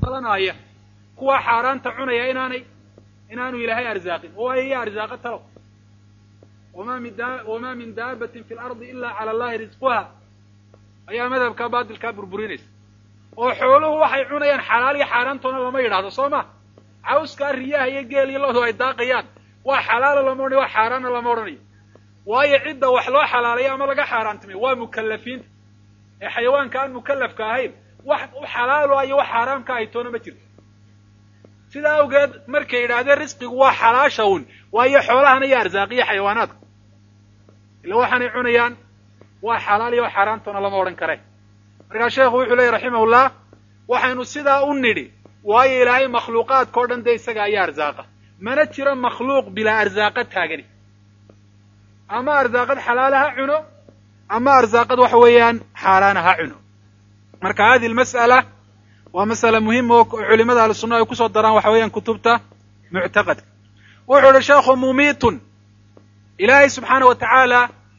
dhalanaya kuwaa xaaraanta cunaya inaanay inaanu ilaahay arsaaqin oo waayo iya arsaaqa talow wama min da wamaa min daabatin fi lardi ila cala allahi risquha ayaa madhabkaa baatilkaa burburinaysa oo xooluhu waxay cunayaan xalaal iyo xaaraantoona lama yidhaahdo soo ma cawskaa riyaha iyo geel iyo loodu ay daaqayaan waa xalaalo lama odhanayo waa xaaraanna lama odhanayo waayo cidda wax loo xalaalayo ama laga xaaraantimay waa mukallafiinta ee xayawaanka aan mukallafka ahayn wax u xalaalo iyo wax xaaraamka ahay toona ma jirto sidaa awgeed markay yidhaahdeen risqigu waa xalaasha un waayo xoolahana iyo arsaaqiyo xayawaanaadka ila waxaanay cunayaan waa xalaal iyo xaaraantoona lama odhan kare markaa sheekhu wuxuu leeyay raximahullah waxaynu sidaa u nidhi waayo ilaahay makhluuqaadka o dhan dee isaga ayaa arsaaqa mana jiro makhluuq bilaa arsaaqa taagani ama arsaaqad xalaala ha cuno ama arsaaqad waxa weeyaan xaaraana ha cuno marka hadihi almas'ala waa masala muhima oo culimada ahlusunna ay kusoo daraan waxa weeyaan kutubta muctaqadka wuxuu ihi sheekhu mumiitun ilaahay subxaana wa tacaala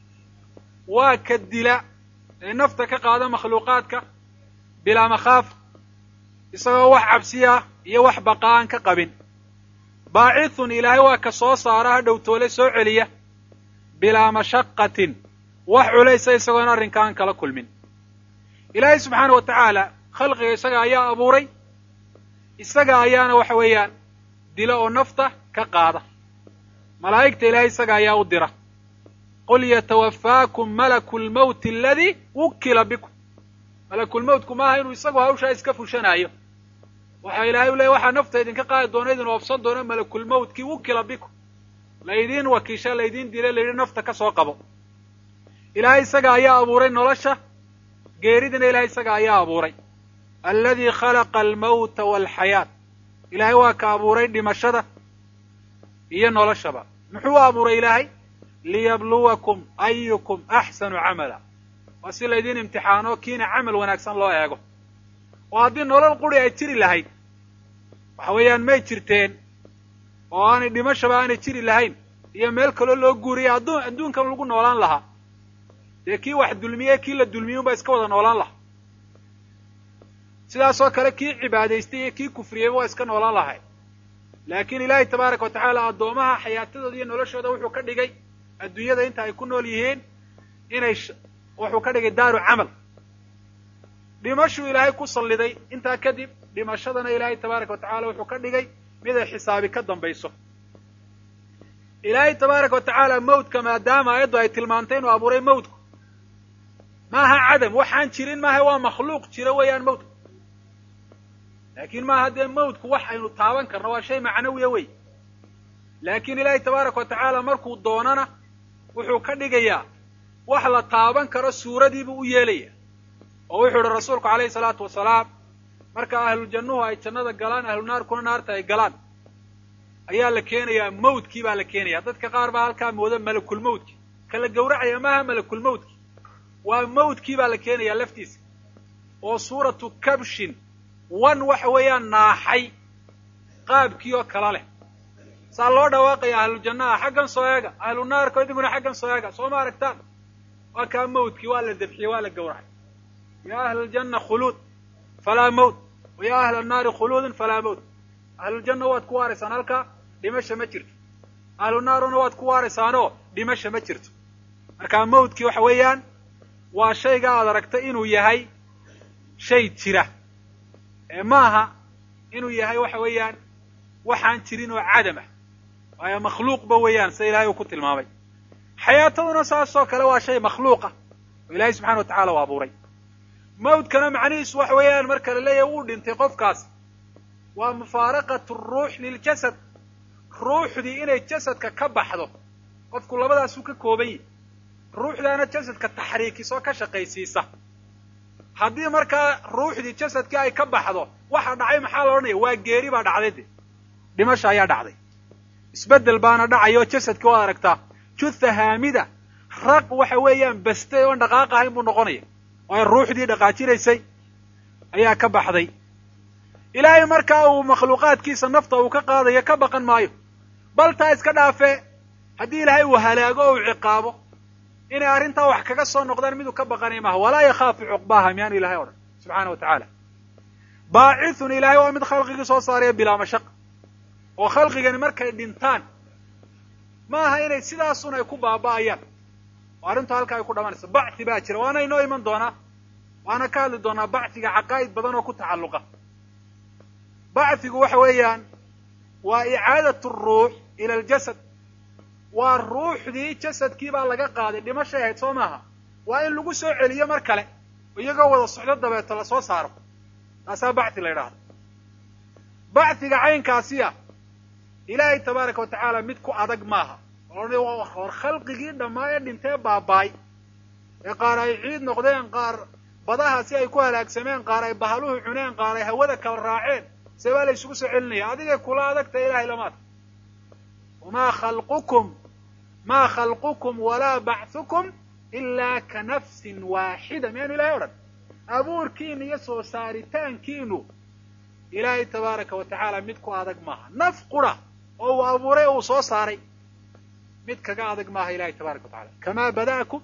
waa ka dila ee nafta ka qaada makhluuqaadka bilaa makhaaf isagoo wax cabsiya iyo wax baqa'aan ka qabin baacithun ilaahay waa ka soo saara ha dhowtoole soo celiya bilaa mashaqatin wax culaysa isagoon arrinka aan kala kulmin ilaahay subxaana wa tacaala khalqiga isaga ayaa abuuray isaga ayaana waxa weeyaan dila oo nafta ka qaada malaa'igta ilaahay isaga ayaa u dira qul yatawafaakum malaku lmawti aladii wukila bikum malakulmawtku maaha inuu isagu hawshaa iska fushanaayo waxa ilaahay u leeyay waxaa nafta idinka qaadi doona idin oofsan doona malakulmawtkii wukila bikum laydiin wakiisha laydiin dila layidhi nafta ka soo qabo ilaahay isaga ayaa abuuray nolosha geeridina ilahay isaga ayaa abuuray alladii khalaqa almawta waalxayaat ilaahay waa ka abuuray dhimashada iyo noloshaba muxuu abuuray ilaahay liyabluwakum ayukum axsanu camala waa si laydiin imtixaano kiina camal wanaagsan loo eego oo haddii nolol quri ay jiri lahayd waxa weeyaan may jirteen oo aanay dhimashaba aanay jiri lahayn iyo meel kaloo loo guuriya adduun adduunkan lagu noolaan lahaa dee kii wax dulmiye kii la dulmiyey unbaa iska wada noolaan lahaa sidaasoo kale kii cibaadaystay iyo kii kufriyeyba waa iska noolaan lahay laakiin ilaahay tabaaraka wa tacaala addoomaha xayaatadooda iyo noloshooda wuxuu ka dhigay adduunyada inta ay ku nool yihiin inay wuxuu ka dhigay daaru camal dhimashuu ilaahay ku salliday intaa kadib dhimashadana ilaahay tabaaraka wa tacala wuxuu ka dhigay mid ay xisaabi ka dambayso ilaahay tabaaraka wa tacaala mawdka maadaama aayaddu ay tilmaantay inuu abuuray mawdku maaha cadam waxaan jirin maaha waa makhluuq jira weeyaan mawdku laakiin maaha dee mawdku wax aynu taaban karno waa shay macnawiya wey laakiin ilaahay tabaaraka wa tacaala markuu doonana wuxuu ka dhigayaa wax la taaban karo suuradiibuu u yeelaya oo wuxuu ihi rasuulku calayhi salaatu wasalaam marka ahlujannuhu ay jannada galaan ahlu naarkuna naarta ay galaan ayaa la keenayaa mawdkii baa la keenaya dadka qaar baa halkaa mooda malakulmawdki kala gawracaya maaha malakulmawdki waa mawdkii baa la keenayaa laftiisa oo suuratu kabshin wan waxa weeyaan naaxay qaabkii oo kala leh saa loo dhawaaqaya ahlujannaha xaggan soo eega ahlu naarka idinkuna xaggan soo eega soo ma aragtaan waa kaa mawdkii waa la dabxiyey waa la gawracay ya ahla aljanna khuluud falaa mawt wa ya ahla annaari khuluudun falaa mawt ahluljanna waad ku waaraysaan halkaa dhimasha ma jirto ahlu naaruna waad ku waaraysaanoo dhimasha ma jirto markaa mawdkii waxa weeyaan waa shayga aad aragtay inuu yahay shay jira ee maaha inuu yahay waxa weeyaan waxaan jirin oo cadam ah waayo makhluuqba weeyaan sida ilahay uu ku tilmaamay xayaataduna saasoo kale waa shay makhluuqa oo ilaahay subxana wa tacala u abuuray mawdkana macnihiisu waxa weeyaan marka la leeyahay wuu dhintay qofkaas waa mufaaraqatu ruux liljasad ruuxdii inay jasadka ka baxdo qofku labadaasuu ka kooban yahi ruuxdaana jasadka taxriikisoo ka shaqaysiisa haddii markaa ruuxdii jasadkii ay ka baxdo waxa dhacay maxaa la odhanaya waa geeri baa dhacday de dhimasha ayaa dhacday isbeddel baana dhacay oo jasadkii waad aragtaa jutha haamida raq waxa weeyaan bastay oon dhaqaaq ahayn buu noqonaya waayo ruuxdii dhaqaajinaysay ayaa ka baxday ilaahay markaa uu makhluuqaadkiisa nafta uu ka qaadayo ka baqan maayo bal taa iska dhaafee haddii ilaahay uu halaago o uu ciqaabo inay arrintaa wax kaga soo noqdaan miduu ka baqanay maaha walaa yakhaafu cuqbaaha miyaanu ilahay odhan subxaana wa tacaala baacithun ilaahay waa mid khalqigii soo saaraya bilaa mashaqa oo khalqigani markay dhintaan ma aha inay sidaasun ay ku baaba'ayaan oo arrintu halka ay ku dhamanayso bacthi baa jira waana inoo iman doonaa waana ka hadli doonaa bacthiga caqaa'id badan oo ku tacalluqa bacthigu waxa weeyaan waa icaadatu ruux ila aljasad waa ruuxdii jasadkii baa laga qaaday dhimashay ahayd soo maaha waa in lagu soo celiyo mar kale iyagoo wada socdo dabeeto lasoo saaro taasaa bacthi la yidhaahdo bacthiga caynkaasiya ilaahay tabaaraka wa tacaala mid ku adag maaha hor khalqigii dhammaa ee dhintee baaba'ay ee qaar ay ciid noqdeen qaar badaha si ay ku halaagsameen qaar ay bahaluhu cuneen qaar ay hawada kala raaceen see baa la isugu soo celinaya adigay kula adagta ilahay lamaad wamaa khalqukum maa khalqukum walaa bacthukum ilaa ka nafsin waaxida miyaanu ilahay odhan abuurkiinu iyo soo saaritaankiinu ilaahay tabaaraka wa tacaala mid ku adag maaha naf qura oo uu abuuray oo uu soo saaray mid kaga adag maaha ilahay tabaraka wa tacala kamaa bada'akum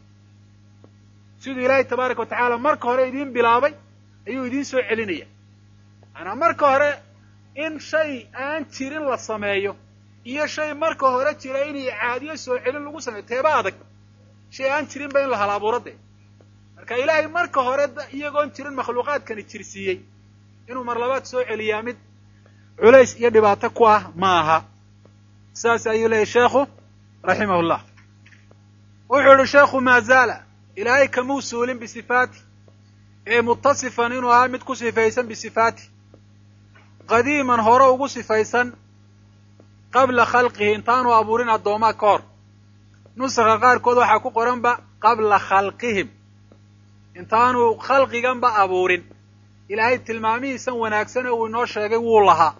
siduu ilaahay tabaaraka wa tacaala marka hore idiin bilaabay ayuu idiin soo celinaya maanaa marka hore in shay aan jirin la sameeyo iyo shay marka hore jira in icaadiyo soo celin lagu sameeyo teeba adag shay aan jirinba in la hal abuuro dee marka ilaahay marka hore iyagoon jirin makhluuqaadkani jirsiiyey inuu mar labaad soo celiyaa mid culays iyo dhibaato ku ah ma aha saas ayuu leeyahy sheekhu raximah llah wuxuu yihi sheekhu maa zaala ilaahay kamuu suulin bisifaati ee mutasifan inuu ahaa mid ku sifaysan bisifaati qadiiman hore ugu sifaysan qabla khalqihi intaanu abuurin addoomaa ka hor nusakha qaarkood waxaa ku qoranba qabla khalqihim intaanu khalqiganba abuurin ilaahay tilmaamihiisan wanaagsan ee uu inoo sheegay wuu lahaa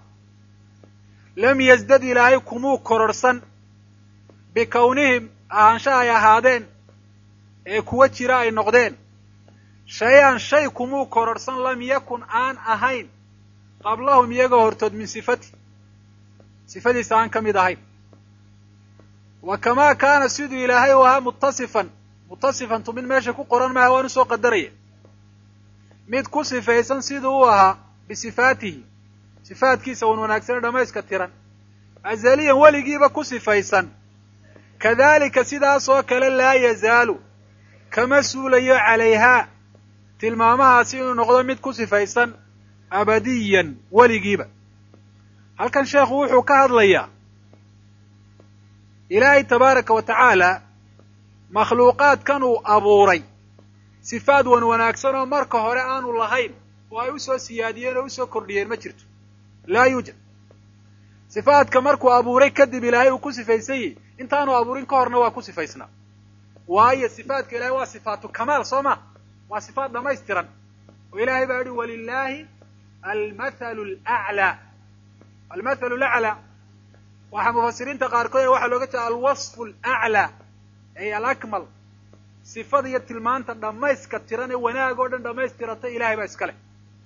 lam yasdad ilaahay kumuu kororhsan bikownihim ahaansha ay ahaadeen ee kuwa jira ay noqdeen shay-an shay kumuu kororhsan lam yakun aan ahayn qablahum iyagoo hortood min sifati sifadiisa aan ka mid ahayn wa kamaa kaana siduu ilaahay u ahaa muttasifan mutasifantu mid meesha ku qoran maaha waan usoo qadaraya mid ku sifaysan siduu u ahaa bisifaatihi sifaatkiisa wan wanaagsan ee dhammayska tiran azaliyan weligiiba ku sifaysan kadalika sidaas oo kale laa yazaalu kama suulayo calayhaa tilmaamahaasi inuu noqdo mid ku sifaysan abadiyan weligiiba halkan sheekhu wuxuu ka hadlayaa ilaahay tabaaraka wa tacaala makhluuqaadkan uu abuuray sifaad wan wanaagsan oo marka hore aanu lahayn oo ay usoo siyaadiyeen oo usoo kordhiyeen ma jirto laa yuujad sifaadka markuu abuuray kadib ilaahay uu ku sifaysan yahy intaanu abuurin ka horna waa ku sifaysnaa waayo sifaadka ilahay waa sifaatu kamaal soo ma waa sifaat dhamaystiran oo ilaahay baa yihi walilaahi almathalu laclaa almathalu laclaa waxaa mufasiriinta qaarkood ee waxaa looga jeeda alwasfu alaclaa ay alakmal sifada iyo tilmaanta dhammayska tiran ee wanaag oo dhan dhammaystirata ilahay baa iska leh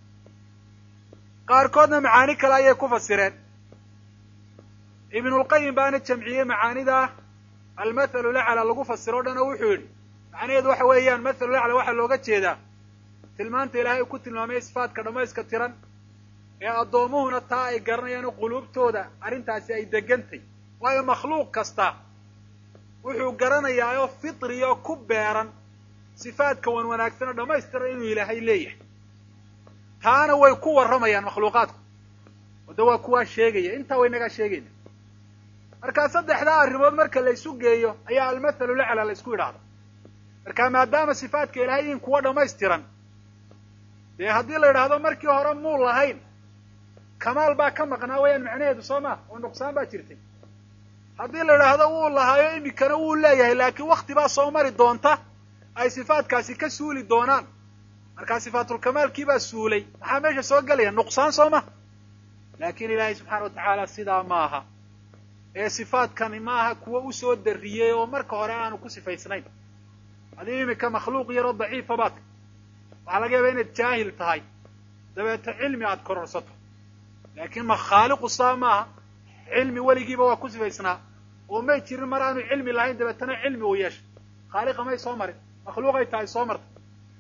qaarkoodna macaani kale ayay ku fasireen ibnulqayim baana jamciyey macaanidaa almathalu lacla lagu fasiro o dhan oo wuxuu yidhi macnaheedu waxa weeyaan mathalu lacla waxaa looga jeedaa tilmaanta ilaahay uu ku tilmaamay sifaadka dhammayska tiran ee addoomuhuna taa ay garanayaan quluubtooda arrintaasi ay degantay waayo makhluuq kasta wuxuu garanayaa oo fitriya oo ku beeran sifaadka wan wanaagsan oo dhammaystiran inuu ilaahay leeyahay taana way ku warramayaan makhluuqaadku wada waa kuwaa sheegaya intaa waynagaa sheegayna markaa saddexdaa arrimood marka la ysu geeyo ayaa almathalu lacla la ysku yidhaahda marka maadaama sifaadka ilaahay yihiin kuwa dhammaystiran dee haddii la yidhaahdo markii hore muu lahayn kamaal baa ka maqnaa wayaan macnaheedu soo ma oo nuqsaan baa jirtay haddii la idhaahdo wuu lahaayo imikana wuu leeyahay laakiin wakti baa soo mari doonta ay sifaadkaasi ka suuli doonaan markaa sifaatulkamaalkii baa suulay maxaa meesha soo gelaya nuqsaan soo ma laakiin ilaahay subxaana wa tacaala sidaa ma aha ee sifaadkani ma aha kuwo usoo darriyey oo marka hore aanu ku sifaysnayn adii imika makhluuq yaroo daciifa baad waxaa laga yaabaa inaad jaahil tahay dabeeto cilmi aad kororsato laakiin ma khaaliqu saa maaha cilmi weligiiba waa ku sifaysnaa oo may jirin mar aanu cilmi lahayn dabeetana cilmi uu yeeshay khaaliqa may soo marin makhluuqay tahay soo martay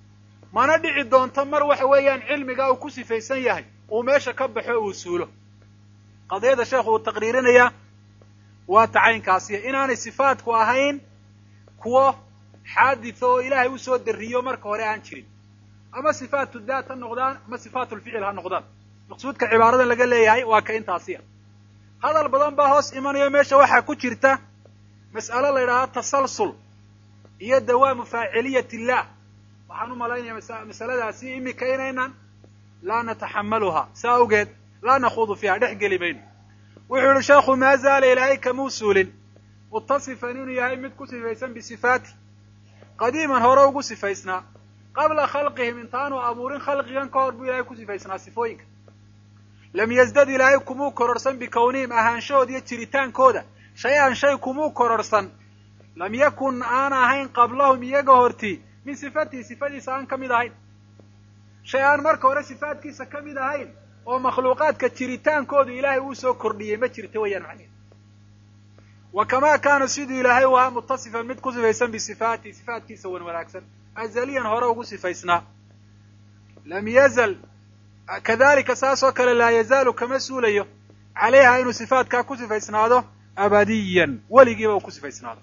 mana dhici doonto mar waxa weeyaan cilmiga uu ku sifaysan yahay uu meesha ka baxo uu suulo qadiyada sheekhu uu taqriirinayaa waa tacaynkaasiya inaanay sifaatku ahayn kuwo xaaditha oo ilaahay usoo dariyo marka hore aan jirin ama sifaatu daat ha noqdaan ama sifaatu lficil ha noqdaan maqsuudka cibaaradan laga leeyahay waa ka intaasiya hadal badan baa hoos imanayo meesha waxaa ku jirta mas'alo la yidhahdo tasalsul iyo dawaamu faaciliyat illah waxaan u malaynaya masaladaasi imika inaynan laa nataxamaluha sa awgeed laa nakhuudu fiiha dhex geli mayno wuxuu yihi sheekhu maa zaala ilaahay kamuu suulin mutasifan inuu yahay mid ku sifaysan bisifaati qadiiman hore ugu sifaysnaa qabla khalqihim intaanu abuurin khalqigan ka hor buu ilahay ku sifaysnaa sifooyinka lam yazdad ilaahay kumuu kororsan bikownihim ahaanshahood iyo jiritaankooda shay-an shay kumuu kororsan lam yakun aan ahayn qablahum iyaga hortii min sifatihi sifadiisa aan ka mid ahayn shay aan marka hore sifaadkiisa ka mid ahayn oo makhluuqaadka jiritaankoodu ilaahay uu soo kordhiyey ma jirta weeyaan macneheed wa kamaa kaana siduu ilaahay u ahaa mutasifan mid ku sifaysan bisifaatihi sifaatkiisa wan wanaagsan azaliyan hore ugu sifaysnaa lam yazal kadalika saas oo kale laa yazaalu kama suulayo calayha inuu sifaatkaa ku sifaysnaado abadiyan weligiiba uu ku sifaysnaado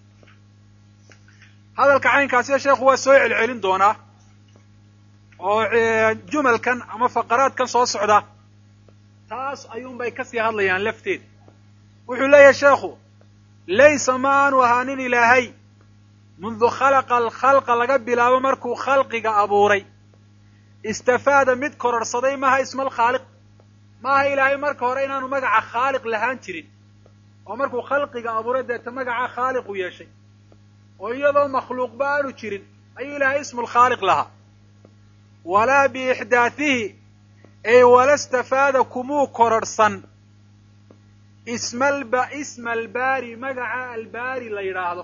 hadalka caynkaasiyo sheekhu waa soo celcelin doonaa oo jumalkan ama faqaraadkan soo socda taas ayuunbay kasii hadlayaan lafteed wuxuu leeyahay sheekhu laysa ma aanu ahaanin ilaahay mundu khalaqa alkhalqa laga bilaabo markuu khalqiga abuuray istafaada mid kororsaday maha isma alkhaaliq maaha ilaahay marka hore inaanu magaca khaaliq lahaan jirin oo markuu khalqiga abuuray deeta magaca khaaliqu yeeshay oo iyadoo makhluuqba aanu jirin ayuu ilaahay ismu lkhaaliq lahaa walaa biixdaathihi ay wala stafaada kumuu kororhsan ismalba isma albaari magaca albaari la yidhaahdo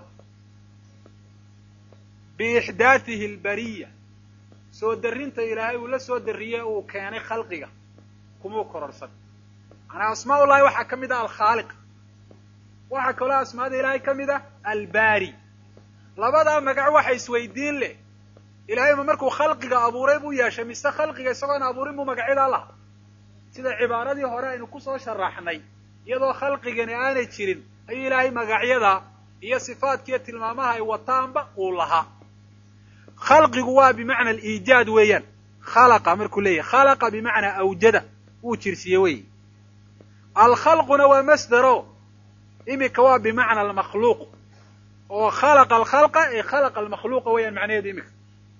biixdaathihi albariya soo darrinta ilaahay uu la soo darriye uu keenay khalqiga kumuu kororhsan manaa asmaa ullahi waxaa ka mid ah alkhaaliq waxaa kaloo asmaada ilaahay ka mid ah albaari labadaa magac waxa isweydiin leh ilaahay ma markuu khalqiga abuuray buu yeeshay mise khalqiga isagoon abuurin buu magacyadaa laha sida cibaaradii hore aynu kusoo sharaxnay iyadoo khalqigani aanay jirin ayuu ilaahay magacyada iyo sifaadkiiyo tilmaamaha ay wataanba uu lahaa khalqigu waa bimacna aliijaad weeyaan khalaqa markuu leeyahay khalaqa bimacnaa awjada wuu jirsiye weeye alkhalquna waa masdero imika waa bimacna almakhluuq oo khalaqa alkhalqa ee khalaqa almakhluuqa weeyaan macnaheedu imika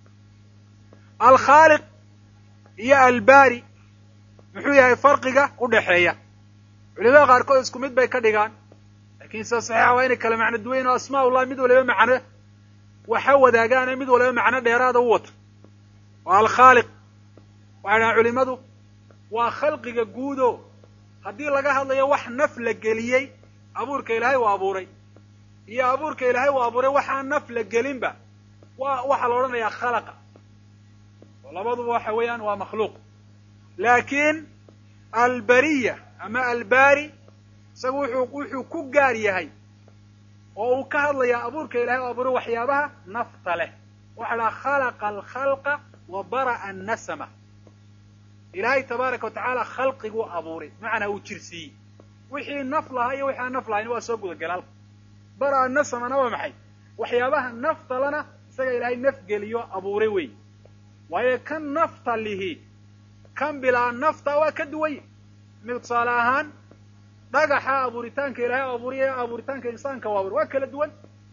alkhaaliq iyo albaari muxuu yahay farqiga u dhexeeya culimada qaarkood isku mid bay ka dhigaan lakin sida saxiixa waa inay kala macno duwayn oo asmaa ullah mid waliba macno waxa wadaagaane mid waliba macno dheeraada u wato oo alkhaaliq waxay dhahaan culimadu waa khalqiga guudo haddii laga hadlayo wax naf la geliyey abuurka ilaahay uu abuuray iyo abuurka ilaahay uu abuuray waxaan naf la gelinba wa waxaa la odhanayaa khalaqa oo labaduba waxa weeyaan waa makhluuq laakiin albariya ama albaari isagu wuxuu wuxuu ku gaar yahay oo uu ka hadlayaa abuurka ilahay u abuuray waxyaabaha nafta leh waxa dhaha khalaqa alkhalqa wa bara'a annasama ilaahay tabaaraka wa tacaala khalqiguu abuuray macnaa uu jirsiiyey wixii naf lahaa iyo wixii aan naf lahayn waa soo gudagalaal bara'a nasamana waa maxay waxyaabaha naftalana isaga ilaahay naf geliyo abuuray wey waayo kan nafta lihi kan bilaa nafta waa ka duwanye mid tusaale ahaan dhagaxa abuuritaanka ilaahay abuuriya abuuritaanka insaanka u abuuray waa kala duwan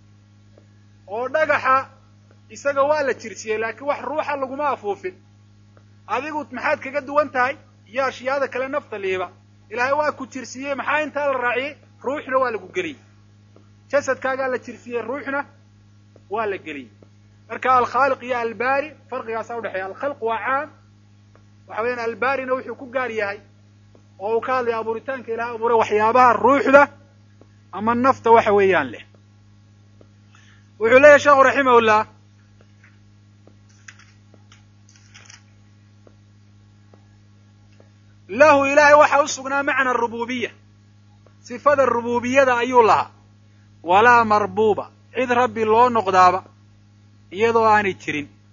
oo dhagaxa isaga waa la jirsiyey laakiin wax ruuxa laguma afuufin adigu maxaad kaga duwan tahay iyo ashyaada kale nafta liiba ilaahay waa ku jirsiyey maxaa intaa la raaciyey ruuxna waa lagu geliyey jasadkaagaa la jirsiyey ruuxna waa la geliyey marka alkhaaliq iyo albaari farqigaasaa udhexeeya alkhalq waa caam waxa weeyaan albaarina wuxuu ku gaar yahay oo uu ka hadlaya abuuritaanka ilahay abuuray waxyaabaha ruuxda ama nafta waxa weeyaan leh wuxuu leeyahy sheekhu raximahullah lahu ilaahay waxa u sugnaa macna rububiya sifada rububiyada ayuu lahaa walaa marbuuba cid rabbi loo noqdaaba iyadoo aanay jirin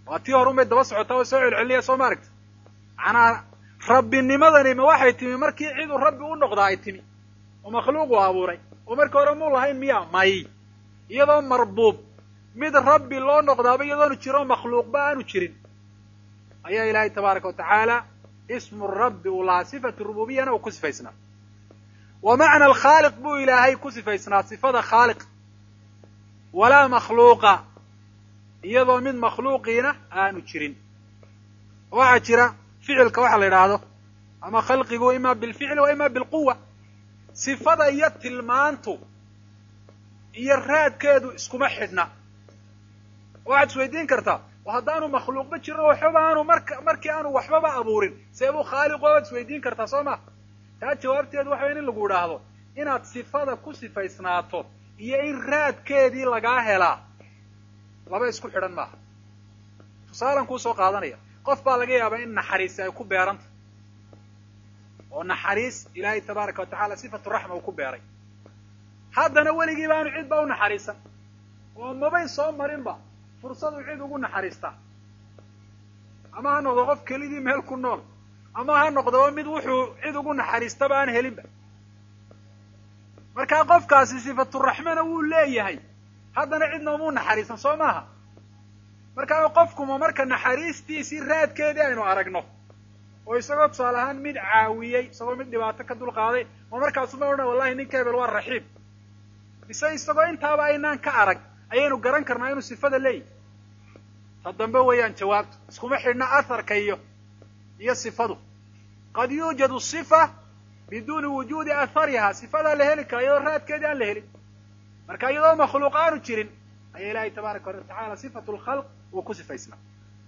waa tii horun bay daba socotaa oo soo celcelinaya soo ma aragta macnaa rabbinimadani ma waxay timi markii ciduu rabbi u noqdaa ay timi oo makhluuqu abuuray oo markii hore muu lahayn miya may iyadoo marbuub mid rabbi loo noqdaaba iyadoonu jiro makhluuqba aanu jirin ayaa ilaahay tabaaraka wa tacaala ismu rabbi uu lahaa sifatu rububiyana uu ku sifaysnaa wa macna alkhaaliq buu ilaahay ku sifaysnaa sifada khaaliq walaa makhluuqa iyadoo mid makhluuqiina aanu jirin waxaa jira ficilka waxa la yidhaahdo ama khalqigu ima bilficli wa ima bilquwa sifada iyo tilmaantu iyo raadkeedu iskuma xidhna waxaad isweydiin kartaa haddaanu makhluuqba jirin oo waxbaba aanu marka markii aanu waxbaba abuurin see buu khaaliqo waad isweydiin kartaa soo ma taa jawaabteedu waxa weya in lagu idhaahdo inaad sifada ku sifaysnaato iyo in raadkeedii lagaa helaa laba isku xidhan maaha tusaalan kuu soo qaadanaya qof baa laga yaabaa in naxariisi ay ku beeranta oo naxariis ilaahay tabaaraka wa tacala sifatu raxma uu ku beeray haddana weligiiba aanu cid ba u naxariisan oo mabay soo marinba fursadu cid ugu naxariistaa ama ha noqdo qof kelidii meel ku nool ama ha noqdoba mid wuxuu cid ugu naxariistaba aan helinba markaa qofkaasi sifaturaxmana wuu leeyahay haddana cidna umuu naxariisan soo maaha markaa qofkuma marka naxariistiisii raadkeedii aynu aragno oo isagoo tusaale ahaan mid caawiyey isagoo mid dhibaato ka dulqaaday ma markaasuma odhan wallahi ninka hebel waa raxiim mise isagoo intaaba aynaan ka arag ayaynu garan karnaa inuu sifada leeyahy ta dambe weeyaan jawaabtu iskuma xidhna atharka iyo iyo sifadu qad yuujadu sifa biduuni wujuudi athariha sifadaa la heli kara iyadoo raadkeedii aan la helin marka iyadoo makhluuq aanu jirin ayaa ilaahay tabaaraka wa tacala sifatu lkhalq uu ku sifaysnaa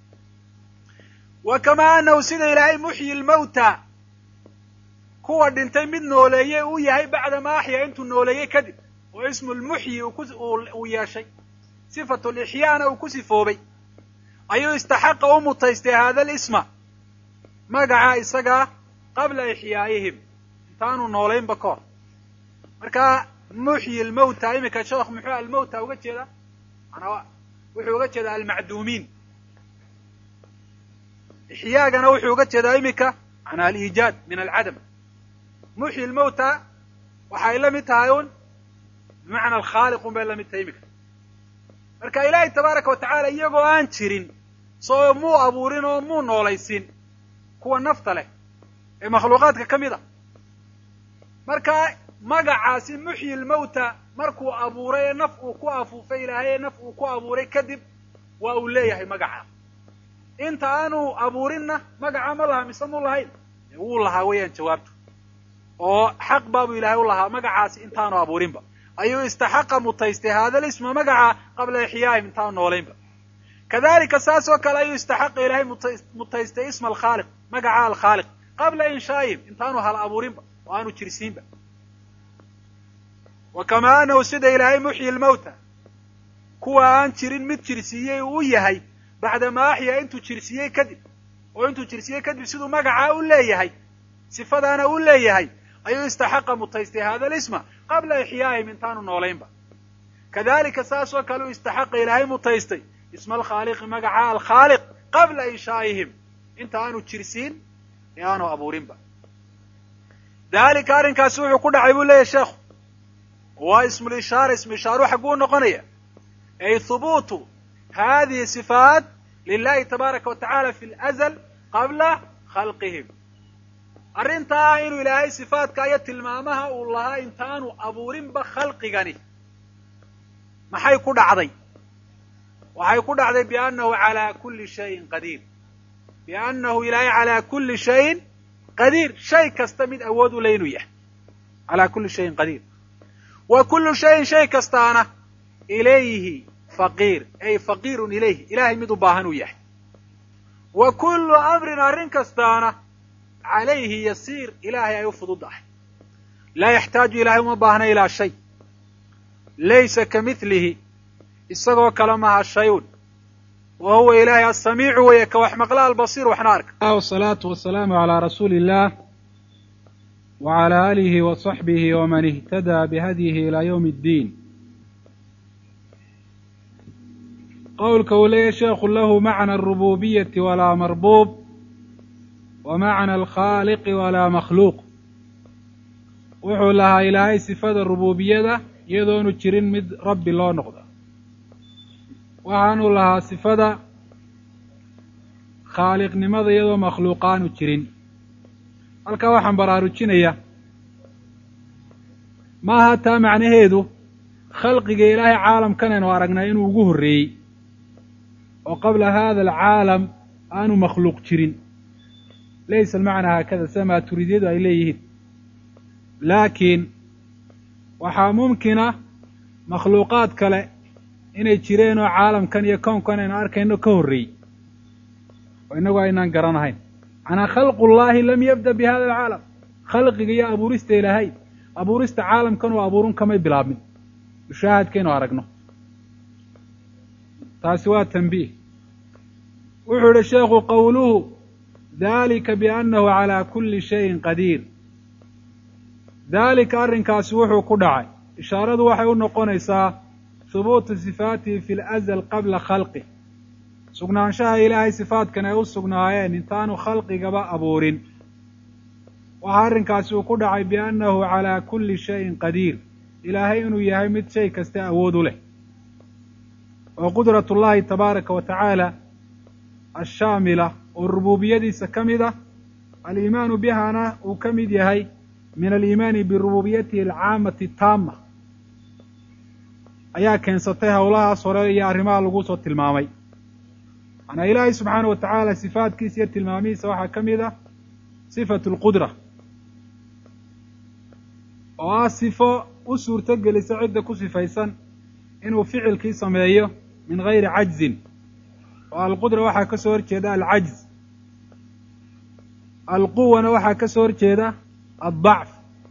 wa kamaa anahu sida ilaahay muxyi lmawta kuwa dhintay mid nooleeyey uu yahay bacda ma axya intuu nooleeyey kadib oo ismu lmuxyi uu yeeshay sifatu lixyaana uu ku sifoobay ayuu istaxaqa u mutaystay hada lisma magaca isagaa qabla ixyaa'ihim intaanu noolaynba ka hor marka muxyi lmawta iminka sheekh muxuu almawta uga jeedaa manaa wuxuu uga jeedaa almacduumiin ixyaagana wuxuu uga jeedaa iminka manaa aliijaad min alcadam muxyi lmawta waxay la mid tahay un bimacna alkhaaliqun bay la mid tahay iminka marka ilaahay tabaaraka wa tacaala iyagoo aan jirin soo muu abuurin oo muu noolaysin kuwa nafta leh ee makhluuqaadka ka mid a marka magacaasi muxyi lmawta markuu abuuray ee naf uu ku afuufay ilaahay ee naf uu ku abuuray kadib waa uu leeyahay magaca inta aanu abuurinna magaca ma laha mise mu lahayn wuu lahaa weeyaan jawaabtu oo xaq baabuu ilaahay u lahaa magacaasi intaanu abuurinba ayuu istaxaqa mutaystay hada lisma magaca qabla ixyaahim intaanu noolaynba kadalika saas oo kale ayuu istaxaqa ilaahay mutaystay isma alkhaaliq magaca alkhaaliq qabla inshaa'ihim intaanu hal abuurinba oo aanu jirsiinba wa kamaa anahu sida ilaahay muxyi lmawta kuwa aan jirin mid jirsiiyey uu u yahay bacdamaa axyaa intuu jirsiiyey kadib oo intuu jirsiiyey kadib siduu magacaa u leeyahay sifadaana u leeyahay ayuu istaxaqa mutaystay hada lisma qabla ixyaa'ihim intaanu noolaynba kadalika saas oo kale uu istaxaqa ilaahay mutaystay isma alkhaaliqi magaca alkhaaliq qabla inshaa'ihim inta aanu jirsiin ee aanu abuurinba dalika arrinkaasi wuxuu ku dhacay buu leeyahy sheekhu waa ismulishaara ismu ishaaru xagguu noqonaya ay hubuutu hadihi sifaat lilahi tabaaraka wa tacala fi lazl qabla khalqihim arrintaa ah inuu ilaahay sifaadka iyo tilmaamaha uu lahaa intaanu abuurinba khalqigani maxay ku dhacday waxay ku dhacday biannahu calaa kulli shayin qadiir biannahu ilaahay calaa kulli shayin qadiir shay kasta mid awood u le inuu yahay calaa kulli shayin qadiir wa kullu shayin shay kastaana ilayhi faqiir ay faqiirun ilayhi ilahay mid u baahan uu yahay wa kullu amrin arrin kastaana calayhi yasiir ilaahay ay u fududdahay laa yaxtaaju ilahay uma baahna ilaa shay laysa ka midlihi isagoo kale maha shayun wa huwa ilaahay asamiicu weeye ka wax maqla albasiir waxna arka wasalaatu wasalaamu calaa rasuuli illah wacalaa aalihi wa saxbihi waman ihtadaa bihadyihi ilaa yowmi ddiin qowlka uu leeyahy sheekhu lahu macna alrububiyati walaa marbuub wa macna alkhaaliqi walaa makhluuq wuxuu lahaa ilaahay sifada rubuubiyada iyadoonu jirin mid rabbi loo noqdo waxaanuu lahaa sifada khaaliqnimada iyadoo makhluuqaanu jirin halkaa waxaan baraarujinaya maaha taa macnaheedu khalqiga ilaahay caalamkan aynu aragnay inuu ugu horreeyey oo qabla hada alcaalam aanu makhluuq jirin laysa almacnaa haakada sida maaturiidyadu ay leeyihiin laakiin waxaa mumkina makhluuqaad kale inay jireen oo caalamkan iyo kownkan aynu arkayno ka horreeyey oo innagu aynaan garanahayn macnaa khalqullaahi lam yabda bi hada alcaalam khalqiga iyo abuurista ilaahay abuurista caalamkan oo abuurun kamay bilaabmin mushaahadkaynu aragno taasi waa tanbiih wuxuu yihi sheekhu qowluhu dalika biannahu calaa kulli shayin qadiir daalika arrinkaasi wuxuu ku dhacay ishaaradu waxay u noqonaysaa hubuutu sifaatihi fi lazal qabla khalqih sugnaanshaha ilaahay sifaatkan ay u sugnaayeen intaanu khalqigaba abuurin waxa arrinkaasi uu ku dhacay biannahu calaa kulli shayin qadiir ilaahay inuu yahay mid shay kasta awood u leh oo qudrat ullahi tabaaraka wa tacaala ashaamila oo rubuubiyadiisa ka mid ah aliimaanu bihana uu ka mid yahay min aliimaani birububiyatihi alcaamati taama ayaa keensatay howlahaas hore iyo arrimaha lagu soo tilmaamay manaa ilaahay subxaana wa tacaala sifaatkiisa iyo tilmaamihiisa waxaa ka mid ah sifatu alqudra oo ah sifo u suurto gelisa cidda ku sifaysan inuu ficilkii sameeyo min gayri cajzin oo alqudra waxaa ka soo horjeeda alcajz alquwana waxaa ka soo horjeeda addacf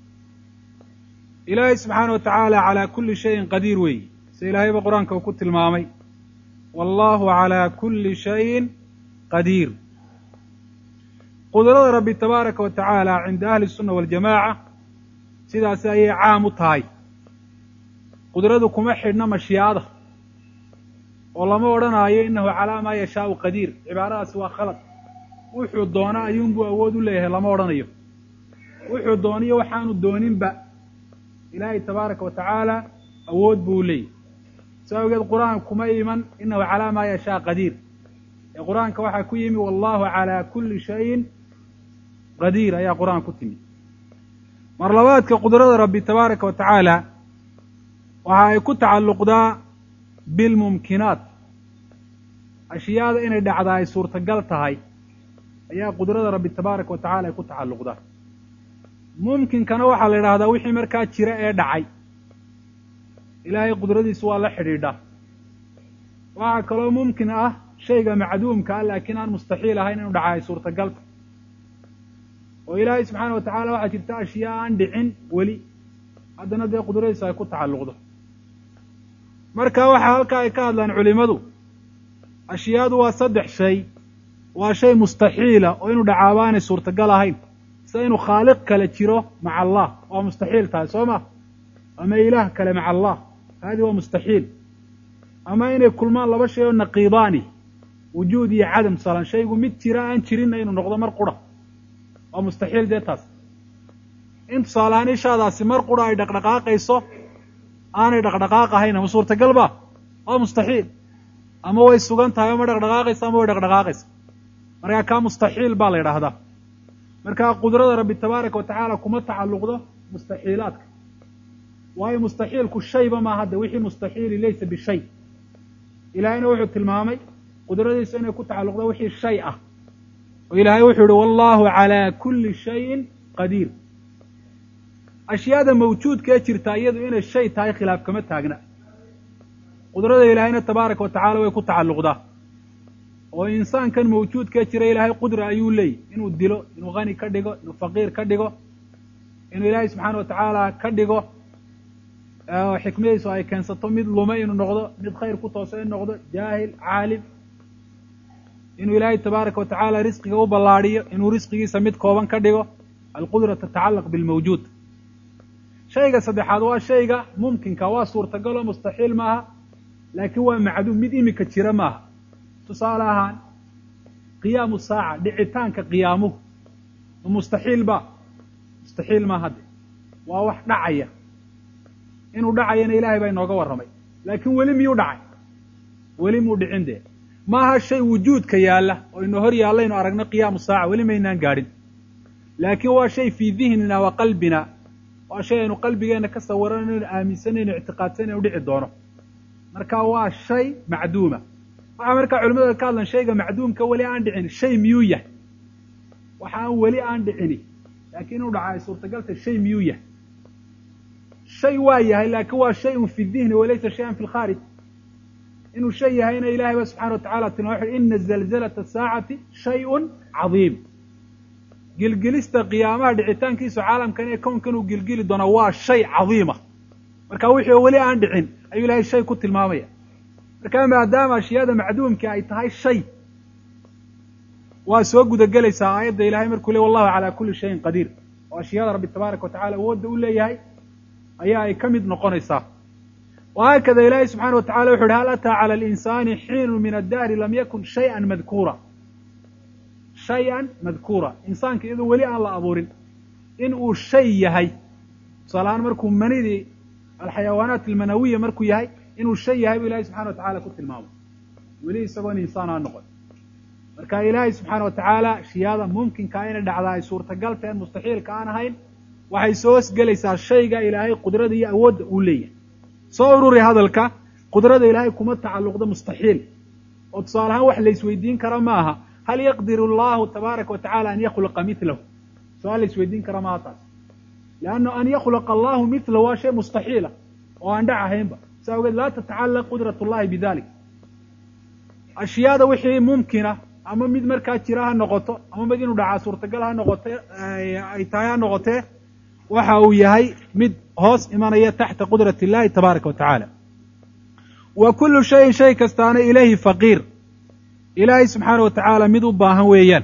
ilaahay subxaana wa tacaala calaa kulli shayin qadiir weeyi sida ilaahayba qur-aanka uu ku tilmaamay wallahu calaa kulli shayin qadiir qudrada rabbi tabaaraka wa tacaala cinda ahli sunna waljamaaca sidaasi ayay caam u tahay qudradu kuma xidhna mashiicada oo lama odhanaayo innahu calaa maa yashaau qadiir cibaaradaasi waa khalad wuxuu doona ayuunbuu awood u leeyahay lama odhanayo wuxuu dooniyo waxaanu dooninba ilaahay tabaaraka wa tacaala awood buu leeyahy sa awgeed qur-aanka kuma iman innahu calaa maa yashaa qadiir ee qur-aanka waxaa ku yimi wallahu calaa kulli shayin qadiir ayaa qur-aan ku timi mar labaadka qudrada rabbi tabaaraka wa tacaala waxa ay ku tacalluqdaa bilmumkinaat ashyaada inay dhacdaa ay suurtagal tahay ayaa qudrada rabbi tabaaraka wa tacala ay ku tacalluqdaa mumkinkana waxaa la yidhahdaa wixii markaa jira ee dhacay ilaahay qudradiisu waa la xidhiidha waxaa kaloo mumkin ah shayga macduumka ah laakiin aan mustaxiil ahayn inuu dhaca ay suurtagalta oo ilaahay subxaana wa tacala waxaa jirta ashyaa aan dhicin weli haddana dee qudradiisu ay ku tacalluqdo marka waxaa halkaa ay ka hadlaan culimadu ashyaadu waa saddex shay waa shay mustaxiila oo inuu dhacaaba aanay suurtagal ahayn sida inuu khaaliq kale jiro maca allah waa mustaxiil tahay soo ma ama ilaah kale maca allah haadi waa mustaxiil ama inay kulmaan laba shay oo naqiidaani wujuud iyo cadam tusalan shaygu mid jira aan jirinna inuu noqdo mar qura waa mustaxiil dee taas in tusaalehaan ishaadaasi mar qura ay dhaqdhaqaaqayso aanay dhaqdhaqaaq ahayn ama suurtagal ba waa mustaxiil ama way sugan tahay ama dhaqdhaqaaqaysa ama way dhaqdhaqaaqaysa markaa kaa mustaxiil baa la yidhaahdaa markaa qudrada rabbi tabaaraka wa tacaala kuma tacalluqdo mustaxiilaadka waayo mustaxiilku shayba maa hadda wixii mustaxiili laysa bishay ilaahayna wuxuu tilmaamay qudradiisu inay ku tacalluqdo wixii shay ah oo ilaahay wuxuu yihi wallahu calaa kulli shayin qadiir ashyaada mawjuudkaee jirtaa iyadu inay shay tahay khilaaf kama taagna qudrada ilaahayna tabaaraka wa tacala way ku tacalluqdaa oo insaankan mawjuudkee jira ilaahay qudra ayuu leeyay inuu dilo inuu hani ka dhigo inuu faqiir ka dhigo inuu ilaahay subxaana wa tacaala ka dhigo xikmadiisu ay keensato mid lume inuu noqdo mid khayr ku toosa in noqdo jaahil caalim inuu ilaahay tabaaraka wa tacaala risqiga u ballaadhiyo inuu risqigiisa mid kooban ka dhigo alqudra tatacallaq bilmawjuud shayga saddexaad waa shayga mumkinka waa suurtagal oo mustaxiil maaha laakiin waa macduum mid imika jira maaha tusaale ahaan qiyaamu saaca dhicitaanka qiyaamuhu ma mustaxiil ba mustaxiil ma hadde waa wax dhacaya inuu dhacayana ilaahay baa inooga warramay laakiin weli miyuu dhacay weli muu dhicin dee maaha shay wujuudka yaalla oo ino hor yaallaynu aragno qiyaamu saaca weli maynaan gaadhin laakiin waa shay fii dihnina wa qalbina waa shay aynu qalbigeenna ka sawiranayno aaminsanayno ictiqaadsanaynu dhici doono marka waa shay macduuma waxaa markaa culimada ka hadlan shayga macduumka weli aan dhicin shay miyuu yahay waxa aan weli aan dhicini laakiin inuu dhaca ay suurtagalta shay miyuu yahay shay waa yahay laakiin waa shayun fi dihni walaysa shayan fi lkhaarij inuu shay yahayna ilahay ba subxana wa tacala tilmaa wuxu ina zalzalata saacati shayun cadiim gilgilista qiyaamaha dhicitaankiisu caalamkan ee kownkan uu gilgili doonaa waa shay cadiima marka wixii weli aan dhicin ayuu ilahay shay ku tilmaamaya marka maadaama ashyaada macduumka ay tahay shay waa soo gudagelaysaa aayadda ilahay markuu le wallahu calaa kulli shayin qadiir oo ashyaada rabbi tabaaraka wa tacala awoodda u leeyahay ayaa ay ka mid noqonaysaa wahaakada ilaahay subxana wa tacala wuxu uhi hal ataa cala alinsaani xiinu min addahri lam yakun shayan madkuura shay-an madkuura insaanka iyadoo weli aan la abuurin in uu shay yahay tusaalahaan markuu manidii alxayawaanaat almanawiya markuu yahay inuu shay yahay buu ilahay subxana wa tacala ku tilmaamay weli isagoon insaan aan noqon marka ilaahay subxaana wa tacaala shiyaada mumkinkaa inay dhacdaa ay suurtagalteen mustaxiilka aan ahayn waxay soo hosgelaysaa shayga ilaahay qudrada iyo awoodda uu leeyahay soo ururi hadalka qudrada ilaahay kuma tacalluqda mustaxiil oo tusaale ahaan wax laisweydiin kara ma aha hal yaqdiru allahu tabaaraka wa tacala an yakhluqa milahu su-aal la isweydiin kara maaha taas leanna an yakhluqa allahu milahu waa shay mustaxiila oo aan dhac ahaynba sa awgeed laa tatacallaq qudrat ullahi bidalik ashyaada wixii mumkina ama mid markaa jira ha noqoto ama mid inuu dhacaa suurtagal ha noqote ay tahay ha noqotee waxa uu yahay mid hoos imanaya taxta qudrat illahi tabaaraka wa tacaala wa kullu shayin shay kastaana ilayhi faqiir ilaahay subxaana wa tacaala mid u baahan weeyaan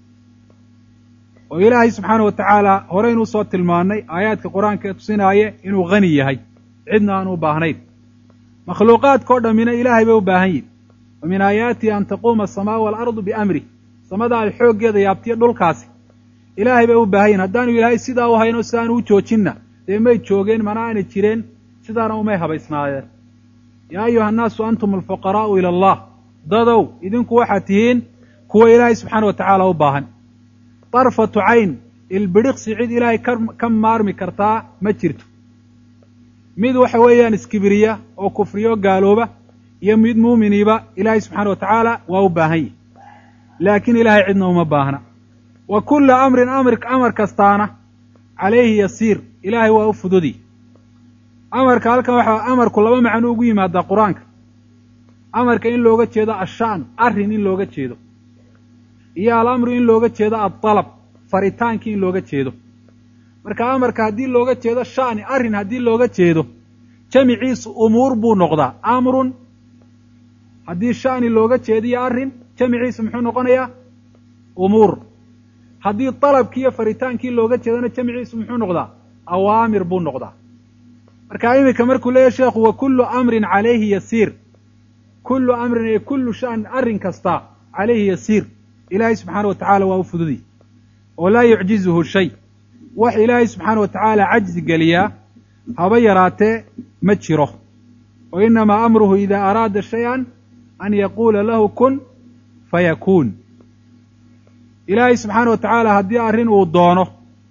oo ilaahay subxaana wa tacaala horeynuu soo tilmaannay aayaadka qur-aanka ee tusinaaye inuu hani yahay cidna aan u baahnayn makhluuqaadka o dhammina ilaahay bay u baahan yihin wa min aayaatihi an taquuma asamaa waalardu biamrih samada ay xooggeeda yaabtiyo dhulkaasi ilaahay bay u baahan yihin haddaanu ilaahay sidaa u hayno sidaanu u joojinna dee may joogeen mana aanay jireen sidaana umay habaysnaadeen yaa ayuha annaasu antum alfuqaraa'u ila allah dadow idinku waxaad tihiin kuwa ilaahay subxaana wa tacaala u baahan darfatu cayn ilbidhiqsi cid ilaahay ka maarmi kartaa ma jirto mid waxa weeyaan iskibiriya oo kufriyo gaalooba iyo mid muuminiiba ilaahay subxaana wa tacaala waa u baahan yihi laakiin ilaahay cidna uma baahna wa kulla amrin amr amar kastaana calayhi yasiir ilaahay waa u fududi amarka halkan waxaa amarku laba macno ugu yimaadaa qur-aanka amarka in looga jeedo ashaan arrin in looga jeedo iyo alamru in looga jeedo addalab faritaankii in looga jeedo marka amarka haddii looga jeedo shani arrin haddii looga jeedo jamiciisu umuur buu noqdaa amrun haddii shani looga jeediyo arrin jamiciisu muxuu noqonayaa umuur haddii dalabkii iyo faritaankii looga jeedona jamciisu muxuu noqdaa awaamir buu noqdaa marka iminka markuu leeyahy sheekhu wa kullu amrin calayhi yasiir kullu amrin ee kullu shan arrin kasta calayhi yasiir ilaahay subxaana wa tacaala waa u fududi oo laa yucjizuhu shay wax ilaahay subxaana wa tacaala cajzi geliyaa haba yaraatee ma jiro wa inamaa amruhu idaa araada shay-an an yaquula lahu kun fayakuun ilaahay subxaana wa tacaala haddii arrin uu doono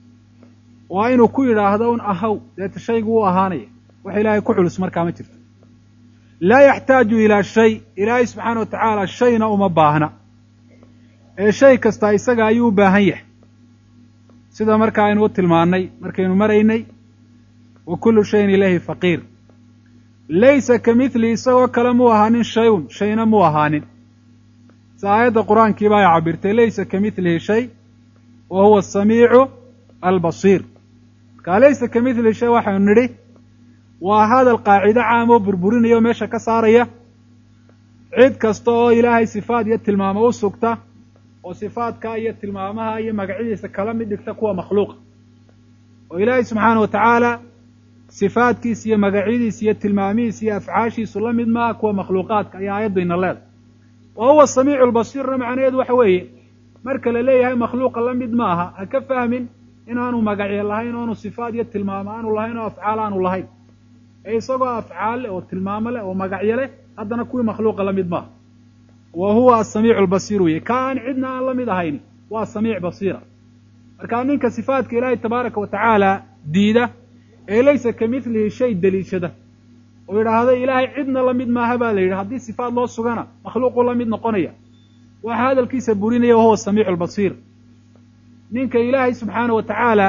waa inuu ku yidhaahdo un ahaw deeta shaygu u ahaanaya wax ilaahay ku culus markaa ma jirto laa yaxtaaju ilaa shay ilaahay subxaana wa tacaala shayna uma baahna ee shay kasta isaga ayuu u baahan yahay sida marka aynu u tilmaannay markaynu maraynay wa kullu shayin ilayhi faqiir laysa ka midli isagoo kale muu ahaanin shayun shayna muu ahaanin si aayadda qur-aankiiba ay cabirtay laysa ka midlihi shay wa huwa asamiicu albasiir markaa laysa ka midlihi shay waxaynu nidhi waa hadal qaacido caam oo burburinaya oo meesha ka saaraya cid kasta oo ilaahay sifaad iyo tilmaamo u sugta oo sifaadka iyo tilmaamaha iyo magacyadiisa kala mid dhigta kuwa makhluuqa oo ilaahay subxaana wa tacaala sifaadkiisa iyo magacyadiisa iyo tilmaamihiisa iyo afcaashiisu la mid maaha kuwa makhluuqaadka ayaa aayaddayna leeda wa huwa samiicu lbasiirna macnaheedu waxa weeye marka la leeyahay makhluuqa la mid maaha ha ka fahmin inaanu magacyo lahayn oonu sifaad iyo tilmaamo aanu lahayn oo afcaal aanu lahayn ee isagoo afcaal leh oo tilmaamo leh oo magacyo leh haddana kuwii makhluuqa la mid maaha wa huwa asamiicu lbasiir weye ka aan cidna aan la mid ahayn waa samiic basiira markaa ninka sifaadka ilaahay tabaaraka wa tacaala diida ee laysa ka midlihi shay deliishada oo yidhaahdo ilaahay cidna la mid maaha baa la yidhi haddii sifaad loo sugana makhluuquu la mid noqonaya waxa hadalkiisa burinaya wahuwa samiicu lbasiir ninka ilaahay subxaana wa tacaala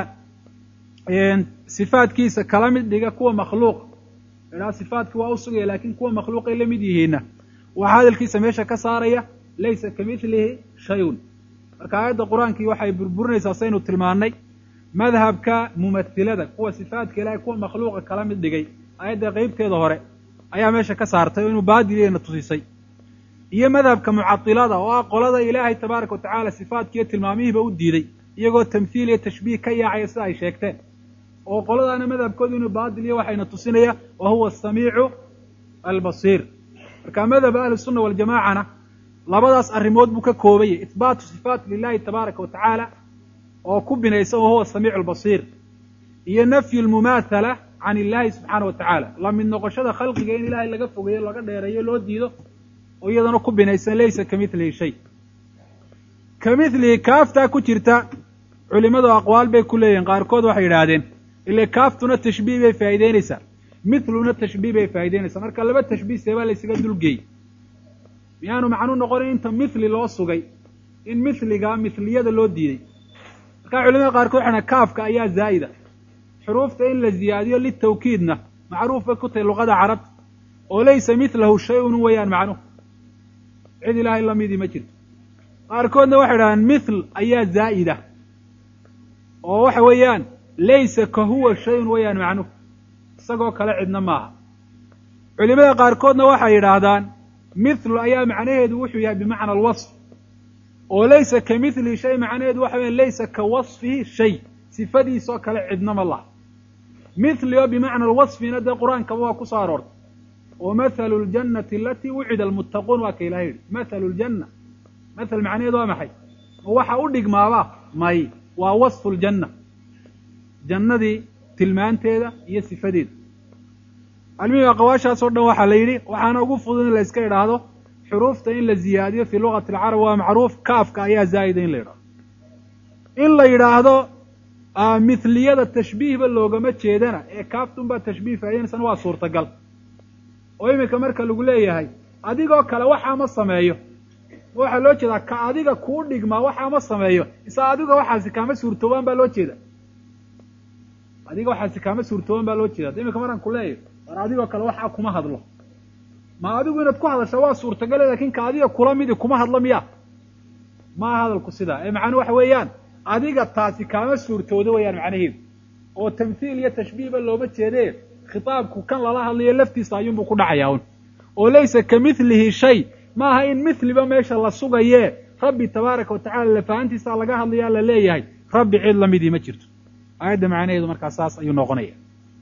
sifaadkiisa kala mid dhiga kuwa makhluuq idhaha sifaadki waa u sugaya laakiin kuwa makhluuqay la mid yihiinna waxaa hadalkiisa meesha ka saaraya laysa ka midlihi shayun marka aayadda qur-aankii waxay burburinaysaa saynu tilmaannay madhabka mumathilada kuwa sifaadka ilaahay kuwa makhluuqa kala mid dhigay aayadda qeybteeda hore ayaa meesha ka saartay oo inuu baadiliyana tusisay iyo madhabka mucatilada oo ah qolada ilaahay tabaaraka wa tacaala sifaadkiiyo tilmaamihiiba u diiday iyagoo tamhiil iyo tashbiih ka yaacaya sida ay sheegteen oo qoladaana madhabkoodu inuu baadiliyo waxayna tusinaya wa huwa asamiicu albasiir marka madhab ahli sunna waljamaacana labadaas arrimood buu ka koobayay ihbaatu sifaat lilahi tabaaraka wa tacaala oo ku binaysan wahuwa samiicu albasiir iyo nafyu lmumaathala can illahi subxaana wa tacaala la mid noqoshada khalqiga in ilaahay laga fogeeyo laga dheereeyo loo diido oo iyadana ku binaysan laysa ka midlihi shay ka midlihi kaaftaa ku jirta culimadu aqwaal bay ku leeyihin qaarkood waxay yidhaahdeen ile kaaftuna tashbiih bay faa'ideynaysaa mithluna tashbiih bay faa'ideynaysaa marka laba tashbiih seebaa laysaga dulgeey miyaanu macnu noqonin inta mithli loo sugay in mithliga mithliyada loo diiday markaa culimada qaarkood waxay kaafka ayaa zaa'ida xuruufta in la ziyaadiyo litawkiidna macruuf bay ku tahay luqada carabta oo laysa mithlahu shay-un weeyaan macnuhu cid ilaahay lamidii ma jirto qaarkoodna waxay idhahdeen mithl ayaa zaa'ida oo waxa weeyaan laysa ka huwa shayun weeyaan macnuhu isagoo kale cidna maaha culimada qaarkoodna waxay yidhaahdaan mithlu ayaa macnaheedu wuxuu yahay bimacna alwasf oo laysa ka mithlihi shay macnaheedu waxa weya laysa ka wasfihi shay sifadiisoo kale cidnama laha mithli oo bimacna alwasfina dee qur-aankaba waa ku soo aroortay oo mathalu ljannati alatii wucida almuttaquun waa ka ilahay yidhi mathalu ljanna mathal macnaheedu waa maxay oo waxa u dhigmaaba may waa wasfu ljanna jannadii tilmaanteeda iyo sifadeeda almihim aqawaashaas oo dhan waxaa la yidhi waxaana ugu fudud in la iska idhaahdo xuruufta in la ziyaadiyo fii luqati alcarab waa macruuf kaafka ayaa zaa'ida in la yidhahdo in la yidhaahdo mithliyada tashbiihba loogama jeedana ee kaaftunbaa tashbiih faa'idaynaysan waa suurtagal oo iminka marka lagu leeyahay adigoo kale waxaa ma sameeyo ma waxaa loo jeedaa ka adiga kuu dhigmaa waxaa ma sameeyo isa adiga waxaasi kaama suurtoobaan baa loo jeeda adiga waxaasi kaama suurtoobaan baa loo jeeda iminka markaan ku leeyahay war adigoo kale waxaa kuma hadlo ma adigu inaad ku hadasho waa suurtagale lakin ka adiga kula midi kuma hadlo miya maa hadalku sidaa ee macnuu waxa weeyaan adiga taasi kaama suurtoodo weeyaan macnaheedu oo tamthiil iyo tashbiihba looma jeedee khitaabku kan lala hadlayo laftiisa ayuunbuu ku dhacayaa un oo laysa ka mithlihi shay maaha in mithliba meesha la sugaye rabbi tabaaraka watacala lafahantiisa laga hadlayaa la leeyahay rabbi cid lamidii ma jirto aayadda macnaheedu markaa saas ayuu noqonaya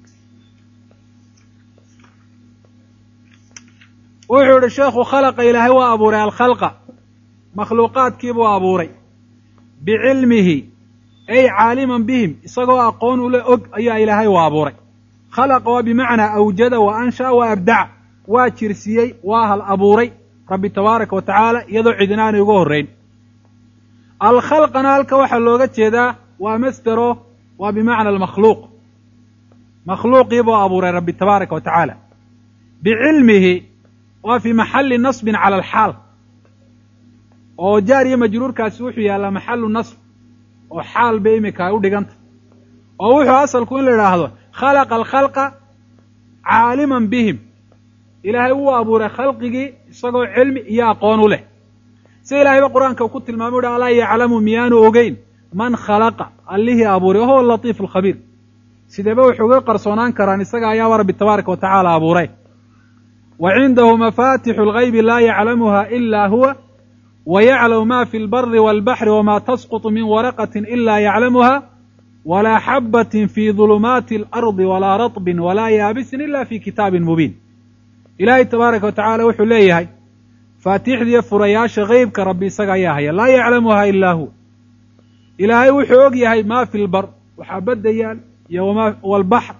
wuxuu yihi sheekhu khalaqa ilaahay waa abuuray alkhalqa makhluuqaadkiibuu abuuray bicilmihi ay caaliman bihim isagoo aqoon ule og ayaa ilaahay u abuuray khalaqa waa bimacnaa awjada wa ansha'a wa abdaca waa jirsiiyey waa hal abuuray rabbi tabaaraka wa tacaala iyadoo cidina aanay uga horrayn alkhalqana halka waxaa looga jeedaa waa masdero waa bimacna almakhluuq makhluuqiibuu abuuray rabbi tabaaraka wa tacaala bicilmihi waa fii maxalli nasbin cala alxaal oo jaar iyo majruurkaasi wuxuu yaallaa maxallu nasb oo xaal bay iminka ay u dhiganta oo wuxuu asalku in la idhaahdo khalaqa alkhalqa caaliman bihim ilaahay wuu abuuray khalqigii isagoo cilmi iyo aqoon u leh si ilaahayba qur-aanka uu ku tilmaamay uhi alaa yaclamu miyaanu ogeyn man khalaqa allihii abuuray wahuwa alatiifu alkhabiir sideeba wuxuu uga qarsoonaan karaan isaga ayaaba rabbi tabaaraka wa tacaala abuuray wa cindahu mafatixu lgaybi laa yaclamuha ila huwa wa yaclamu ma fi lbari walbaxri wama tasqutu min waraqatin ila yaclamuha walaa xabbatin fii dulumaati alardi walaa ratbin walaa yaabisin ila fi kitaabin mubiin ilaahay tabaaraka wa tacaala wuxuu leeyahay faatiixdiiyo furayaasha geybka rabbi isaga ayaa haya laa yaclamuha ilaa hu ilaahay wuxuu og yahay maa fi lbar waxaa badda yaal iyo wma walbaxr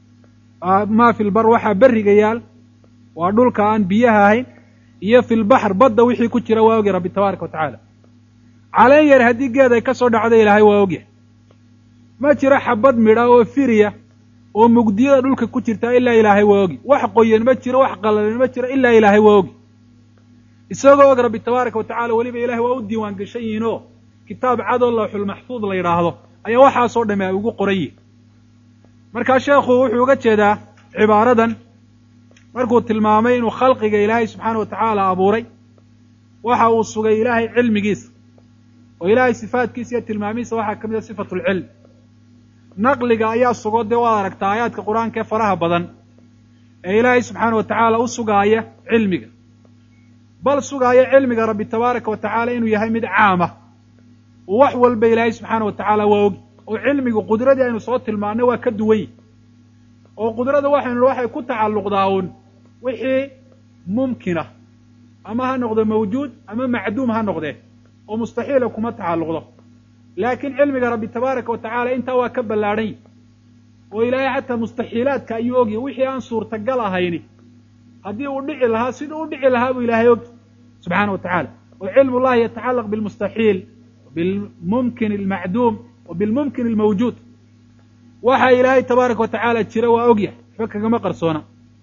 maa fi lbar waxaa berriga yaal waa dhulka aan biyaha ahayn iyo fi lbaxr badda wixii ku jira waa ogya rabbi tabaaraka wa tacaala caleen yar haddii geed ay ka soo dhacdo ilaahay waa ogyahay ma jiro xabad midha oo firiya oo mugdiyada dhulka ku jirta ilaa ilaahay waa ogi wax qoyan ma jiro wax qallalan ma jiro ilaa ilaahay waa ogi isagoo og rabbi tabaaraka wa tacala weliba ilahay waa u diiwaan gashan yihiin oo kitaab cadoo lawxulmaxfuud la yidhaahdo ayaa waxaasoo dhamme ay ugu qoran yihin markaa sheekhu wuxuu uga jeedaa cibaaradan markuu tilmaamay inuu khalqiga ilaahay subxaana wa tacaala abuuray waxa uu sugay ilaahay cilmigiisa oo ilaahay sifaatkiisa iyo tilmaamihiisa waxaa ka mid a sifatu lcilm naqliga ayaa sugo dee waad aragtaa aayaadka qur-aanka ee faraha badan ee ilaahay subxaana wa tacaala u sugaaya cilmiga bal sugaaya cilmiga rabbi tabaaraka wa tacaala inuu yahay mid caama oo wax walba ilaahay subxaana wa tacaala waa ogi oo cilmigu qudradii aynu soo tilmaannay waa ka duwan yihi oo qudrada waxaynu waxay ku tacalluqdaa uun wixii mumkinah ama ha noqdo mawjuud ama macduum ha noqdee oo mustaxiila kuma tacalluqdo laakiin cilmiga rabbi tabaaraka wa tacaala intaa waa ka ballaadhan yihi oo ilaahay xataa mustaxiilaadka ayuu ogyahy wixii aan suurtagal ahayni haddii uu dhici lahaa siduu u dhici lahaa buu ilaahay ogy subxaana wa tacaala oo cilmu llahi yatacallaq bilmustaxiil bilmumkin almacduum wa bilmumkin almawjuud waxa ilaahay tabaaraka wa tacaala jira waa ogyahay waxba kagama qarsoona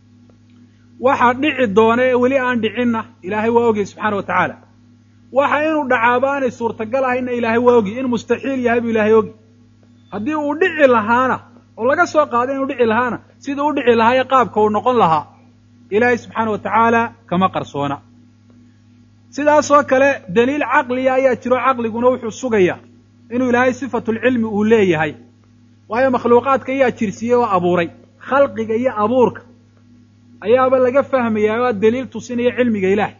waxa dhici doona ee weli aan dhicinna ilaahay waa ogyahay subxaana wa tacaala waxa inuu dhacaaba aanay suurtagal ahayna ilaahay waa ogy in mustaxiil yahay buu ilaahay ogy haddii uu dhici lahaana oo laga soo qaado inuu dhici lahaana siduu u dhici lahaa ee qaabka uu noqon lahaa ilaahay subxaana wa tacaala kama qarsoona sidaasoo kale daliil caqliya ayaa jiro caqliguna wuxuu sugayaa inuu ilaahay sifatulcilmi uu leeyahay waayo makhluuqaadka ayaa jirsiiyey oo abuuray khalqiga iyo abuurka ayaaba laga fahmayaa waa daliil tusinaya cilmiga ilaahay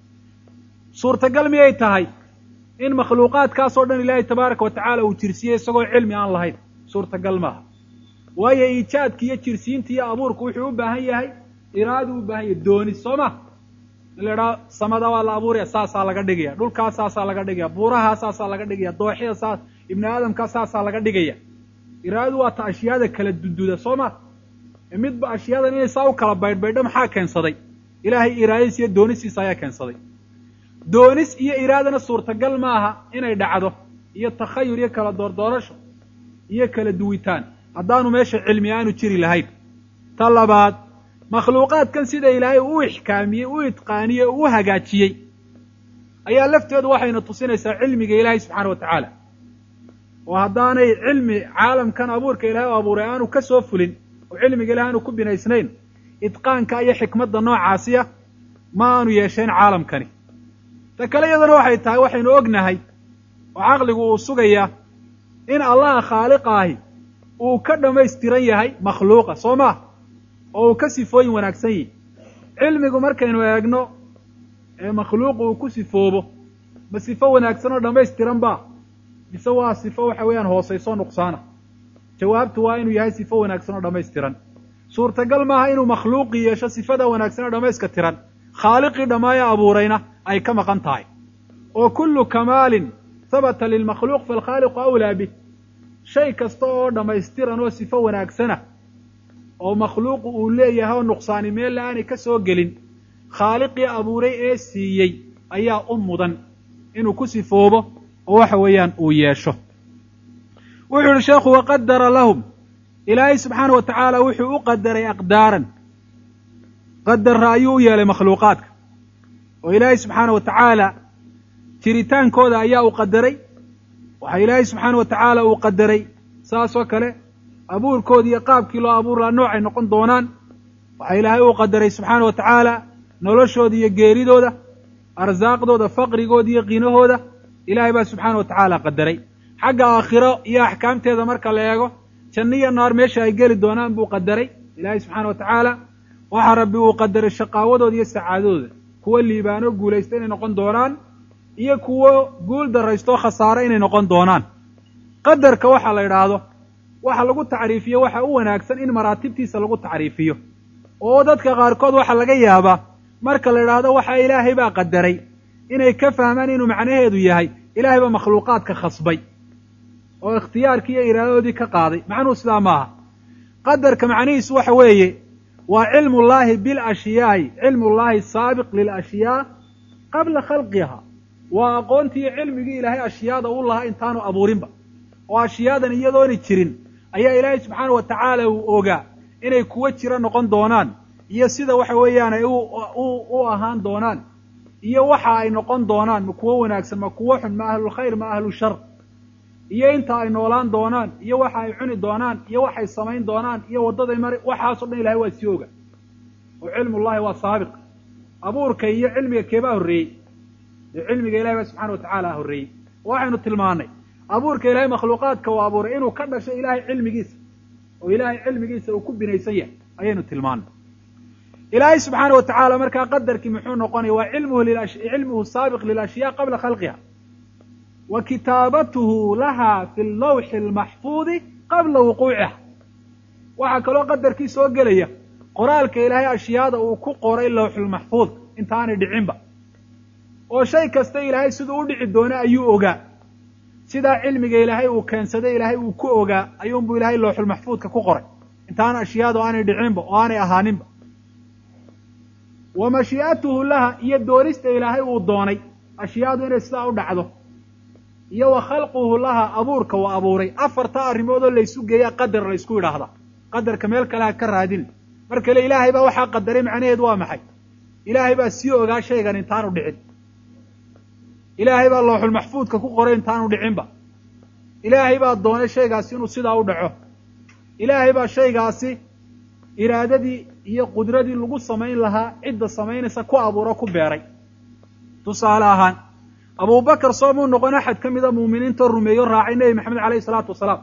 suurtagal miyay tahay in makhluuqaadkaasoo dhan ilaahay tabaaraka wa tacaala uu jirsiyey isagoo cilmi aan lahayn suurtagal maaha waayo iijaadka iyo jirsiinta iyo abuurku wuxuu u baahan yahay iraadu u baahan yahay dooni soo ma in la idhaha samada waa la abuuraya saasaa laga dhigaya dhulkaas saasaa laga dhigaya buurahaa saasaa laga dhigaya dooxyada saas ibni aadamkaa saasaa laga dhigaya iraadu waa ta ashyaada kala dududa soo ma midba ashyadan inay saa u kala baydhbaydho maxaa keensaday ilaahay iraadadiis iyo doonisiisa ayaa keensaday doonis iyo iraadana suurtagal maaha inay dhacdo iyo takhayur iyo kala doordoorasho iyo kala duwitaan haddaanu meesha cilmi aanu jiri lahayn ta labaad makhluuqaadkan sida ilaahay u ixkaamiyey u itqaaniyey u hagaajiyey ayaa lafteedu waxayna tusinaysaa cilmiga ilaahay subxaana wa tacaala oo haddaanay cilmi caalamkan abuurka ilahay u abuuray aanu ka soo fulin oo cilmiga ilahay aanu ku binaysnayn idqaanka iyo xikmadda noocaasiya ma aanu yeesheen caalamkani ta kale iyadana waxay tahay waxaynu ognahay oo caqligu uu sugayaa in allaha khaaliqa ahi uu ka dhammaystiran yahay makhluuqa soo maa oo uu ka sifooyin wanaagsan yihi cilmigu markaynu eegno ee makhluuqu uu ku sifoobo ma sifo wanaagsan oo dhammaystiran ba mise waa sifo waxa weeyaan hoosayso nuqsaana jawaabtu waa inuu yahay sifo wanaagsan oo dhammaystiran suurtagal maaha inuu makhluuqi yeesho sifada wanaagsan oo dhammayska tiran khaaliqii dhammaaya abuurayna ay ka maqan tahay oo kullu kamaalin habata lilmakhluuq falkhaaliqu awlaa bih shay kasta oo dhammaystiran oo sifo wanaagsana oo makhluuqu uu leeyahay oo nuqsaani meel aanay ka soo gelin khaaliqii abuuray ee siiyey ayaa u mudan inuu ku sifoobo oo waxa weeyaan uu yeesho wuxuu yihi sheekhu waqadara lahum ilaahay subxaana wa tacaala wuxuu u qadaray aqdaaran qadarra ayuu u yeelay makhluuqaadka oo ilaahay subxaana wa tacaala jiritaankooda ayaa uu qadaray waxaa ilaahay subxaana wa tacaala uu qadaray saasoo kale abuurkoodi iyo qaabkii loo abuur laha noocay noqon doonaan waxaa ilaahay uu qadaray subxaana wa tacaala noloshooda iyo geeridooda arsaaqdooda faqrigooda iyo qinahooda ilaahay baa subxaana wa tacaala qadaray xagga aakhiro iyo axkaamteeda marka la eego janno iyo naar meesha ay geli doonaan buu qadaray ilaahay subxaana wa tacaala waxaa rabbi uu qadaray shaqaawadooda iyo sacaadadooda kuwo liibaano guulaysta inay noqon doonaan iyo kuwo guul darraystoo khasaare inay noqon doonaan qadarka waxaa la idhaahdo waxa lagu tacriifiyo waxa u wanaagsan in maraatibtiisa lagu tacriifiyo oo dadka qaarkood waxaa laga yaabaa marka la idhaahdo waxa ilaahay baa qadaray inay ka fahmaan inuu macnaheedu yahay ilaahay baa makhluuqaadka khasbay oo ikhtiyaarkii iyo iraadadoodii ka qaaday macnuhu sidaa maaha qadarka macnihiisu waxa weeye waa cilmu llaahi bilashyaai cilmu llaahi saabiq lilashyaa qabla khalqiha waa aqoontii iyo cilmigii ilaahay ashyaada u lahaa intaanu abuurinba oo ashyaadan iyadoona jirin ayaa ilaahay subxaana wa tacaala uu ogaa inay kuwo jiro noqon doonaan iyo sida waxa weeyaan ay u ahaan doonaan iyo waxa ay noqon doonaan ma kuwo wanaagsan ma kuwo xun ma ahlulkhayr ma ahlushar iyo inta ay noolaan doonaan iyo waxa ay cuni doonaan iyo waxay samayn doonaan iyo waddaday mari waxaasoo dhan ilahay waa sii oga oo cilmullahi waa saabiq abuurka iyo cilmiga keebaa horreeyey dee cilmiga ilahay baa subxana wa tacaala horreeyey waxaynu tilmaannay abuurka ilahay makhluuqaadka uu abuuray inuu ka dhashay ilaahay cilmigiisa oo ilaahay cilmigiisa uu ku binaysan yahay ayaynu tilmaannay ilaahay subxaana wa tacaala markaa qadarkii muxuu noqonaya waa cilmuhu cilmuhu saabiq lilashyaa qabla khalqiha wa kitaabatuhu laha fi lawxi almaxfuudi qabla wuquuciha waxaa kaloo qadarkii soo gelaya qoraalka ilaahay ashyaada uu ku qoray lawxulmaxfuud intaanay dhicinba oo shay kasta ilaahay siduu u dhici doono ayuu ogaa sidaa cilmiga ilaahay uu keensaday ilaahay uu ku ogaa ayuunbuu ilaahay lawxulmaxfuudka ku qoray intaan ashyaadu aanay dhicinba oo aanay ahaaninba wa mashii'atuhu laha iyo doonista ilaahay uu doonay ashyaadu inay sidaa u dhacdo iyo wa khalquhu laha abuurka uu abuuray afarta arrimoodoo laysu geeyaa qadar laysku yidhaahdaa qadarka meel kale ha ka raadin mar kale ilaahay baa waxaa qadaray macnaheedu waa maxay ilaahay baa sii ogaa shaygan intaanu dhicin ilaahay baa looxulmaxfuudka ku qoray intaanu dhicinba ilaahay baa doonay shaygaasi inuu sidaa u dhaco ilaahay baa shaygaasi iraadadii iyo qudradii lagu samayn lahaa cidda samaynaysa ku abuuro ku beeray tusaale ahaan abubakar soomuu noqon axad ka mida muuminiintoo rumeeyo raacay nebi maxamed alayhi salaatu wasalaam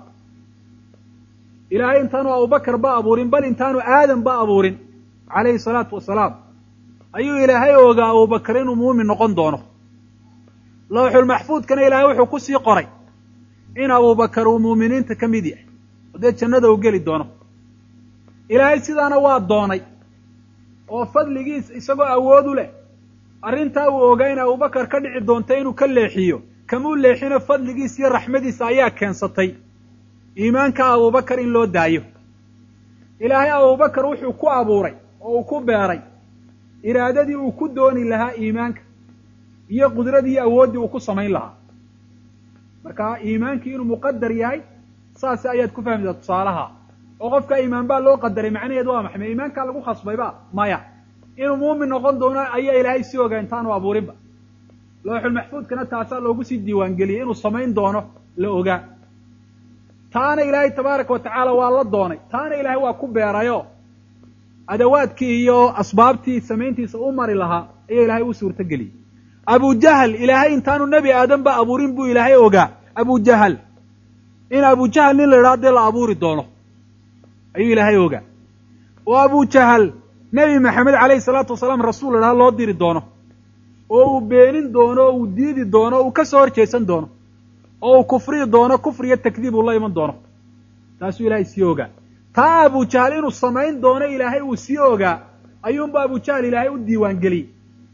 ilaahay intaanu abubakar ba abuurin bal intaanu aadam ba abuurin calayhi salaatu wasalaam ayuu ilaahay ogaa abubakar inuu muumin noqon doono lawxulmaxfuudkana ilaahay wuxuu ku sii qoray in abubakar uu muuminiinta ka mid yahay oo dee jannada uu geli doono ilaahay sidaana waa doonay oo fadligiis isagoo awood u leh arrintaa uu ogaa in abubakar ka dhici doonta inuu ka leexiyo kamuu leexino fadligiis iyo raxmadiisa ayaa keensatay iimaanka abubakar in loo daayo ilaahay abubakar wuxuu ku abuuray oo uu ku beeray iraadadii uu ku dooni lahaa iimaanka iyo qudradii iyo awooddii uu ku samayn lahaa marka iimaankii inuu muqadar yahay saas ayaad ku fahmaysaa tusaalaha oo qofka iimaan baa loo qadaray macnaheedu waa maxay ma iimaankaa lagu khasbayba maya inuu muumin noqon doono ayaa ilaahay sii ogaa intaanu abuurinba looxulmaxfuudkana taasaa loogu sii diiwaangeliyey inuu samayn doono la ogaa taana ilaahay tabaaraka wa tacaala waa la doonay taana ilaahay waa ku beerayo adawaadkii iyo asbaabtii samayntiisa u mari lahaa ayaa ilaahay u suurtogeliyey abujahal ilaahay intaanu nebi aadan ba abuurin buu ilaahay ogaa abujahal in abujahal nin la idhaha dee la abuuri doono ayuu ilaahay ogaa oo abujahal nebi maxamed calayhi salaatu wasalaam rasuul idhaha loo diri doono oo uu beenin doono oo uu diidi doono o uu ka soo horjeesan doono oo uu kufrii doono kufri iyo takdiib uu la iman doono taasuu ilaahay sii ogaa taa abujahal inuu samayn doono ilaahay uu sii ogaa ayuunba abujahal ilaahay u diiwaangeliyey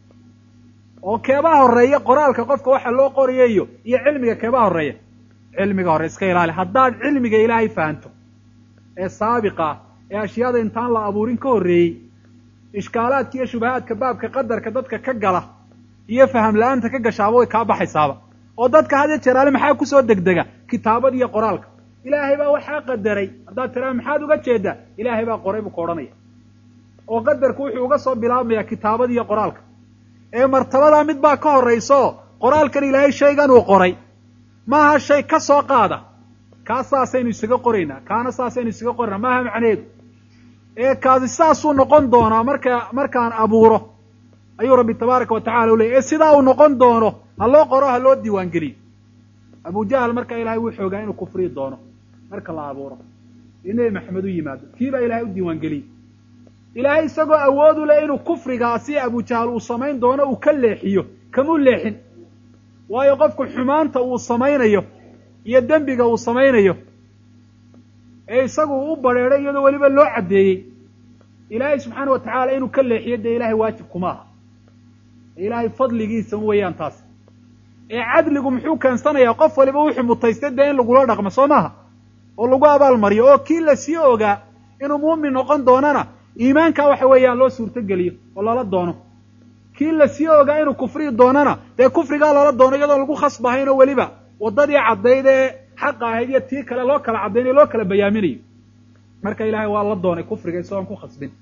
oo keebaa horreeya qoraalka qofka waxa loo qorayayo iyo cilmiga keebaa horreeya cilmiga hore iska ilaali haddaad cilmiga ilaahay fahanto ee saabiqa ah ee ashyaada intaan la abuurin ka horreeyey ishkaalaadka iyo shubahaadka baabka qadarka dadka ka gala iyo faham la-aanta ka gashaaba way kaa baxaysaaba oo dadka had iyo jeeraale maxaa kusoo degdega kitaabada iyo qoraalka ilaahay baa waxaa qadaray haddaad tiraa maxaad uga jeedaa ilaahay baa qoray buu ka odhanaya oo qadarku wuxuu uga soo bilaabmayaa kitaabada iyo qoraalka ee martabadaa mid baa ka horrayso qoraalkan ilaahay shaygan uu qoray maaha shay ka soo qaada kaa saasaynu isaga qoraynaa kaana saasaynu isaga qoraynaa maaha macneedu ee kaasi saasuu noqon doonaa marka markaan abuuro ayuu rabbi tabaaraka wa tacala u leyay ee sidaa uu noqon doono ha loo qoro ha loo diiwaangeliyo abujahal marka ilaahay wuu xoogaa inuu kufrii doono marka la abuuro iyo nebi maxamed u yimaado kii baa ilaahay u diiwaangeliyey ilaahay isagoo awood u leh inuu kufrigaasi abujahal uu samayn doono uu ka leexiyo kamuu leexin waayo qofku xumaanta uu samaynayo iyo dembiga uu samaynayo ee isagu u badheedhay iyadoo weliba loo caddeeyey ilaahay subxaana wa tacaala inuu ka leexiyo dee ilaahay waajib kuma aha ilaahay fadligiisa weeyaan taas ee cadligu muxuu keensanayaa qof waliba wuxuu mutaystay dee in lagula dhaqmo soo maaha oo lagu abaalmariyo oo kii la sii ogaa inuu muumin noqon doonana iimaankaa waxa weeyaan loo suurtogeliyo oo lala doono kii la sii ogaa inuu kufriyi doonana dee kufrigaa lala doono iyadoo lagu khasbahaynoo weliba waddadii caddayd ee xaqa ahayd iyo tii kale loo kala caddaynayo loo kala bayaaminayo marka ilaahay waa la doonay kufriga isagoon ku khasbin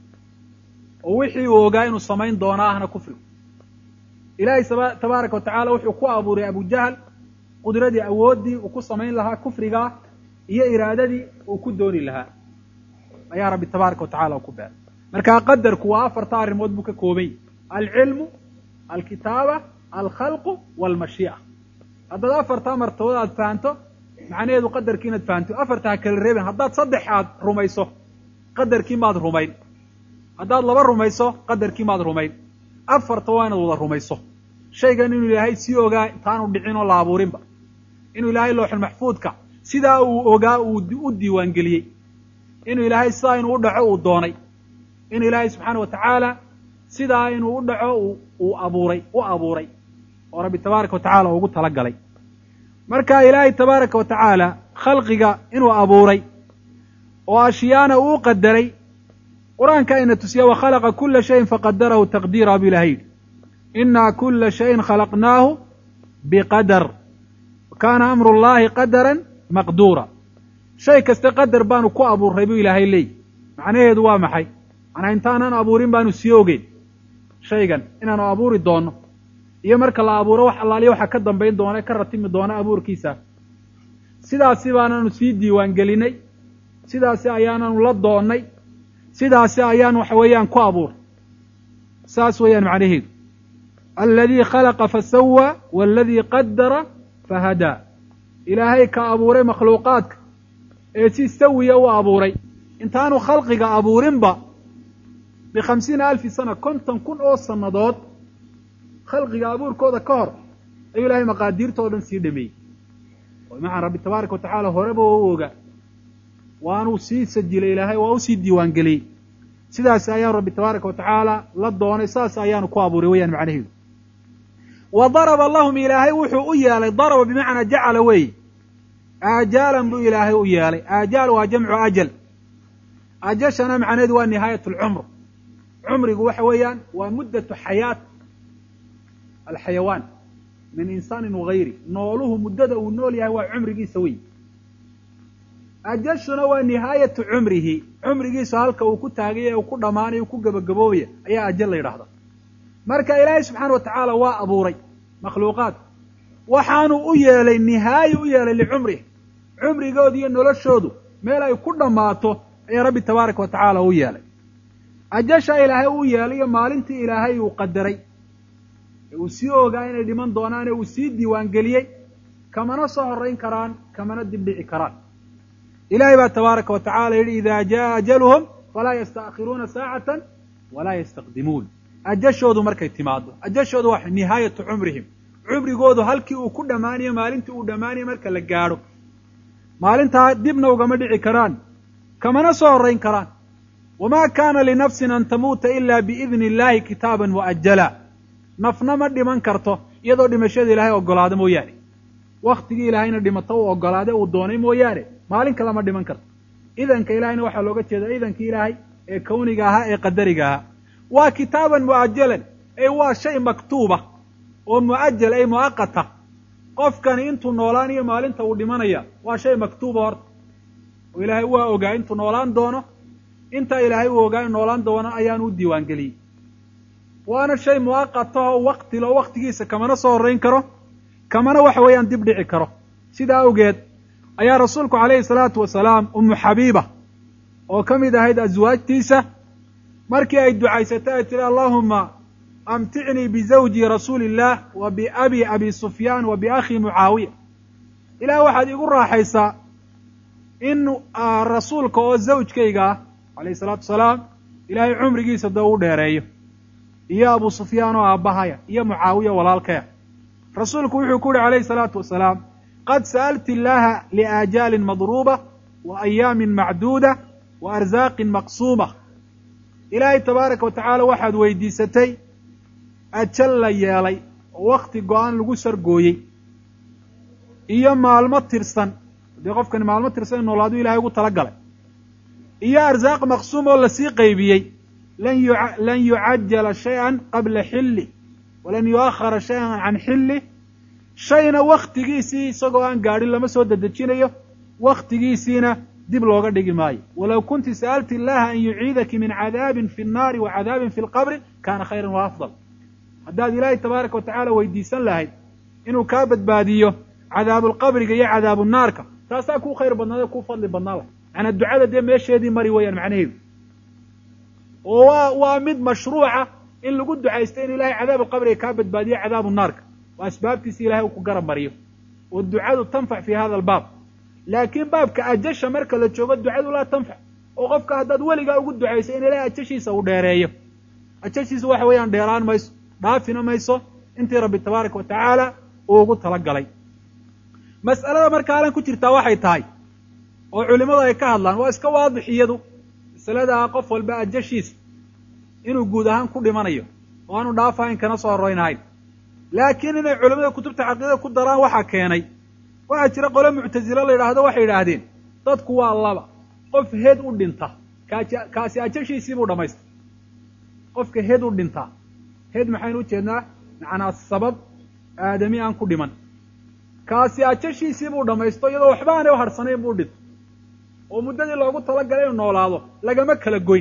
oo wixii uu ogaa inuu samayn doono ahna kufrigu ilaahay tabaaraka wa tacaala wuxuu ku abuuray abujahal qudradii awooddii uu ku samayn lahaa kufrigaa iyo iraadadii uu ku dooni lahaa ayaa rabbi tabaaraka wa tacala u ku beeray markaa qadarku waa afarta arrimood buu ka koobany alcilmu alkitaaba alkhalqu walmashii'a haddaad afartaa martabood aad fahanto macnaheedu qadarkii inaad fahanto afarta ha kala reebin haddaad saddex aad rumayso qadarkii maad rumayn haddaad laba rumayso qadarkii maad rumayn afarta waa inaad wada rumayso shaygan inuu ilaahay sii ogaa intaanu dhicin oo la abuurinba inuu ilaahay looxul maxfuudka sidaa uu ogaa uu u diiwaangeliyey inuu ilaahay sidaa inuu u dhaco uu doonay inuu ilaahay subxaana wa tacaala sidaa inuu u dhaco uu abuuray u abuuray oo rabbi tabaaraka wa tacala ugu talagalay marka ilaahay tabaaraka wa tacaala khalqiga inuu abuuray oo ashyaana uu qadaray qur-aanka ayna tusiya wakhalaqa kula shayin faqadarahu taqdiira bu ilahay yidhi inaa kula shayin khalaqnaahu biqadar kaana amru llahi qadaran maqduura shay kasta qadar baanu ku abuurray buu ilaahay leey macnaheedu waa maxay manaa intaanan abuurin baanu sii ogeyn shaygan inaanu abuuri doono iyo marka la abuuro wax allaaliya waxaa ka dambayn doona ka ratimi doona abuurkiisa sidaasi baananu sii diiwaan gelinay sidaasi ayaananu la doonnay sidaasi ayaan waxa weeyaan ku abuuray saas weeyaan macnaheedu aladii khalaqa fasawaa waaladii qadara fahadaa ilaahay ka abuuray makhluuqaadka ee si sawiya u abuuray intaanu khalqiga abuurinba bikhamsiina alfi sana konton kun oo sannadood khalqiga abuurkooda ka hor ayuu ilaahay maqaadiirtoo dhan sii dhameeyey macan rabbi tabaaraka wa tacaala horeba waa u ogaa waanuu sii sajilay ilaahay waa usii diiwaan geliyey sidaas ayaanu rabbi tabaaraka wa tacaala la doonay saas ayaanu ku abuuray weyaan macnaheedu wa daraba lahum ilaahay wuxuu u yeelay daraba bimacnaa jacala weeye aajaalan buu ilaahay u yeelay aajaal waa jamcu ajal ajashana macnaheedu waa nihaayat alcumr cumrigu waxa weeyaan waa muddatu xayaat alxayawaan min insaanin wagayri nooluhu muddada uu nool yahay waa cumrigiisa wey ajashuna waa nihaayatu cumrihi cumrigiisu halka uu ku taagaya ee uu ku dhammaanaya uu ku gebagaboobaya ayaa ajal la yidhahda marka ilaahay subxaana wa tacaala waa abuuray makhluuqaad waxaanu u yeelay nihaayo u yeelay licumrih cumrigoodu iyo noloshoodu meel ay ku dhammaato ayaa rabbi tabaaraka wa tacaala u yeelay ajasha ilaahay uu yeelay iyo maalintii ilaahay uu qadaray ee uu sii ogaa inay dhiman doonaan ee uu sii diiwaangeliyey kamana soo horrayn karaan kamana dibdhici karaan ilahay baa tabaaraka wa tacala yidhi ida jaa ajaluhum falaa yasta'khiruuna saacatan walaa yastaqdimuun ajashoodu markay timaado ajashoodu waa nihaayatu cumrihim cumrigoodu halkii uu ku dhammaanayo maalintii uu dhammaanayo marka la gaadho maalintaa dibna ugama dhici karaan kamana soo horrayn karaan wamaa kaana linafsin an tamuuta ila biidni illahi kitaaban mu'ajala nafna ma dhiman karto iyadoo dhimashada ilaahay ogolaado mooyaane waktigii ilaahayna dhimato uu ogolaade uu doonay mooyaane maalin kale ma dhiman karto idanka ilaahayna waxaa looga jeedaa idankii ilaahay ee kawniga ahaa ee qadariga ahaa waa kitaaban mu'ajalan ee waa shay maktuuba oo mu'ajal ay mu'aqata qofkani intuu noolaan iyo maalinta uu dhimanaya waa shay maktuuba horta oo ilaahay waa ogaa intuu noolaan doono intaa ilaahay uu ogaa in noolaan doono ayaanu u diiwaan geliyey waana shay mu'aqata oo wakti loo waktigiisa kamana soo horrayn karo kamana waxa weeyaan dib dhici karo sidaa awgeed ayaa rasuulku calayhi salaatu wasalaam ummu xabiiba oo ka mid ahayd aswaajtiisa markii ay ducaysatay ay tihi allaahuma amticnii bizawji rasuuli illaah wa biabi abi sufyaan wa biakhi mucaawiya ilaah waxaad igu raaxaysaa in rasuulka oo zawjkayga ah calayhi salaatu wasalaam ilaahay cumrigiisa dee u dheereeyo iyo abu sufyaan oo aabbahaya iyo mucaawiya walaalkaya rasuulku wuxuu ku uhi calayhi salaatu wasalaam qad sa'alti illaaha liaajaalin madruuba wa ayaamin macduuda wa arsaaqin maqsuuma ilaahay tabaaraka wa tacaala waxaad weydiisatay ajal la yeelay oo wakti go-aan lagu sargooyey iyo maalmo tirsan dee qofkani maalmo tirsan in noolaaduu ilahay ugu tala galay iyo arsaaq maqsuum oo lasii qaybiyey lan yucajala shay-an qabla xilli walan yu'akhara shay-an can xilli shayna waktigiisii isagoo aan gaadhin lama soo dedejinayo waktigiisiina dib looga dhigi maayo walow kunti sa'alti illaha an yuciidaki min cadaabin fi nnaari wa cadaabin fi lqabri kaana khayran wa afdal haddaad ilaahay tabaaraka wa tacaala weydiisan lahayd inuu kaa badbaadiyo cadaabulqabriga iyo cadaabunaarka taasaa kuu khayr badnaada kuu fadli badnaa lah macnaa ducada dee meesheedii mari weeyaan macnaheedu oo waa waa mid mashruuca in lagu ducaysto in ilahay cadaabuqabriga kaa badbaadiyo cadaabu naarka oo asbaabtiisi ilahay uu ku garab mariyo oo ducadu tanfac fi hada albaab laakiin baabka ajasha marka la joogo ducadu laa tanfac oo qofka haddaad weligaa ugu ducayso in ilahay ajashiisa uu dheereeyo ajashiisa waxa weeyaan dheeraan mayso dhaafina mayso intii rabbi tabaaraka wa tacaala uu ugu talagalay mas'alada marka halan ku jirtaa waxay tahay oo culimmadu ay ka hadlaan waa iska waadix iyadu masaladaa qof walba ajashiisa inuu guud ahaan ku dhimanayo oo aanu dhaafahayn kana soo horraynahayn laakiin inay culimmada kutubta caqiidada ku daraan waxaa keenay waxaa jira qole muctasilo la yidhaahdo waxay yidhaahdeen dadku waa laba qof heed u dhinta kaaji kaasi ajashiisii buu dhamaystay qofka heed u dhintaa heed maxaynu ujeednaa macnaa sabab aadami aan ku dhiman kaasi ajashiisii buu dhamaysto iyadoo waxba aanay u harsanayn buu dhinto oo muddadii loogu talagalay inuu noolaado lagama kala goyn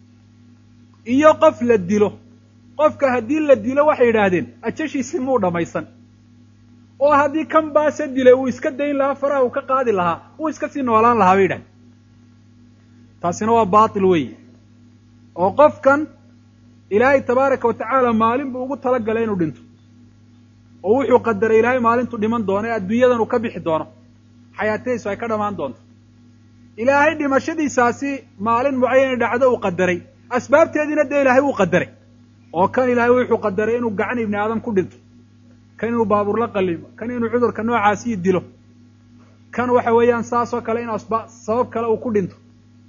iyo qof la dilo qofka haddii la dilo waxay yidhaahdeen ajashiisii muu dhammaysan oo haddii kan baase dilay uu iska dayn lahaa faraha uu ka qaadi lahaa uu iska sii noolaan lahaa bay yidhahdeen taasina waa baatil weeye oo qofkan ilaahay tabaaraka wa tacaala maalin buu ugu talagalay inuu dhinto oo wuxuu qadaray ilaahay maalintu dhiman doono ee adduunyadan uu ka bixi doono xayaatadiisu ay ka dhammaan doonto ilaahay dhimashadiisaasi maalin mucayana dhacdo uu qadaray asbaabteediina dee ilaahay uu qadaray oo kan ilaahay wuxuu qadaray inuu gacan ibni aadam ku dhinto kan inuu baabuur la qallimo kan inuu cudurka noocaasii dilo kan waxa weeyaan saasoo kale in asba sabab kale uu ku dhinto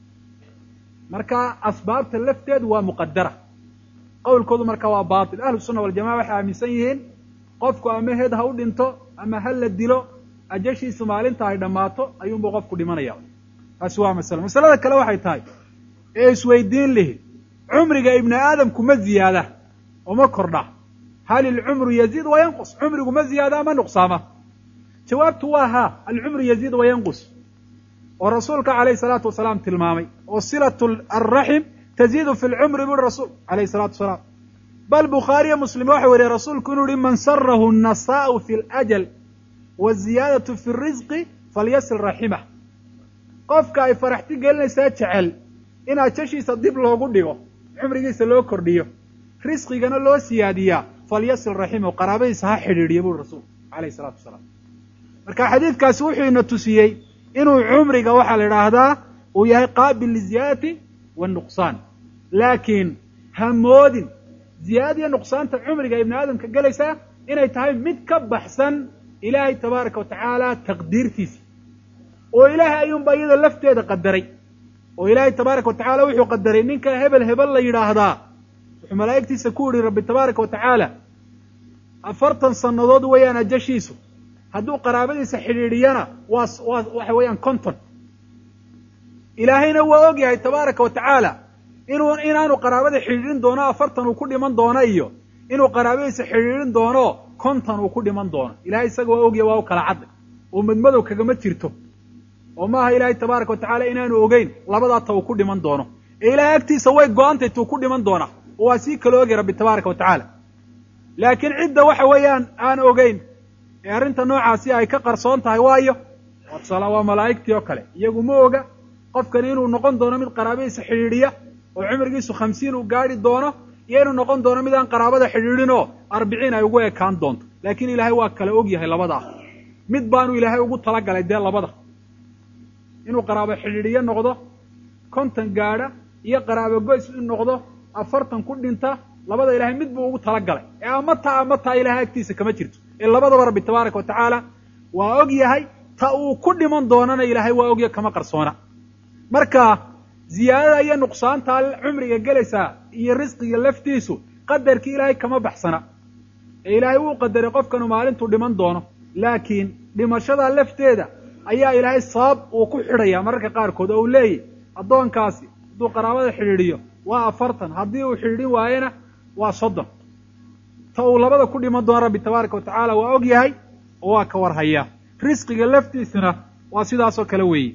marka asbaabta lafteedu waa muqadara qowlkoodu marka waa baatil ahlu sunna waljamaca waxay aaminsan yihiin qofku ama heed ha u dhinto ama ha la dilo ajashiisu maalinta ay dhammaato ayuunbuu qofku dhimanaya taasi waa masale masalada kale waxay tahay ee isweydiin lihi cumriga ibni aadamku ma ziyaada oo ma kordha hal ilcumru yaziid wa yanqus cumrigu ma ziyaada ama nuqsaama jawaabtu waa haa alcumru yaziid wa yanqus oo rasuulka calayhi salaatu wasalaam tilmaamay oo silatu alraxim taziidu fi lcumri buri rasuul calayhi salatu wasalaam bal bukhaariyo muslim waxa weriye rasuulku inuu yihi man sarahu nasaa'u fi ljal waziyaadatu fi risqi falyasil raximah qofka ay faraxti gelinaysaa jecel in ajashiisa dib loogu dhigo cumrigiisa loo kordhiyo risqigana loo siyaadiyaa falyasil raximahu qaraabadiisa ha xidhiidhiyo buri rasuulku calayhi salaatu wasalaam marka xadiidkaasi wuxuu ina tusiyey inuu cumriga waxaa la idhaahdaa uu yahay qaabil liziyaadati wanuqsaan laakiin ha moodin ziyaadada iyo nuqsaanta cumriga ibni aadamka gelaysaa inay tahay mid ka baxsan ilaahay tabaaraka wa tacaala taqdiirtiisa oo ilaahay ayuunba iyada lafteeda qadaray oo ilaahay tabaaraka wa tacaala wuxuu qadaray ninka hebel hebel la yidhaahdaa wuxuu malaa'igtiisa ku yidhi rabbi tabaaraka wa tacaala afartan sannadood weeyaan ajashiisu hadduu qaraabadiisa xidhiidhiyana waa waa waxa weeyaan conton ilaahayna waa og yahay tabaaraka wa tacaala inuu inaanu qaraabada xidhiidhin doono afartan uu ku dhiman doono iyo inuu qaraabadiisa xidhiidhin doono konton uu ku dhiman doono ilahay isaga waa ogyahay waa u kala cadday oo madmadow kagama jirto oo maaha ilaahay tabaaraka wa tacaala inaanu ogeyn labadaa ta uu ku dhiman doono ee ilahay agtiisa way go-antay tuu ku dhiman doona oo waa sii kala ogay rabbi tabaaraka wa tacaala laakiin cidda waxa weeyaan aan ogeyn ee arrinta noocaasi ay ka qarsoon tahay waayo watsala waa malaa'igtii oo kale iyagu ma oga qofkani inuu noqon doono mid qaraabadiisa xidhiidhiya oo cumrigiisu khamsiin uu gaadhi doono iyo inuu noqon doono mid aan qaraabada xidhiidhin oo arbiciin ay ugu ekaan doonto laakiin ilaahay waa kala og yahay labadaa mid baanu ilaahay ugu talagalay dee labada inuu qaraabo xidhiidhiyo noqdo konton gaadha iyo qaraabo goys in noqdo afartan ku dhinta labada ilahay mid buu ugu talagalay ee ama taa ama taa ilahay agtiisa kama jirto ee labadaba rabbi tabaaraka wa tacaala waa og yahay ta uu ku dhiman doonana ilaahay waa ogya kama qarsoona marka ziyaadada iyo nuqsaantaa cumriga gelaysaa iyo risqiga laftiisu qadarkii ilaahay kama baxsana ee ilaahay wuu qadaray qofkanu maalintuu dhiman doono laakiin dhimashada lafteeda ayaa ilaahay sabab uu ku xidhaya mararka qaarkood oo uu leeyahy addoonkaasi hadduu qaraabada xidhiidhiyo waa afartan haddii uu xidhiidhin waayena waa soddon ta uu labada ku dhiman doono rabbi tabaaraka wa tacaala waa og yahay oo waa ka warhayaa risqiga laftiisuna waa sidaasoo kale weeye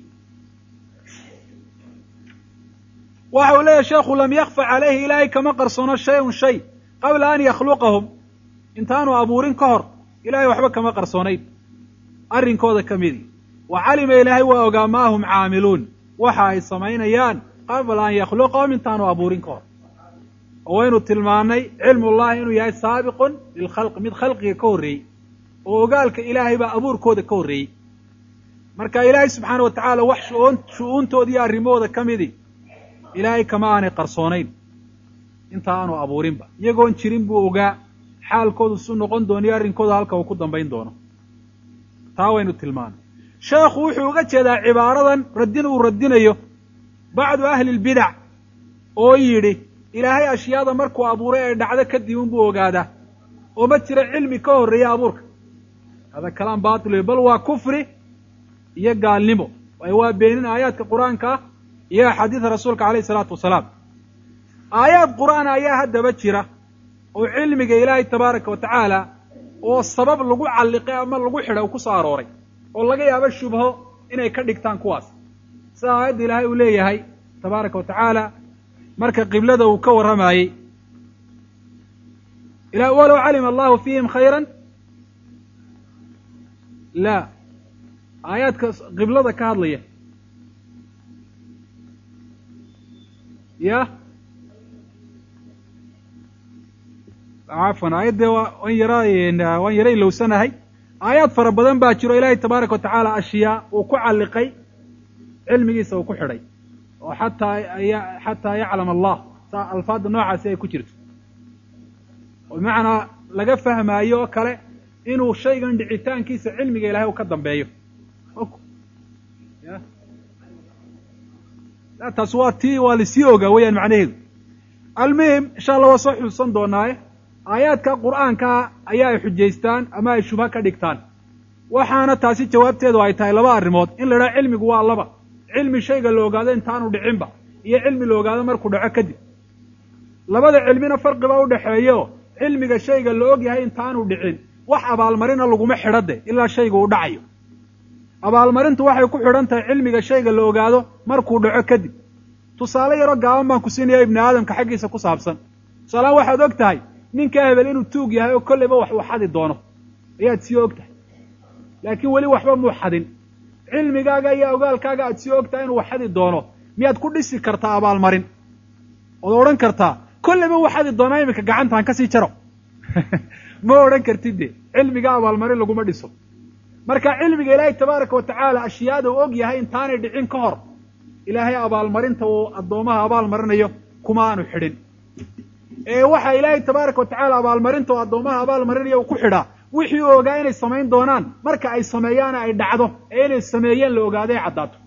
waxa uu leeyahy sheekhu lam yakfa calayhi ilaahay kama qarsoono shay-un shay qabla an yakhluqahum intaanu abuurin ka hor ilaahay waxba kama qarsoonayn arrinkooda ka midi wa calima ilaahay waa ogaa maa hum caamiluun waxa ay samaynayaan qabla an yakhluqahum intaanu abuurin ka hor oo waynu tilmaannay cilmullahi inuu yahay saabiqun lilkhalqi mid khalqiga ka horreeyey oo ogaalka ilaahay baa abuurkooda ka horreeyey marka ilaahay subxaana wa tacaala wax shuun shu-uuntooda iyo arrimahooda ka midi ilaahay kama aanay qarsoonayn inta aanu abuurinba iyagoon jirin buu ogaa xaalkoodu su noqon doono iyo arrinkooda halka uu ku dambayn doono taa waynu tilmaanay sheekhu wuxuu uga jeedaa cibaaradan raddin uu radinayo bacdu ahli lbidac oo yidhi ilaahay ashyaada markuu abuuray ay dhacdo kadib unbuu ogaadaa oo ma jira cilmi ka horreeya abuurka hada kalaam batil bal waa kufri iyo gaalnimo waayo waa beenin aayaadka qur-aanka ah iyo axaadiida rasuulka alayh isalaatu wasalaam aayaad qur'aan ayaa haddaba jira oo cilmiga ilaahay tabaaraka wa tacaala oo sabab lagu calliqay ama lagu xidha u ku soo arooray oo laga yaabo shubho inay ka dhigtaan kuwaas sida aayadda ilaahay uu leeyahay tabaaraka wa tacaala marka qiblada uu ka warramayey walow calima allahu fiihim khayran la aayaadka qiblada ka hadlaya ya cafwan aayaddee waan yara waan yara ilowsanahay aayaad fara badan baa jiro ilaahay tabaaraka wa tacaala ashyaa uu ku calliqay cilmigiisa uu ku xidhay oo xataa xataa yaclam allah saa alfaadda noocaasi ay ku jirto oo bimacnaa laga fahmaayo oo kale inuu shaygan dhicitaankiisa cilmiga ilahay uu ka dambeeyo ya taas waa tii waa lasii ogaa weeyaan macnaheedu almuhim insha allah waa soo xusuusan doonaaye aayaadka qur'aankaa ayaa ay xujaystaan ama ay shubha ka dhigtaan waxaana taasi jawaabteedu ay tahay laba arrimood in la idhaha cilmigu waa laba cilmi shayga la ogaado intaanu dhicinba iyo cilmi la ogaado markuu dhaco kadib labada cilmina farqiba u dhexeeyo cilmiga shayga la og yahay intaanu dhicin wax abaalmarina laguma xidho de ilaa shayga uu dhacayo abaalmarintu waxay ku xidhan tahay cilmiga shayga la ogaado markuu dhaco kadib tusaale yaroo gaaban baan ku siinaya ibni aadamka xaggiisa ku saabsan tusaalehaan waxaad og tahay ninka hebel inuu tuug yahay oo kolleyba wax uu xadi doono ayaad sii og tahay laakiin weli waxba muu xadin cilmigaaga iyo ogaalkaaga aad sii og tahay inuu wax xadi doono miyaad ku dhisi kartaa abaalmarin ood odhan kartaa kolleyba wuu xadi doonaa iminka gacantaan kasii jaro ma odhan kartid de cilmiga abaalmarin laguma dhiso marka cilmiga ilaahay tabaaraka wa tacaala ashyaada uu og yahay intaanay dhicin ka hor ilaahay abaalmarinta uu addoomaha abaalmarinayo kuma aanu xidhin ee waxa ilaahay tabaaraka wa tacaala abaalmarinta uu addoomaha abaalmarinayo uu ku xidhaa wixii uu ogaa inay samayn doonaan marka ay sameeyaana ay dhacdo ee inay sameeyeen la ogaado ay caddaato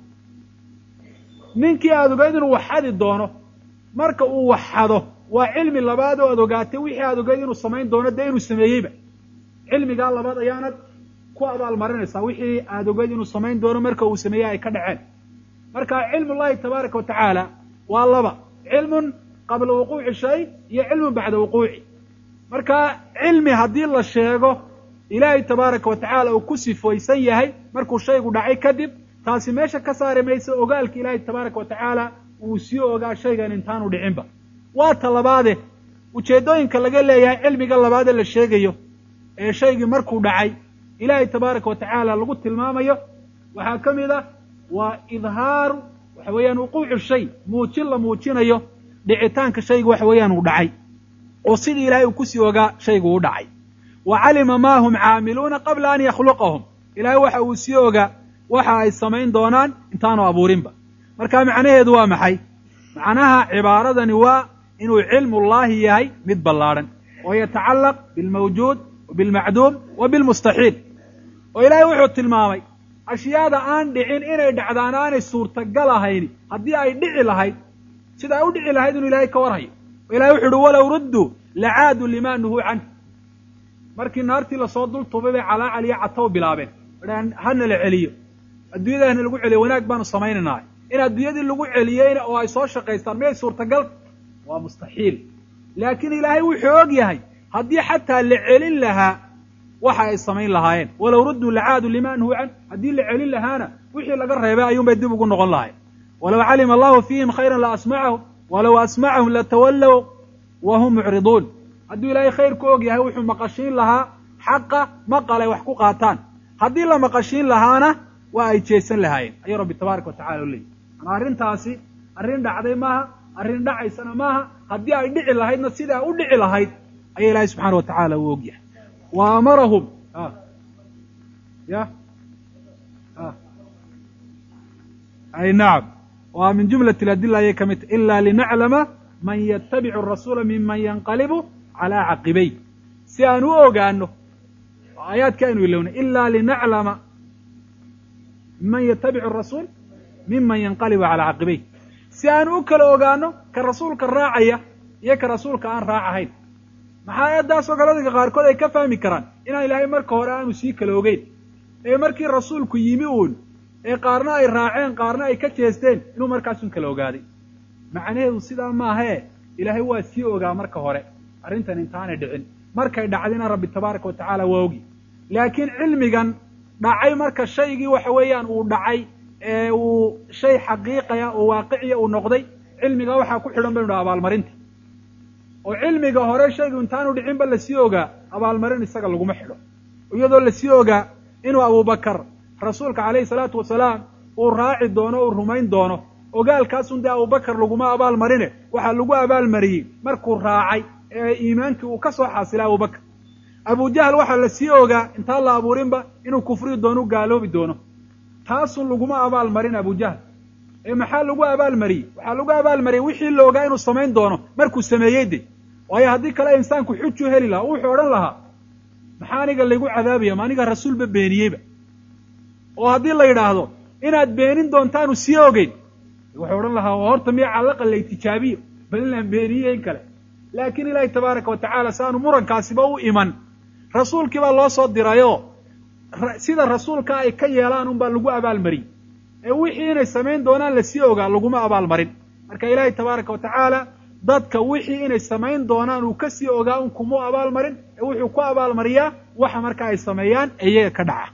ninkii aada ogayd inuu wax xadi doono marka uu wax xado waa cilmi labaad oo aad ogaatay wixii aada ogayd inuu samayn doono dee inuu sameeyeyba cilmigaa labaad ayaanad ku abaalmarinaysaa wixii aada ogayd inuu samayn doono marka uu sameeyey ay ka dhaceen marka cilmullahi tabaaraka wa tacaala waa laba cilmun qabla wuquuci shay iyo cilmun bacda wuquuci marka cilmi haddii la sheego ilaahay tabaaraka wa tacaala uu ku sifaysan yahay markuu shaygu dhacay kadib taasi meesha ka saari maysa ogaalka ilaahay tabaaraka wa tacaala uu sii ogaa shaygan intaanu dhicinba waa ta labaade ujeeddooyinka laga leeyahay cilmiga labaadee la sheegayo ee shaygii markuu dhacay ilaahay tabaaraka wa tacaala lagu tilmaamayo waxaa ka mid ah waa idhaaru waxa weeyaan wuquucu shay muujin la muujinayo dhicitaanka shaygu waxa weeyaan uu dhacay oo sidii ilaahay uu kusii ogaa shaygu u dhacay wa calima maa hum caamiluuna qabla an yakhluqahum ilaahay waxa uu sii ogaa waxa ay samayn doonaan intaanu abuurinba marka macnaheedu waa maxay macnaha cibaaradani waa inuu cilmullaahi yahay mid ballaadhan oo yatacallaq bilmawjuud wa bilmacduum wa bilmustaxiil oo ilaahay wuxuu tilmaamay ashyaada aan dhicin inay dhacdaan aanay suurtagal ahayni haddii ay dhici lahayd sida ay u dhici lahayd inuu ilaahay ka warhayo oo ilahay wuxu uhi walow rudduu lacaaduu limaa nuhuu canh markii naartii lasoo dul tubay bay calaacal iyo catow bilaabeen dhaan hana la celiyo adduunyada hana lagu celiyo wanaag baanu samaynaynahay in adduunyadii lagu celiyeyna oo ay soo shaqaystaan miyay suurtagal waa mustaxiil laakiin ilaahay wuxuu og yahay haddii xataa la celin lahaa waxa ay samayn lahaayeen walow rudduu lacaadu limaa nuhuu can haddii la celin lahaana wixii laga reebay ayuunbay dib ugu noqon lahayen walow calima allahu fiihim khayran la asmacahum walow asmacahum latawallow wa hum mucriduun hadduu ilaahay khayr ku og yahay wuxuu maqashiin lahaa xaqa maqal ay wax ku qaataan haddii la maqashiin lahaana waa ay jeesan lahaayeen ayuu rabbi tabaaraka wa tacala u leeyay manaa arrintaasi arrin dhacday maaha arrin dhacaysana maaha haddii ay dhici lahaydna sidaa u dhici lahayd ayaa ilaahay subxaana wa tacaala uu og yahay wa amarahum ya ay nacam waa min jumlat aladila ayay ka mid tahy ila linaclama man yatabicu arasuula miman yanqalibu calaa caqibay si aan u ogaano aayaadka aynu ilowna ila linaclama man yatabicu arasuul miman yanqalibu calaa caqibay si aan u kala ogaano ka rasuulka raacaya iyo ka rasuulka aan raacahayn maxaa aayaddaasoo kale dadka qaarkood ay ka fahmi karaan inaan ilaahay marka hore aanu sii kala ogeyn ee markii rasuulku yimi uun ee qaarna ay raaceen qaarna ay ka jeesteen inuu markaasun kala ogaaday macnaheedu sidaa maahee ilaahay waa sii ogaa marka hore arrintan intaanay dhicin markay dhacdina rabbi tabaaraka wa tacaala waa ogi laakiin cilmigan dhacay marka shaygii waxa weeyaan uu dhacay ee uu shay xaqiiqaya oo waaqiciya uu noqday cilmiga waxaa ku xidhan baynu dhaha abaalmarinta oo cilmiga hore shaygu intaanu dhicinba lasii ogaa abaalmarin isaga laguma xidho iyadoo lasii ogaa inuu abubakar rasuulka calayhi salaatu wasalaam uu raaci doono uu rumayn doono ogaalkaasun dee abubakar laguma abaal marine waxaa lagu abaalmariyey markuu raacay ee iimaankii uu ka soo xaasilay abubakar abujahl waxaa lasii ogaa intaan la abuurinba inuu kufriyi doono u gaaloobi doono taasun laguma abaal marin abujahl ee maxaa lagu abaalmariyey waxaa lagu abaalmariyey wixii la ogaa inuu samayn doono markuu sameeyey de waayo haddii kale insaanku xuju heli lahaa wuxuu odhan lahaa maxaa aniga laygu cadaabaya ma aniga rasuulba beeniyeyba oo haddii la yidhaahdo inaad beenin doontaanu sii ogeyn wuxuu odhan lahaa horta miya callaqa lay tijaabiyo bal inaan beeniye in kale laakiin ilaahi tabaaraka wa tacaala si aanu murankaasiba u iman rasuulkii baa loo soo dirayoo sida rasuulka ay ka yeelaan unbaa lagu abaalmariyey ee wixii inay samayn doonaan lasii ogaa laguma abaalmarin marka ilaahi tabaaraka wa tacaala dadka wixii inay samayn doonaan uu kasii ogaa un kumuu abaalmarin ee wuxuu ku abaalmariyaa waxa marka ay sameeyaan iyaga ka dhaca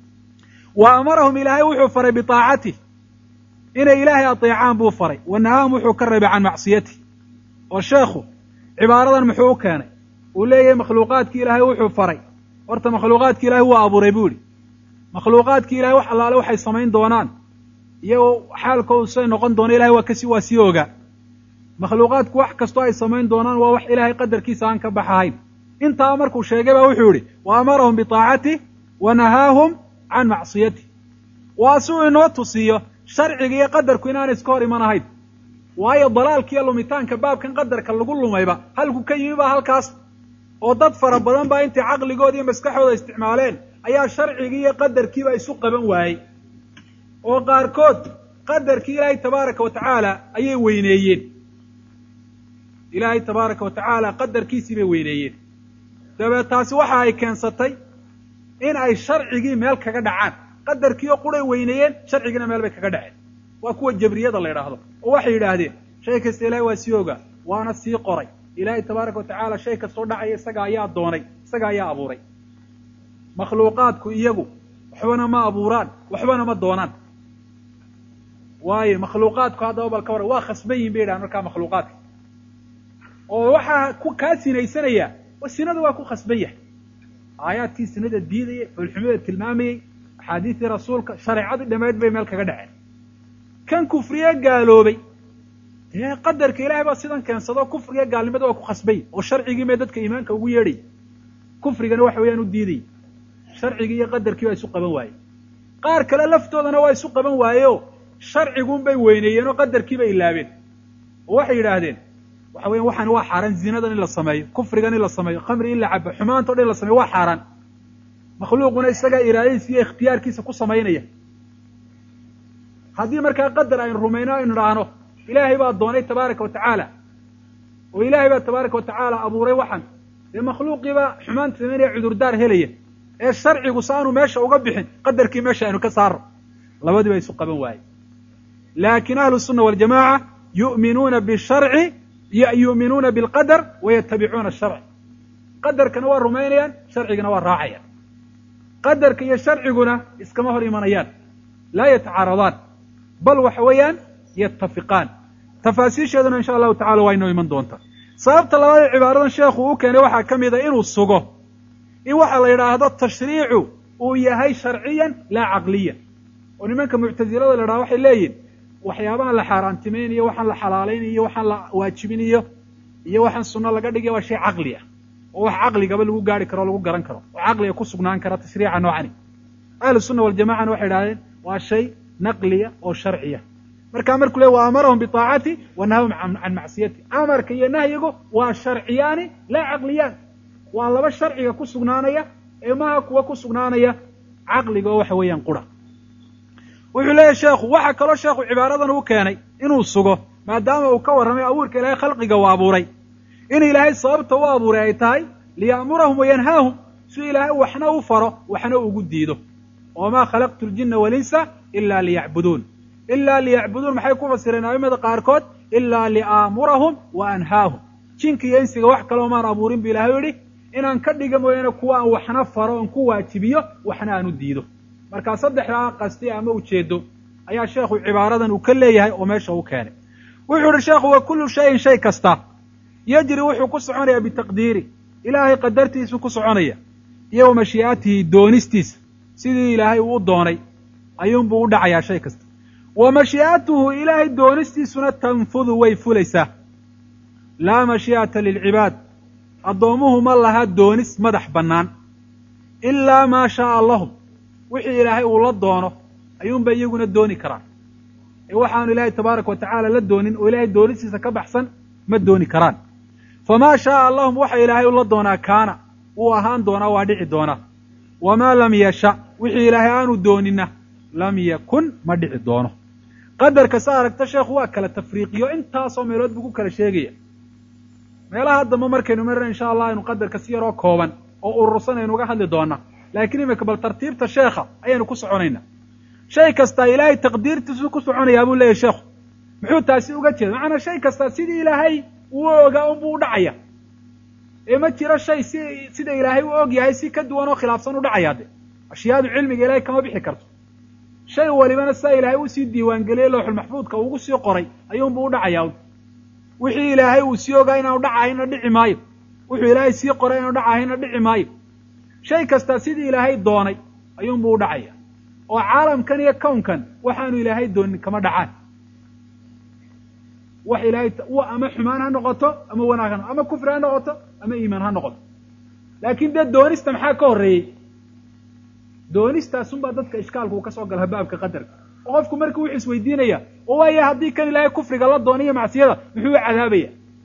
wa amarahum ilaahay wuxuu faray biaacatih inay ilaahay ateecaan buu faray wa nahaahum wuxuu ka reebay can macsiyatih oo sheekhu cibaaradan muxuu u keenay uu leeyahay makhluuqaadkii ilaahay wuxuu faray horta makhluuqaadki ilahay waa abuuray buu yihi makhluuqaadkii ilahay wax allaale waxay samayn doonaan iyagoo xaalkoodu say noqon doona ilahay waa kasi waa sii ogaa makhluuqaadku wax kastoo ay samayn doonaan waa wax ilaahay qadarkiisa aan ka baxahayn intaa markuu sheegay baa wuxuu yihi wa amarahum biaacatih wa nahaahum can macsiyatih waa si uu inoo tusiyo sharciga iyo qadarku inaanay iska hor iman ahayn waayo dalaalkiiyo lumitaanka baabkan qadarka lagu lumayba halku ka yimi baa halkaas oo dad fara badan baa intay caqligooda iyo maskaxooda isticmaaleen ayaa sharcigii iyo qadarkiiba isu qaban waayey oo qaarkood qadarkii ilaahay tabaaraka wa tacaala ayay weyneeyeen ilaahay tabaaraka wa tacaala qadarkiisii bay weyneeyeen dabeed taasi waxa ay keensatay in ay sharcigii meel kaga dhacaan qadarkiioo quray weyneeyeen sharcigiina meel bay kaga dhaceen waa kuwa jabriyada la yidhaahdo oo waxay yidhaahdeen shay kasta ilahay waa sii ogaa waana sii qoray ilaahay tabaaraka wa tacaala shay kastoo dhacaya isaga ayaa doonay isaga ayaa abuuray makhluuqaadku iyagu waxbana ma abuuraan waxbana ma doonaan waayo makhluuqaadku haddaba bal ka waran waa khasban yihin bay yidhahan markaa makhluuqaadka oo waxaa ku kaa sinaysanaya sinada waa ku khasban yahay aayaadkii sinada diidayay xulxumada tilmaamayey axaadiistii rasuulka shareecadii dhammeyd bay meel kaga dhaceen kan kufriye gaaloobay dee qadarka ilahay baa sidan keensado kufriga gaalnimada waa ku khasbay oo sharcigii mee dadka iimaanka ugu yeedhay kufrigana waxa weeyaan u diidayy sharcigii iyo qadarkii baa isu qaban waaye qaar kale laftoodana waa isu qaban waayeoo sharciguun bay weyneeyeen oo qadarkii bay ilaabeen oo waxay yidhaahdeen waxa weyan waxaan waa xaaraan zinadan in la sameeyo kufrigan in la sameeyo khamri in la cabo xumaanta o dhan in la sameyo waa xaaraan makhluuquna isagaa iraadadiisa iyo ikhtiyaarkiisa ku samaynaya haddii markaa qadar aynu rumayno aynu idhaahno ilaahay baa doonay tabaaraka wa tacaala oo ilaahay baa tabaaraka wa tacaala abuuray waxan dee makhluuqiiba xumaanta samaynaya cudurdaar helaya ee sharcigu si aanu meesha uga bixin qadarkii meesha aynu ka saarno labadiiba isu qaban waaye laakiin ahlu sunna waljamaaca yu'minuuna bisharci yu'minuuna bilqadar wayatabicuuna asharc qadarkana waa rumaynayaan sharcigana waa raacayaan qadarka iyo sharciguna iskama hor imanayaan laa yatacaaradaan bal waxa weeyaan yatafiqaan tafaasiisheeduna insha allahu tacala waa inoo iman doontaa sababta labaad ee cibaaradan sheekhu u keenay waxaa ka mid a inuu sugo in waxa la yidhaahdo tashriicu uu yahay sharciyan laa caqliyan oo nimanka muctasilada la yidhahdo waxay leeyihin waxyaabahan la xaaraantimaynayo waxaan la xalaalaynayo waxaan la waajibinayo iyo waxaan sunno laga dhigaya waa shay caqli ah oo wax caqligaba lagu gaari karo o lagu garan karo oo caqliga ku sugnaan kara tashriica noocani ahlu sunna waljamacana waxay idhahdeen waa shay naqliya oo sharciya markaa markuu le wa amarahum biطaacati wa nahahum can macsiyati amarka iyo nahyigu waa sharciyaani laa caqliyaan waa laba sharciga ku sugnaanaya ee maha kuwa ku sugnaanaya caqliga oo waxa weeyaan qura wuxuu leeyahy sheekhu waxaa kaloo sheekhu cibaaradan u keenay inuu sugo maadaama uu ka warramay abuurka ilaahay khalqiga u abuuray in ilaahay sababta u abuuray ay tahay liya'murahum wayanhaahum si ilaahay waxna u faro waxna ugu diido wamaa khalaqtu ljinna walinsa ila liyacbuduun ilaa liyacbuduun maxay ku fasireen aimada qaarkood ilaa liaamurahum wa anhaahum jinka iyo insiga wax kaloo maan abuurin bu ilahay yidhi inaan ka dhiga mooyaane kuwa aan waxna faro oon ku waajibiyo waxna aan u diido markaa saddexdaa qasti ama ujeedo ayaa sheekhu cibaaradan uu ka leeyahay oo meesha u keenay wuxuu ihi sheekhu wa kullu shayin shay kasta yajri wuxuu ku soconayaa bitaqdiiri ilaahay qadartiisuu ku soconaya iyo wa mashii'atihi doonistiisa sidii ilaahay uu u doonay ayuunbuu u dhacayaa shay kasta wa mashii'atuhu ilaahay doonistiisuna tanfudu way fulaysaa laa mashii'ata lilcibaad addoommuhu ma laha doonis madax bannaan ilaa maa shaaa lahum wixii ilaahay uu la doono ayuunbay iyaguna dooni karaan ee waxaanu ilaahay tabaaraka wa tacaala la doonin oo ilaahay doonistiisa ka baxsan ma dooni karaan famaa shaaa lahum waxa ilaahay ula doonaa kaana wuu ahaan doonaa waa dhici doonaa wamaa lam yasha wixii ilaahay aanu doonina lam yakun ma dhici doono qadarka sa aragta sheekhu waa kala tafriiqiyo intaasoo meelood buu ku kala sheegaya meelaha dambe markaynu marina insha allah aynu qadarka si yaroo kooban oo urursan aynu uga hadli doonaa laakiin imika bal tartiibta sheekha ayaynu ku soconaynaa shay kastaa ilaahay taqdiirtiisu ku soconayaa buu leeyahy sheekhu muxuu taasi uga jeeda macanaa shay kastaa sidii ilaahay uu ogaa unbuu u dhacaya ee ma jiro shay si sida ilaahay u og yahay si ka duwan oo khilaafsan u dhacayaa de ashyaadu cilmiga ilaahay kama bixi karto shay walibana sidaa ilaahay usii diiwaangeliyey looxulmaxfuudka ugu sii qoray ayuunbuu u dhacayaa wixii ilaahay uu sii ogaa inaanu dhacahayna dhici maayo wuxuu ilaahay sii qoray inaanu dhacahayna dhici maayo shay kastaa sidii ilaahay doonay ayuunbuu u dhacaya oo caalamkan iyo kownkan waxaanu ilaahay doonin kama dhacaan wax ilaahay ama xumaan ha noqoto ama wanaag ha noqoto ama kufri ha noqoto ama iimaan ha noqoto laakiin dee doonista maxaa ka horreeyey doonistaasunbaa dadka ishkaalku uu ka soo gala baabka qadarka oo qofku marka wuxuu isweydiinaya oo waaya haddii kan ilaahay kufriga la doonaiyo macsiyada muxuu u cadaabaya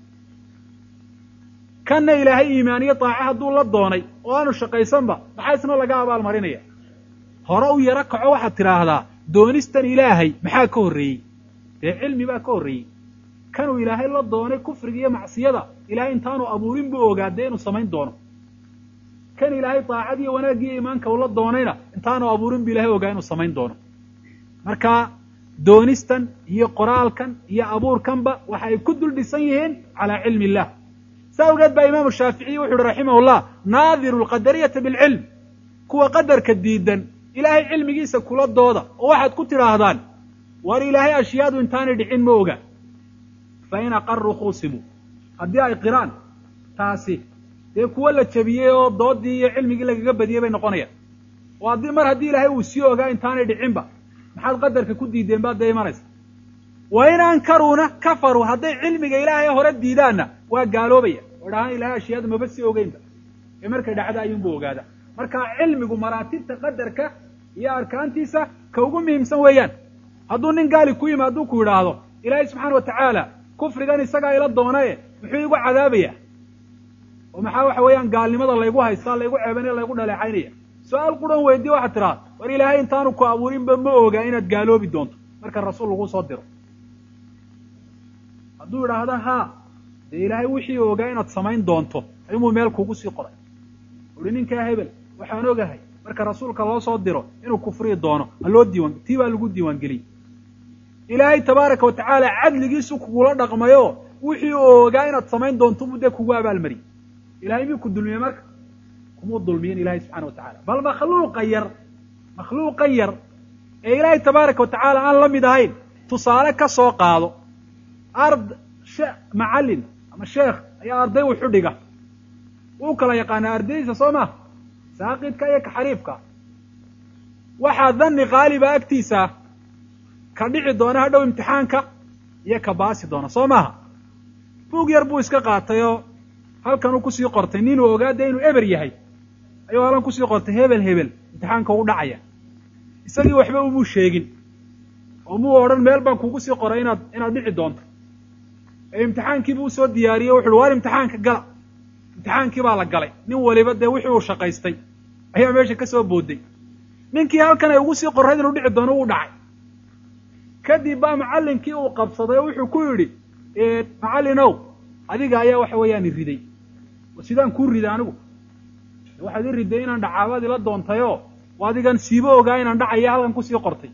kanna ilaahay iimaaniyo daace hadduu la doonay oo aanu shaqaysanba maxaa isna laga abaalmarinaya hore u yaro kaco waxaad tidhaahdaa doonistan ilaahay maxaa ka horreeyey dee cilmi baa ka horreeyey kanuu ilaahay la doonay kufriga iyo macsiyada ilaahay intaanu abuurin buu ogaa dee inuu samayn doono kan ilaahay daacad iyo wanaaggiiyo iimaanka uu la doonayna intaanu abuurin bu ilahay ogaa inuu samayn doono marka doonistan iyo qoraalkan iyo abuurkanba waxa ay ku dul dhisan yihiin calaa cilmi illah saa awgeed baa imaamu shaaficiyi wuxu uhi raximahullah naadiru alqadariyata bilcilm kuwa qadarka diidan ilaahay cilmigiisa kula dooda oo waxaad ku tidhaahdaan war ilaahay ashyaadu intaanay dhicin ma oga fa in aqaruu khuusimuu haddii ay qiraan taasi dee kuwo la jebiyey oo doodii iyo cilmigii lagaga badiyey bay noqonayaan oo haddii mar haddii ilaahay uu sii ogaa intaanay dhicinba maxaad qadarka ku diideen baad dee imanaysa wa in ankaruuna kafaruu hadday cilmiga ilaahay hore diidaanna waa gaaloobaya oo dhahaan ilahay ashyaada maba sii ogeynba ee markay dhacda ayuunbu ogaada marka cilmigu maraatibta qadarka iyo arkaantiisa ka ugu muhiimsan weeyaan hadduu nin gaali ku yimi hadduu ku yidhaahdo ilaahay subxaana wa tacaala kufrigan isagaa ila doonaye muxuu igu cadaabaya oo maxaa waxa weeyaan gaalnimada laygu haystaa laygu ceebanaya laygu dhaleecaynaya su-aal quran weydiye waxaad tidhaha war ilaahay intaanu ku abuurinba ma ogaa inaad gaaloobi doonto marka rasuul lagu soo diro hadduu idhaahdo haa dee ilaahay wixii ogaa inaad samayn doonto ayuunbuu meel kugu sii qoray uhi ninkaa hebel waxaan ogahay marka rasuulka loo soo diro inuu kufriyi doono ha loo diiwan tii baa lagu diiwaangeliyey ilaahay tabaaraka wa tacaala cadligiisu kugula dhaqmayo wixii uu ogaa inaad samayn doonto buu dee kugu abaalmariyey ilahay miyuu ku dulmiyey marka kumuu dulmiyin ilahay subxana wa tacala bal makhluuqa yar makhluuqa yar ee ilaahay tabaaraka wa tacaala aan la mid ahayn tusaale ka soo qaado ard macallin ama sheekh ayaa arday wuxu dhiga wuu kala yaqaanaa ardaydiisa soo ma saaqidka iyo ka xariifka waxaa dhanni qaaliba agtiisa ka dhici doona hadhow imtixaanka iyo ka baasi doona soo maaha buug yar buu iska qaatay oo halkan uu kusii qortay ninuu ogaada inuu eber yahay ayuu halkan kusii qortay hebel hebel imtixaanka u dhacaya isagii waxba umuu sheegin oo muu odhan meel baan kugu sii qoray inaad inaad dhici doonto ee imtixaankiibu usoo diyaariyey wuxu uhi waar imtixaanka gala imtixaankii baa la galay nin waliba dee wixii uu shaqaystay ayaa meesha ka soo booday ninkii halkan ay ugu sii qorrayd inuu dhici doono wuu dhacay kadib baa macallinkii uu qabsaday oo wuxuu ku yidhi macallinow adiga ayaa waxa weeyaan i riday sidaan kuu riday anigu waxaad i riday inaan dhacaabaad ila doontayoo adigan siibo ogaa inaan dhacaya halkan kusii qortay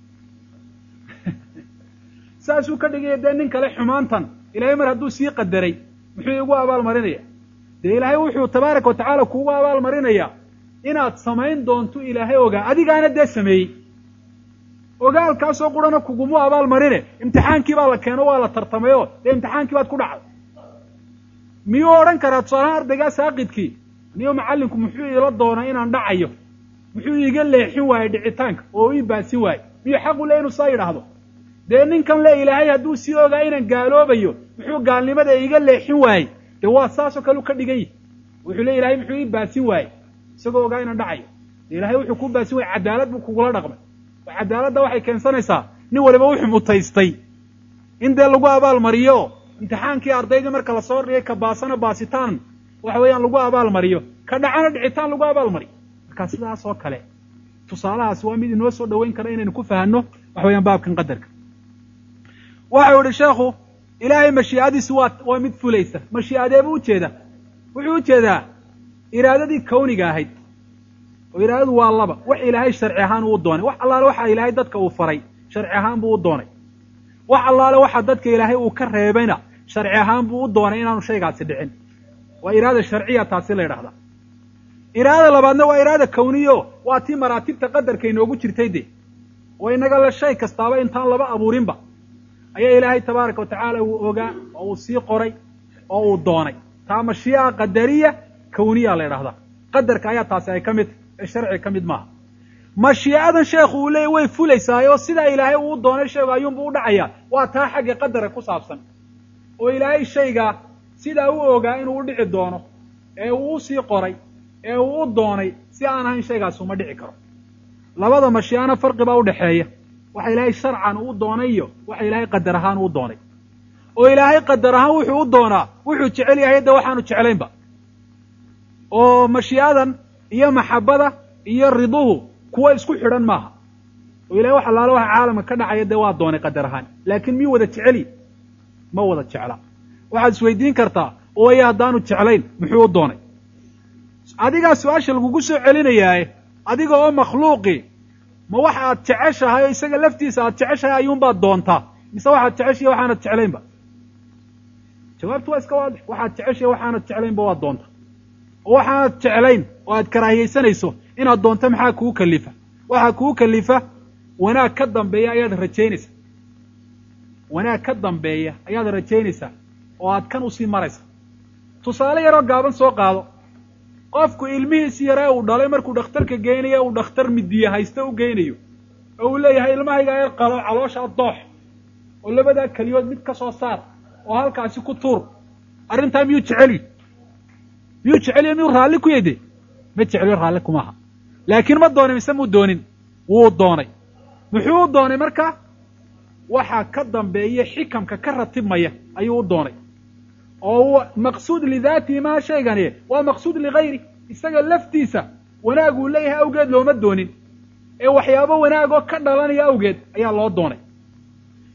saasuu ka dhigaya dee nin kale xumaantan ilaahay mar hadduu sii qadaray muxuu igu abaal marinaya dee ilaahay wuxuu tabaaraka wa tacaala kuugu abaal marinayaa inaad samayn doonto ilaahay ogaa adigaana dee sameeyey ogaalkaasoo qurana kugumu abaal marine imtixaankii baa la keeno waa la tartamayoo dee imtixaankii baad ku dhacday miyuu odhan karaa tusaalahaan ardaygaa saaqidkii niyo macallinku muxuu iila doonaa inaan dhacayo muxuu iiga leexin waayey dhicitaanka oo ii baasin waayey miyuu xaqu le inuu saa yidhaahdo dee ninkan le ilaahay hadduu sii ogaa inaan gaaloobayo muxuu gaalnimada iiga leexin waayey dee waa saasoo kale u ka dhigan yihi wuxuu le ilahay muxuu ii baasin waayey isagoo ogaa inaan dhacayo dee ilahay wuxuu kuu baasin waayey cadaalad buu kugula dhaqmay oo cadaaladda waxay keensanaysaa nin waliba wuxuu mutaystay in dee lagu abaal mariyo imtixaankii ardaydii marka lasoo dhigay ka baasana baasitaan waxa weeyaan lagu abaal mariyo ka dhacana dhicitaan lagu abaal mariyo marka sidaas oo kale tusaalahaas waa mid inoo soo dhoweyn kara inaynu ku fahanno waxa weeyaan baabkan qadarka waxau yihi sheekhu ilaahay mashiicadiisu waa waa mid fulaysa mashiicadeebuu ujeeda wuxuu ujeedaa iraadadii kawniga ahayd oo iraadadu waa laba wax ilaahay sharci ahaan uu doonay wax allaale waxa ilaahay dadka uu faray sharci ahaan buu u doonay wax allaale waxa dadka ilaahay uu ka reebayna sharci ahaan buu u doonay inaanu shaygaasi dhicin waa iraada sharciya taasi la yidhahdaa iraada labaadna waa iraada kawniyo waa tii maraatibta qadarka inoogu jirtay de oo inaga le shay kastaaba intaan laba abuurinba ayaa ilaahay tabaaraka wa tacaala uu ogaa oo uu sii qoray oo uu doonay taa mashii'a qadariya kawniya la yidhahdaa qadarka ayaa taasi ay ka mid tahy ee sharci ka mid maaha mashiicadan sheekhu uu leeyay way fulaysaay oo sidaa ilaahay uu doonay shaygu ayuunbu u dhacayaa waa taa xagga qadara ku saabsan oo ilaahay shaygaa sidaa u ogaa inuu u dhici doono ee uu u sii qoray ee uu u doonay si aan ahayn shaygaasi uma dhici karo labada mashiicana farqi baa udhaxeeya waxa ilaahay sharcan uu doonay iyo waxa ilaahay qadar ahaan uu doonay oo ilaahay qadar ahaan wuxuu u doonaa wuxuu jecel yahay de waxaanu jeclaynba oo mashiicadan iyo maxabada iyo riduhu kuwa isku xidhan maaha oo ilahay wax allaale waxa caalamka ka dhacaya dee waa doonay qadar ahaan laakiin miyuu wada jeceli ma wada jecla waxaad isweydiin kartaa ooya haddaanu jeclayn muxuu u doonay adigaa su-aasha lagugu soo celinayaaye adiga oo makhluuqi ma waxa aad jeceshahay oo isaga laftiisa aad jeceshahay ayuunbaad doontaa mise waxaad jeceshahay waxaanad jeclaynba jawaabtu waa iska waadix waxaad jeceshahay waxaanad jeclaynba waad doonta oo waxaanad jeclayn oo aad karaahiyaysanayso inaad doonto maxaa kugu kalifa waxaa kugu kalifa wanaag ka dambeeya ayaad rajaynaysaa wanaag ka dambeeya ayaad rajaynaysaa oo aad kan usii maraysa tusaale yaroo gaaban soo qaado qofku ilmihiisi yaree uu dhalay markuu dhakhtarka geynayo uu dhakhtar midiye haysta u geynayo oo uu leeyahay ilmahayga yar qalo calooshaa doox oo labadaa keliyood mid ka soo saar oo halkaasi ku tuur arrintaa miyuu jeceli miyuu jeceliyo miyuu raalli ku yede ma jeceliyo raalli kumaaha laakiin ma doonin mise muu doonin wuu doonay muxuu u doonay marka waxaa ka dambeeya xikamka ka ratibmaya ayuu u doonay oo maqsuud lidaatihi maha shaygani waa maqsuud ligayri isaga laftiisa wanaag uu leeyahay awgeed looma doonin ee waxyaabo wanaagoo ka dhalanaya awgeed ayaa loo doonay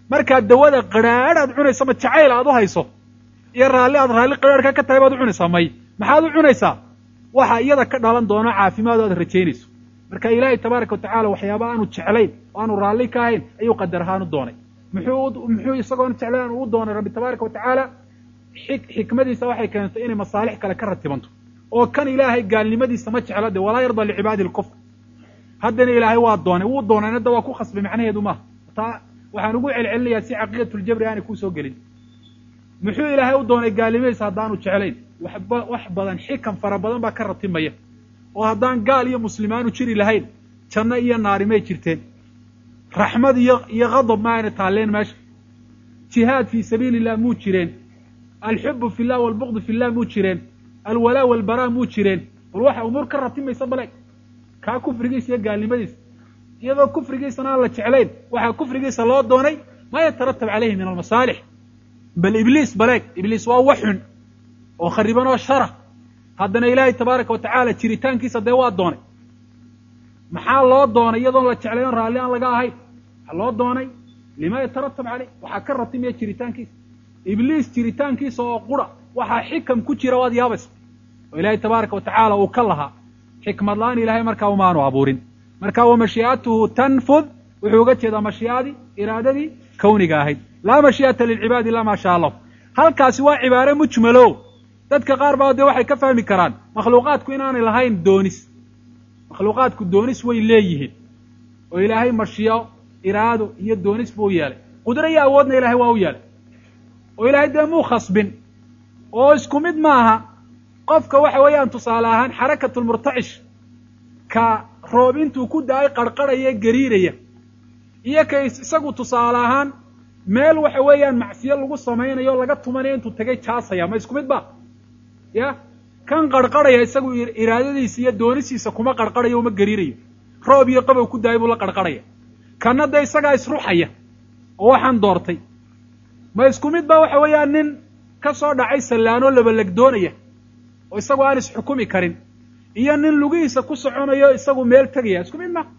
markaad dawada qadrhaadh aad cunayso ma jacayl aad u hayso iyo raalli aad raalli qadrhaadhka ka tahay baad u cunaysaa may maxaad u cunaysaa waxa iyada ka dhalan doono caafimaad o aad rajaynayso marka ilaahay tabaaraka watacala waxyaaba aanu jeclayn oo aanu raalli ka ahayn ayuu qadar ahaan u doonay muxuu muxuu isagoona jeclayn u doonay rabbi tabaaraka watacaala xik xikmadiisa waxay keentay inay masaalix kale ka ratibanto oo kan ilaahay gaalnimadiisa ma jecla de walaa yarda licibaadi lkufr haddana ilaahay waa doonay wuu doonayna da waa ku khasbay macnaheedu maaha taa waxaan ugu celcelinayaa si caqiidatljabri aanay kusoo gelin muxuu ilaahay u doonay gaalnimadiisa haddaanu jeclayn waxba wax badan xikam fara badan baa ka ratimaya oo haddaan gaal iyo muslimaanu jiri lahayn janno iyo naari may jirteen raxmad iyo iyo qadab ma ayna taalleen meesha jihaad fii sabiili illah muu jireen alxubu fi llah walbuqdu fi llah muu jireen alwalaa walbaraa muu jireen bal waxa umuur ka ratimaysa bale kaa kufrigiisa iyo gaalnimadiisa iyadoo kufrigiisana aan la jeclayn waxaa kufrigiisa loo doonay maa yataratab calayhi min almasaalix bal ibliis baleeg ibliis waa wax xun oo khariban oo shara haddana ilaahay tabaaraka watacaala jiritaankiisa dee waa doonay maxaa loo doonay iyadoon la jeclayn raalli aan laga ahayn waxaa loo doonay lima yataratab caleyh waxaa ka ratimaya jiritaankiisa ibliis jiritaankiisa oo qura waxaa xikam ku jira waad yaabaysa oo ilaahay tabaaraka watacaala uu ka lahaa xikmad la-aan ilaahay markaa umaanu abuurin marka wa mashii'atuhu tanfud wuxuu uga jeedaa mashii'adii iraadadii kawniga ahayd laa mashii'ata lilcibaadi ila maa shaa allahu halkaasi waa cibaare mujmalo dadka qaar baa dee waxay ka fahmi karaan makhluuqaadku inaanay lahayn doonis makhluuqaadku doonis way leeyihiin oo ilaahay mashiyo iraado iyo doonis buu u yeelay qudro iyo awoodna ilahay waa u yeelay oo ilaahay dee muu khasbin oo isku mid maaha qofka waxa weeyaan tusaale ahaan xarakatulmurtacish ka roob intuu ku da-ay qarqarhaya gariiraya iyo ka isagu tusaale ahaan meel waxa weeyaan macsiyo lagu samaynayo laga tumanayo intuu tegay jaasaya ma isku mid ba ya kan qarqarhaya isagu iraadadiisa iyo doonisiisa kuma qarqarhayo uma gariirayo roob iyo qabow ku daayay buu la qarqarhaya kanna dee isagaa isruxaya oo waxaan doortay ma isku mid ba waxa weeyaan nin ka soo dhacay sallaanoo labalegdoonaya oo isagu aan isxukumi karin iyo nin lugihiisa ku soconayo isagu meel tegaya isku mid ma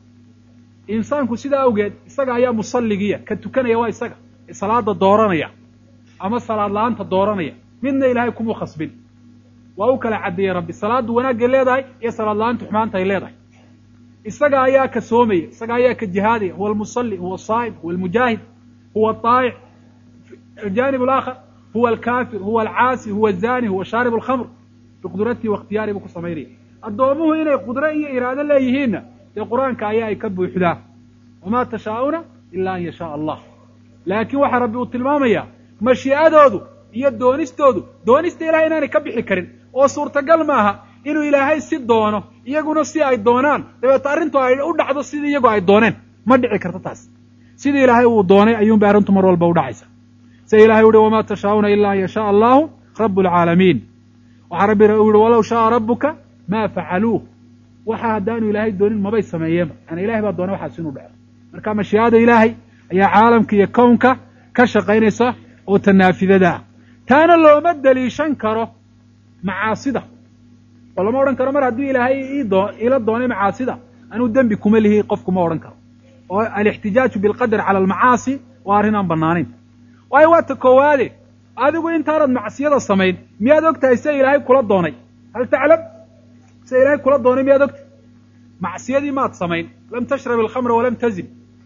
insaanku sidaa awgeed isaga ayaa musalligiya ka tukanaya waa isaga ee salaada dooranaya ama salaad la-aanta dooranaya midna ilaahay kumuu khasbin waa u kala caddeeyey rabbi salaaddu wanaagay leedahay iyo salaad la-aantu xumaanta ay leedahay isaga ayaa ka soomaya isaga ayaa ka jihaadaya huwa almusalli huwa asaa'im huwa almujaahid huwa aaa'ic aljanib alaakhar huwa alkaafir huwa alcaasi huwa azani huwa shaarib alkhamr biqudratihi waikhtiyari buu ku samaynaya addoomuhu inay qudro iyo iraado leeyihiinna dee qur-aanka ayaa ay ka buuxdaa wamaa tashaa'una ila an yashaaa allah laakiin waxaa rabbi uu tilmaamayaa mashii'adoodu iyo doonistoodu doonista ilahay inaanay ka bixi karin oo suurtagal maaha inuu ilaahay si doono iyaguna si ay doonaan dabeeto arrintu ay u dhacdo sidii iyagu ay dooneen ma dhici karto taas sidii ilaahay uu doonay ayuunbay arrintu mar walba u dhacaysa sida ilahay uhi wamaa tashaa'una ila an yashaaa allahu rabu alcaalamiin waxaa rabbi u yihi walow shaaa rabbuka maa facaluuh waxa haddaanu ilaahay doonin mabay sameeyeenba yani ilahay baa doonay waxaas inuu dhaco marka mashii'ada ilaahay ayaa caalamka iyo kownka ka shaqaynaysa oo tanaafidada ah taana looma deliishan karo macaasida oo lama odhan karo mar haddii ilaahay iidoo ila doonay macaasida anuu dembi kuma lihi qofkuma odhan karo oo alixtijaaju bilqadar cala almacaasi waa arrin aan bannaanayn waayo waa ta koowaade adigu intaanad macsiyada samayn miyaad og tahay sida ilaahay kula doonay hal taclam sida ilaahay kula doonay miyaad ogtahay macsiyadii maad samayn lam tashrab alkhamra walam tazin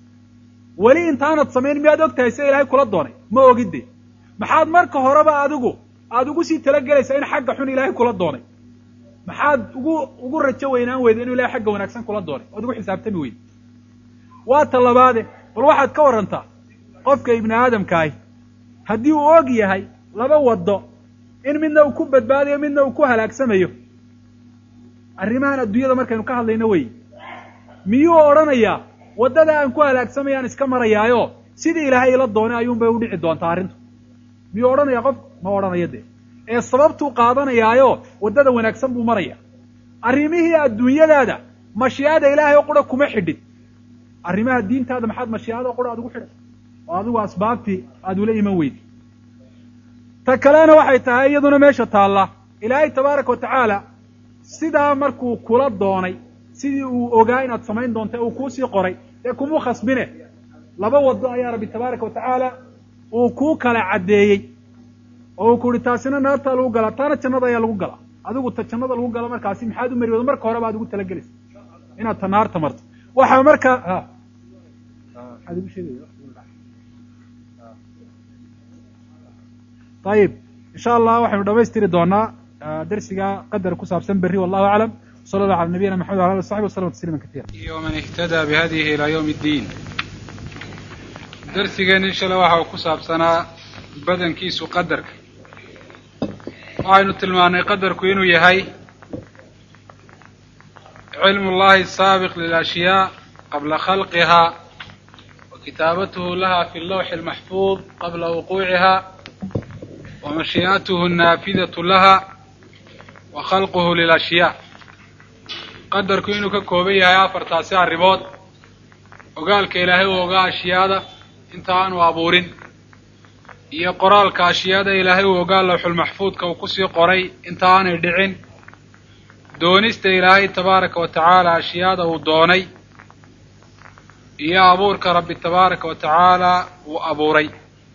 weli intaanad samayn miyaad og tahay sida ilaahay kula doonay ma ogide maxaad marka horeba adigu aada ugu sii talagelaysaa in xagga xun ilaahay kula doonay maxaad ugu ugu rajo weynaan weyda inuu ilahay xagga wanaagsan kula doonay oad ugu xisaabtami weyda waa ta labaade bal waxaad ka warrantaa qofka ibni aadamkaahi haddii uu og yahay laba waddo in midna uu ku badbaadayo midna uu ku halaagsamayo arrimahan adduunyada markaynu ka hadlayno wey miyuu odhanayaa waddada aan ku halaagsamayaan iska marayaayo sidii ilaahay ila doonay ayuunbay u dhici doontaa arrintu miyuu odhanayaa qof ma odhanayo dee ee sababtuu qaadanayaayo waddada wanaagsan buu maraya arrimihii adduunyadaada mashii'ada ilaahay oo qura kuma xidhin arrimaha diintaada maxaad mashii'ada oo qura aad ugu xidhan oo adigu asbaabtii aada ula iman weydi ta kalena waxay tahay iyaduna meesha taalla ilaahay tabaaraka wa tacaala sidaa markuu kula doonay sidii uu ogaa inaad samayn doonta uu kuusii qoray dee kumuu khasbine laba wado ayaa rabbi tabaaraka watacaala uu kuu kala caddeeyey oo uu ku uhi taasina naartaa lagu galaa taana jannada ayaa lagu galaa adigu ta jannada lagu gala markaasi maxaad u mari wado marka hore baad ugu talagelaysa inaad ta naarta marto waxaa marka maxaad igu sheegaya ayib insha allah waxaynu dhamaystiri doonaa darsiga qadar ku saabsan berri wallahu aclam sala allah ala nabiyina maxamed wala ali saxbi waslama tasliima katiira ومن اهتدى بهديه إلى يوم الدين darsigeen inshala waxa uu ku saabsanaa badankiisu qadarka waxaynu tilmaanay qadarku inuu yahay cilmu llahi saabiq lilashyaa qabla khalqiha wa kitaabatuhu laha fi lawxi almaxfuud qabla wuquuciha wa mashii'atuhu annaafidatu laha wa khalquhu lilashyaa qadarku inuu ka kooban yahay afartaasi arrimood ogaalka ilaahay uu ogaa ashyaada inta aanu abuurin iyo qoraalka ashyaada ilaahay uu ogaa lawxulmaxfuudka uu kusii qoray inta aanay dhicin doonista ilaahay tabaaraka wa tacaala ashyaada uu doonay iyo abuurka rabbi tabaaraka wa tacaala uu abuuray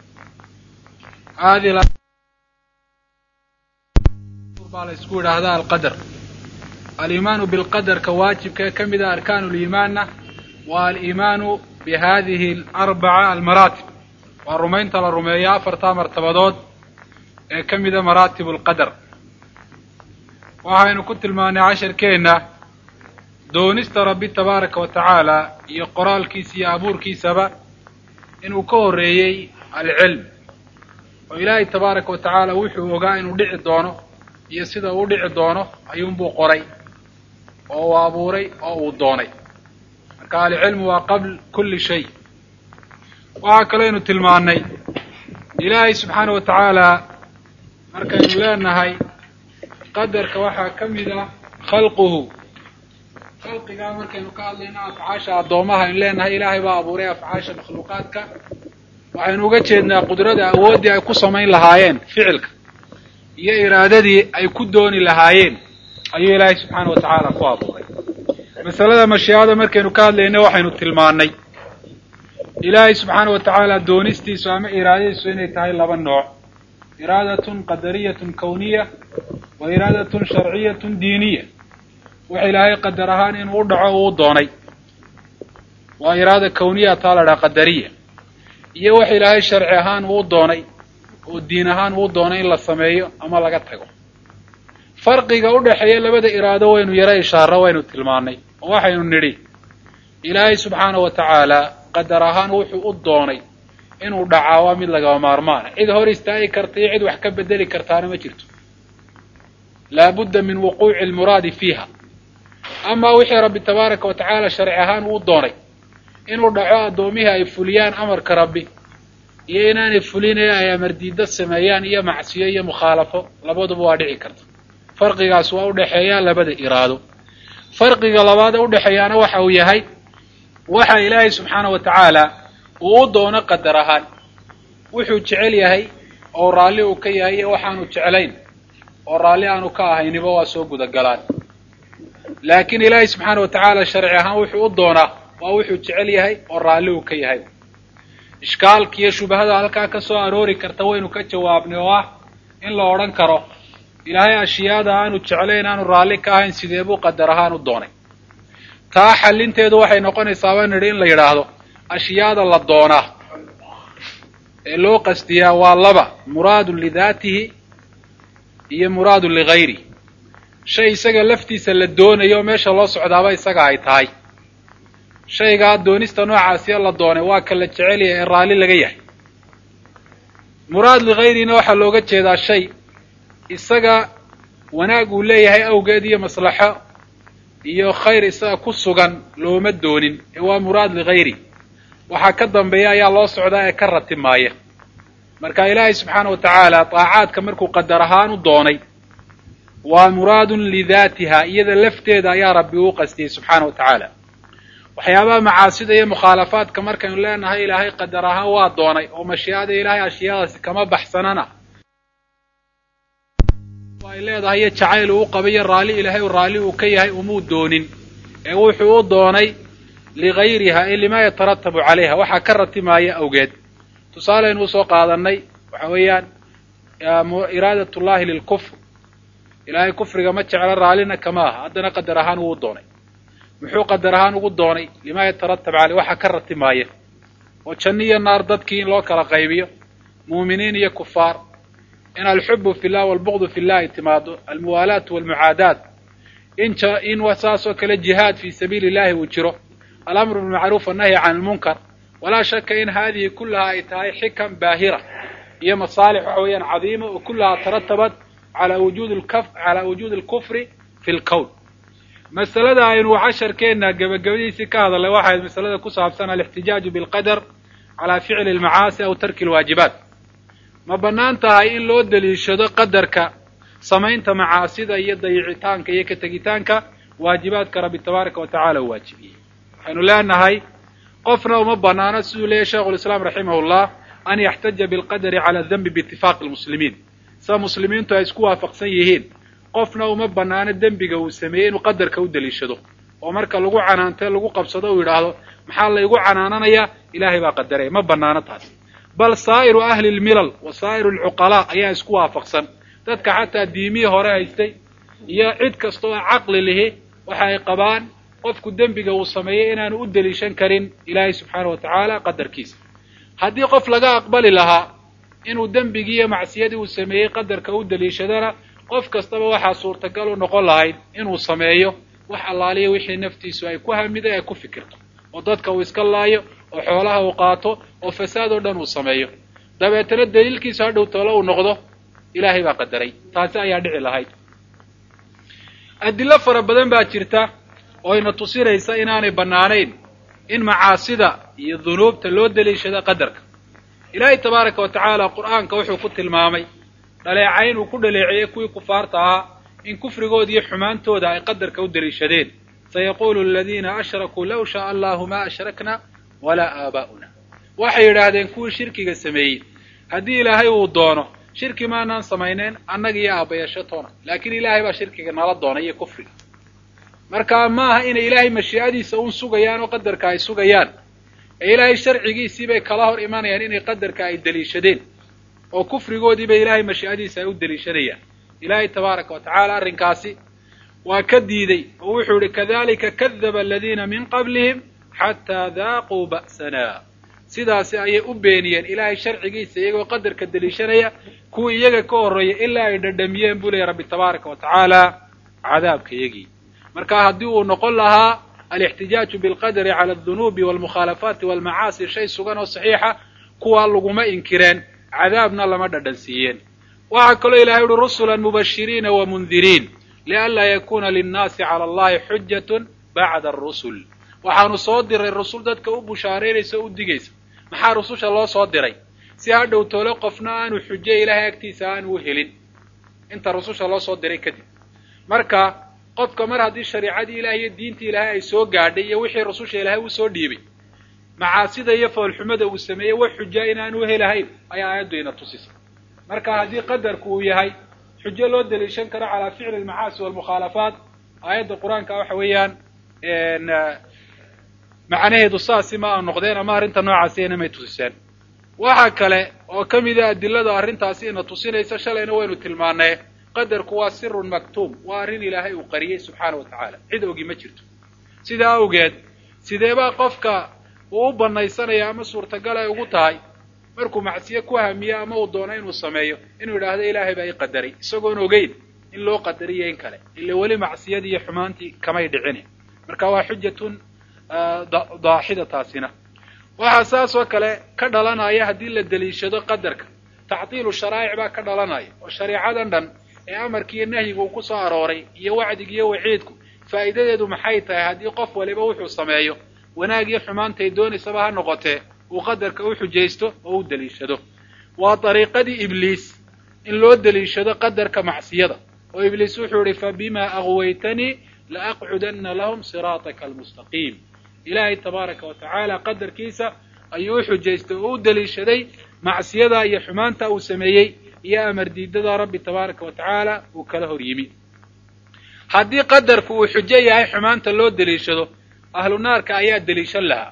aadi baa la isku yidhaahdaa alqadar aliimaanu bilqadarka waajibka ee ka mid a arkaanu liimaanna waa aliimaanu bi hadihi alarbaca almaraatib waa rumaynta la rumeeyo afartaa martabadood ee ka mida maraatib alqadar waxaynu ku tilmaanay casharkeenna doonista rabbi tabaaraka wa tacaala iyo qoraalkiisa iyo abuurkiisaba inuu ka horreeyey alcilm oo ilaahay tabaaraka wa tacaala wuxuu ogaa inuu dhici doono iyo sida uu dhici doono ayuunbuu qoray oo uu abuuray oo uu doonay marka alcilmu waa qabl kulli shay waxaa kaleynu tilmaannay ilaahay subxaana wa tacaala markaynu leenahay qadarka waxaa ka mid ah khalquhu khalqigaa markaynu ka hadlayno afcaasha addoomaha aynu leenahay ilaahay baa abuuray afcaasha makhluuqaadka waxaynu uga jeednaa qudrada awooddii ay ku samayn lahaayeen ficilka iyo iraadadii ay ku dooni lahaayeen ayuu ilaahay subxaana wa tacaala ku abuuray masalada mashiicada markaynu ka hadlayno waxaynu tilmaannay ilaahay subxaana wa tacaala doonistiisu ama iraadadiisu inay tahay laba nooc iraadatun qadariyatun kawniya wa iraadatun sharciyatun diiniya waxa ilaahay qadar ahaan inuu u dhaco uu doonay waa iraada kawniya taa la dhaha qadariya iyo waxa ilaahay sharci ahaan uu doonay oo diin ahaan uu doonay in la sameeyo ama laga tago farqiga u dhexeeya labada iraado waynu yaro ishaaro waynu tilmaannay oo waxaynu nidhi ilaahay subxaana wa tacaala qadar ahaan wuxuu u doonay inuu dhacaa waa mid lagaba maarmaana cid hor istaagi karta iyo cid wax ka bedeli kartaana ma jirto laabudda min wuquuci almuraadi fiiha amaa wixii rabbi tabaaraka wa tacaala sharci ahaan uu doonay inuu dhaco addoomihii ay fuliyaan amarka rabbi iyo inaanay fulinaya ay amardiida sameeyaan iyo macsiyo iyo mukhaalafo labaduba waa dhici karta farqigaas waa udhexeeyaa labada iraado farqiga labaada udhexeeyaana waxa uu yahay waxa ilaahay subxaana wa tacaala uu u doono qadar ahaan wuxuu jecel yahay oo raalli uu ka yahay iyo waxaanu jeclayn oo raalli aanu ka ahayniba waa soo gudagalaan laakiin ilaahay subxaana wa tacaala sharci ahaan wuxuu u doonaa waa wuxuu jecel yahay oo raalli uu ka yahay ishkaalka iyo shubahada halkaa ka soo aroori karta waynu ka jawaabnay oo ah in la odhan karo ilaahay ashyaada aanu jeclayn aanu raalli ka ahayn sidee buu qadar ahaan u doonay taa xallinteedu waxay noqonaysaa baan nidhi in la yidhaahdo ashyaada la doonaa ee loo qasdiyaa waa laba muraadun lidaatihi iyo muraadun ligayri shay isaga laftiisa la doonayo meesha loo socdaaba isaga ay tahay shaygaa doonista noocaasiya la doonay waa ka la jecel yahay ee raalli laga yahay muraad ligayrina waxaa looga jeedaa shay isaga wanaag uu leeyahay awgeed iyo maslaxo iyo khayr isaga ku sugan looma doonin ee waa muraad ligayri waxaa ka dambeeya ayaa loo socdaa ee ka ratimaaya marka ilaahay subxaana wa tacaala daacaadka markuu qadar ahaan u doonay waa muraadun lidaatiha iyada lafteeda ayaa rabbi uu qastiyey subxaana wa tacaala waxyaabaha macaasida iyo mukhaalafaadka markaynu leenahay ilaahay qadar ahaan waa doonay oo mashiicada ilaahay ashyaadaasi kama baxsanana ay leedahay iyo jacayl uu qaba iyo raalli ilaahay raalli uu ka yahay umuu doonin ee wuxuu u doonay ligayriha ay lima yataratabu calayha waxaa ka ratimaaya awgeed tusaaleynu usoo qaadanay waxa weeyaan iraadat llahi lilkufr ilaahay kufriga ma jeclo raallina kama aha haddana qadar ahaan wuu doonay muxuu qadar ahaan ugu doonay lima yataratab caleyh waxaa ka ratimaaya oo janno iyo naar dadkii in loo kala qaybiyo muuminiin iyo kufaar in alxubu fi llah walbuqdu fi llahi timaado almuwaalaat walmucaadaat in in saasoo kale jihaad fi sabiili llahi uu jiro alamru bilmacruuf annahyi can lmunkar walaa shaka in haadihi kullaha ay tahay xikam baahira iyo masaalix waxa weeyaan cadiima oo kullahaa taratabat ala wujudi lkaf calaa wujuudi alkufri fi lkown masalada aynu casharkeenna gebagabadiisii ka hadalnay waxayd masalada ku saabsan alixtijaaju bilqadar calaa ficli almacaasi aw tarki alwaajibaat ma bannaan tahay in loo daliishado qadarka samaynta macaasida iyo dayicitaanka iyo ka tegitaanka waajibaadka rabbi tabaaraka wa tacala u waajibiyey waxaynu leenahay qofna uma banaano siduu leeyahy sheikhu lislaam raximahullah an yaxtaja bilqadari cala dembi biitifaaqi lmuslimiin sida muslimiintu ay isku waafaqsan yihiin qofna uma banaano dembiga uu sameeyey inuu qadarka u daliishado oo marka lagu canaantee lagu qabsado uu yidhaahdo maxaa laygu canaananayaa ilaahay baa qadaraya ma banaano taas bal saa'iru ahli lmilal wa saa'iru alcuqalaa ayaa isku waafaqsan dadka xataa diimihii hore haystay iyo cid kasta oo caqli lihi waxa ay qabaan qofku dembiga uu sameeyey inaanu u deliishan karin ilaahay subxaana wa tacaala qadarkiisa haddii qof laga aqbali lahaa inuu dembigii iyo macsiyadii uu sameeyey qadarka u deliishadana qof kastaba waxaa suurtagal u noqon lahayd inuu sameeyo wax allaaliya wixii naftiisu ay ku hamiday ay ku fikirto oo dadka uu iska laayo oo xoolaha uu qaato oo fasaad oo dhan uu sameeyo dabeetana daliilkiisu hadhow toolo uu noqdo ilaahay baa qadaray taasi ayaa dhici lahayd adilo fara badan baa jirta oo ina tusinaysa inaanay bannaanayn in macaasida iyo dunuubta loo daliishado qadarka ilaahay tabaaraka wa tacaala qur'aanka wuxuu ku tilmaamay dhaleecayn uu ku dhaleeceeyey kuwii kufaarta ahaa in kufrigooda iyo xumaantooda ay qadarka u daliishadeen sayaqulu aladiina ashrakuu law shaaa allahu ma ashrakna walaa aabaa'una waxay yidhaahdeen kuwii shirkiga sameeyey haddii ilaahay uu doono shirki maanaan samayneen annaga iyo aabbayashatoona laakiin ilaahay baa shirkiga nala doonay iyo kufriga marka ma aha inay ilaahay mashiicadiisa un sugayaan oo qadarka ay sugayaan ee ilaahay sharcigiisii bay kala hor imanayaan inay qadarka ay deliishadeen oo kufrigoodiiba ilaahay mashiicadiisa ay u deliishanayaan ilaahay tabaaraka wa tacaala arrinkaasi waa ka diiday oo wuxuu yihi kadalika kadaba aladiina min qablihim xataa daaquu ba'sana sidaasi ayay u beeniyeen ilaahay sharcigiisa iyagoo qadarka deliishanaya kuwii iyaga ka horreeya ilaa ay dhadhamiyeen buu leeya rabbi tabaaraka wa tacaala cadaabka iyagii marka haddii uu noqon lahaa alixtijaaju bilqadari cala aldunuubi walmukhaalafaati walmacaasi shay sugan oo saxiixa kuwaa laguma inkireen cadaabna lama dhadhansiiyeen waxaa kaloo ilahay uhi rusulan mubashiriina wa mundiriin lianlaa yakuna linnaasi cala allahi xujatun bacda arusul waxaanu soo diray rusul dadka u bushaaraynaysa o u digaysa maxaa rususha loo soo diray si hadhow toole qofna aanu xujo ilaahay agtiisa aanu u helin inta rususha loo soo diray kadib marka qofka mar haddii shariicadii ilahay iyo diintii ilaahay ay soo gaadhay iyo wixii rususha ilaahay uu soo dhiibay macaasida iyo foolxumada uu sameeyey wax xuja inaanu helahayn ayaa aayaddu ina tusisa marka haddii qadarku uu yahay xujo loo daliishan karo calaa ficli almacaasi walmukhaalafaat aayadda qur-aanka waxa weeyaan macnaheedu saasi ma a noqdeen ama arrinta noocaasi inamay tusiseen waxa kale oo ka mida adilada arrintaasi ina tusinaysa shalayna waynu tilmaanay qadarku waa sirun maktuum waa arrin ilaahay uu qariyey subxaana wa tacaala cid ogi ma jirto sidaa awgeed sideebaa qofka uu u banaysanaya ama suurtagal ay ugu tahay markuu macsiye ku hamiyo ama uu doono inuu sameeyo inuu yidhaahdo ilaahay baa ii qadaray isagoon ogeyn in loo qadariyo in kale ila weli macsiyadii iyo xumaantii kamay dhicini marka waa xujatun daaxida taasina waxaa saas oo kale ka dhalanaya haddii la deliishado qadarka tactiilu sharaa'ic baa ka dhalanaya oo shareecadan dhan ee amarkiiyo nahyiga uu ku soo arooray iyo wacdiga iyo waciidku faa'iidadeedu maxay tahay haddii qof waliba wuxuu sameeyo wanaag iyo xumaantay doonaysaba ha noqotee uu qadarka u xujaysto oo u deliishado waa dariiqadii ibliis in loo deliishado qadarka macsiyada oo ibliis wuxuu ihi fabimaa aqwaytanii laaqcudanna lahum siraataka almustaqiim ilaahay tabaaraka wa tacaala qadarkiisa ayuu u xujaystay oo u deliishaday macsiyada iyo xumaanta uu sameeyey iyo amar diidada rabbi tabaaraka wa tacaala uu kala hor yimi haddii qadarku uu xujo yahay xumaanta loo deliishado ahlu naarka ayaa deliishan lahaa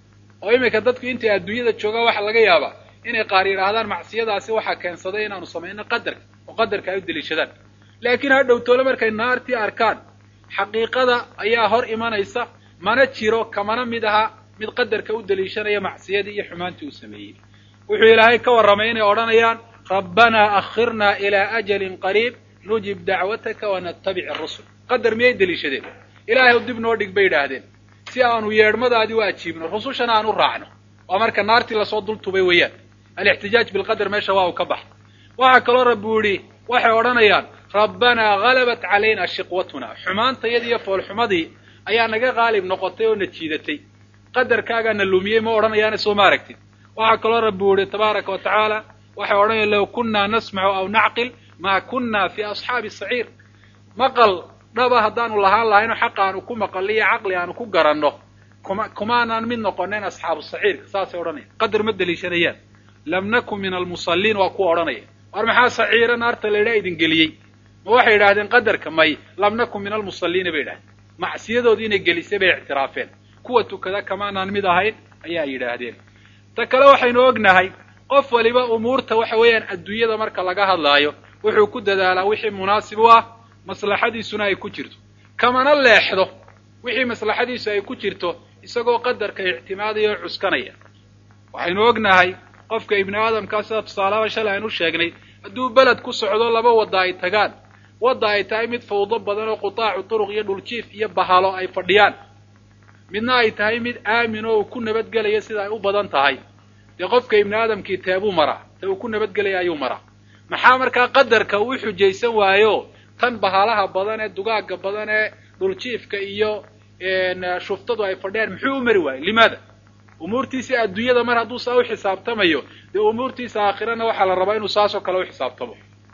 oo iminka dadku intay adduunyada joogaan waxaa laga yaabaa inay qaar yidhaahdaan macsiyadaasi waxaa keensaday inaanu samayno qadarka oo qadarka ay u deliishadaan laakiin ha dhowtoole markay naartii arkaan xaqiiqada ayaa hor imanaysa mana jiro kamana mid aha mid qadarka u deliishanaya macsiyadii iyo xumaantii uu sameeyey wuxuu ilaahay ka warramay inay odhanayaan rabbanaa akhirnaa ilaa ajalin qariib nujib dacwataka wanattabic arusul qadar miyay deliishadeen ilaahay dib noo dhig bay yidhaahdeen si aanu yeedhmadaadii u ajiibno rusushana aan u raacno waa marka naartii lasoo dul tubay weeyaan alixtijaaj bilqadar meesha waa uu ka baxa waxaa kaloo rabbi yidhi waxay odhanayaan rabbanaa halabat calayna shiqwatuna xumaantayadii iyo foolxumadii ayaa naga qaalib noqotay oo na jiidatay qadarkaagaa na lumiyey ma odhanayaane soo ma aragtid waxaa kaloo rabbi yihi tabaaraka wa tacaala waxay odhanayaan low kunnaa nasmacu aw nacqil maa kunna fii asxaabi saciir maqal dhaba haddaanu lahaan lahayno xaqa aanu ku maqalli iyo caqli aanu ku garanno kuma kumaanaan mid noqonayn asxaabu saciirka saasay odhanayaan qadar ma deliishanayaan lam nakun min almusalliin waa kuwa odhanaya war maxaa saciira naarta la idhaa idin geliyey ma waxay yidhahdeen qadarka may lam nakun min almusalliina bay yidhahdeen macsiyadoodii inay gelisay bay ictiraafeen kuwa tukada kamaanaan mid ahayn ayaa yidhaahdeen ta kale waxaynu ognahay qof waliba umuurta waxa weeyaan adduunyada marka laga hadlaayo wuxuu ku dadaalaa wixii munaasib u ah maslaxadiisuna ay ku jirto kamana leexdo wixii maslaxadiisu ay ku jirto isagoo qadarka ictimaadaya oo cuskanaya waxaynu ognahay qofka ibni aadamkaa sida tusaalaaba shalay aynu sheegnay hadduu beled ku socdo laba wadda ay tagaan wadda ay tahay mid fawdo badan oo qutaacu turuq iyo dhuljiif iyo bahalo ay fadhiyaan midna ay tahay mid aamin oo uu ku nabadgelaya sida ay u badan tahay dee qofka ibni aadamkii teebuu maraa te uu ku nabadgelaya ayuu maraa maxaa markaa qadarka uu xujaysan waayo tan bahalaha badan ee dugaagga badan ee dhuljiifka iyo shuftadu ay fadhiyaan muxuu u mari waayey limaada umuurtiisa adduunyada mar hadduu saa u xisaabtamayo dee umuurtiisa aakhirana waxaa la rabaa inuu saasoo kale u xisaabtamo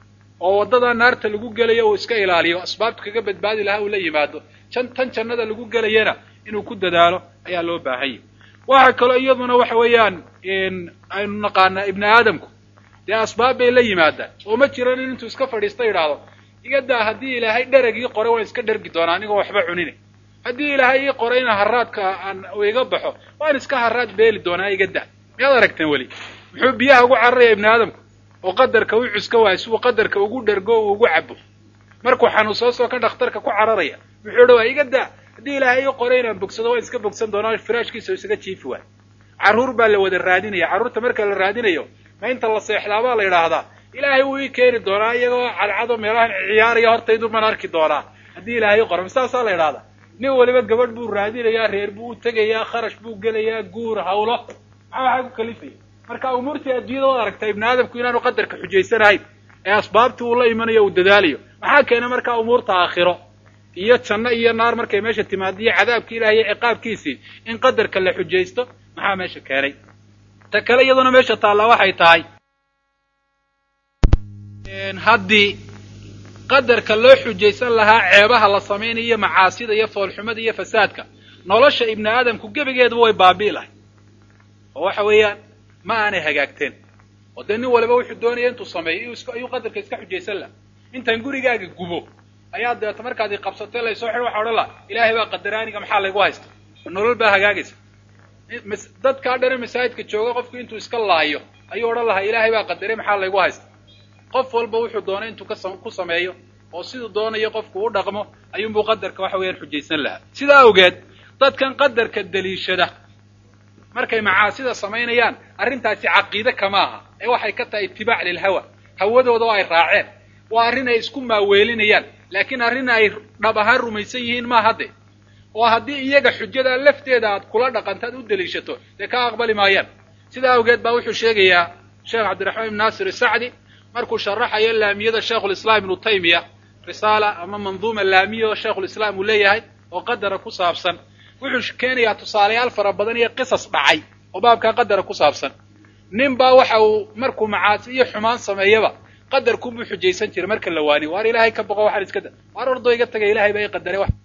oo waddadaa naarta lagu gelayo uu iska ilaaliyo asbaabta kaga badbaadi lahaa uu la yimaado jan tan jannada lagu gelayana inuu ku dadaalo ayaa loo baahanya waxa kaloo iyaduna waxa weeyaan aynu naqaanaa ibni aadamku dee asbaab bay la yimaadaan oo ma jiran in intuu iska fadhiista yidhaahdo iga daa haddii ilaahay dheragii qoray waan iska dhergi doonaa anigoo waxba cunine haddii ilaahay ii qoray ina haraadka aan iga baxo waan iska haraad beeli doonaa iga daa miyaad aragteen weli muxuu biyaha ugu cararaya ibni aadamku oo qadarka u cuska waayo si uu qadarka ugu dhergo uu ugu cabo markuu xanuunsoosoo ka dhakhtarka ku cararaya muxuu dhawaa iga daa haddii ilaahay ii qoray inaan bogsado waan iska bogsan doonaa firaashkiisa u isaga jiifi waayo carruur baa la wada raadinaya carruurta marka la raadinayo ma inta la seexdaabaa la yidhaahdaa ilaahay wuu ii keeni doonaa iyagoo cadcado meelahan ciyaaraya hortaydu man arki doonaa haddii ilaahay ii qoray masaasaa la yidhahdaa nin waliba gabadh buu raadinayaa reer buu u tegayaa kharash buu gelayaa guur hawlo maxaa waxaa ku kalifaya marka umuurtii adduunyada waad aragtaa ibni aadamku inaanu qadarka xujaysanahayn ee asbaabtii uu la imanayo uu dadaalayo maxaa keena markaa umuurta aakhiro iyo janno iyo naar markay meesha timaadiyo cadaabki ilahi iyo ciqaabkiisii in qadarka la xujaysto maxaa meesha keenay ta kale iyaduna meesha taallaa waxay tahay haddii qadarka loo xujaysan lahaa ceebaha la samaynayo macaasida iyo foolxumada iyo fasaadka nolosha ibni aadamku gebigeeduba way baabi'i lahay oo waxa weeyaan ma aanay hagaagteen oo dee nin waliba wuxuu doonaya intuu sameeyo ayuu qadarka iska xujaysan laha intaan gurigaaga gubo ayaa deeto markaad i qabsatay laysoo xidho waxa odhan laha ilaahay baa qadaraaniga maxaa laygu haysta nolol baa hagaagaysa dadkaa dhane masaajidka jooga qofku intuu iska laayo ayuu odhan lahaa ilaahay baa qadaray maxaa laygu haysta qof walba wuxuu doonay intuu ku sameeyo oo siduu doonayo qofku u dhaqmo ayuunbuu qadarka waxa weeyaan xujaysan lahaa sidaa awgeed dadkan qadarka daliishada markay macaasida samaynayaan arrintaasi caqiide kama aha ee waxay ka tahay itibaac lilhawa hawadooda oo ay raaceen waa arrin ay isku maaweelinayaan laakiin arrin ay dhab ahaan rumaysan yihiin ma hadde oo haddii iyaga xujada lafteeda aad kula dhaqantaad u daliishato dee ka aqbali maayaan sidaa awgeed baa wuxuu sheegayaa sheekh cabdiraxmaan ibn naasir isacdi markuu sharaxayo laamiyada sheikhulislaam ibnu taymiya risaala ama manduuma laamiya oo sheikhulislaam uu leeyahay oo qadara ku saabsan wuxuu keenayaa tusaalayaal fara badan iyo qisas dhacay oo baabkaa qadara ku saabsan nin baa waxa uu markuu macaasi iyo xumaan sameeyaba qadarkunbuu xujaysan jiray marka la waaniyo waar ilaahay ka boqo waxaan iska da waar ordo iga tagay ilahay baa ii qadaray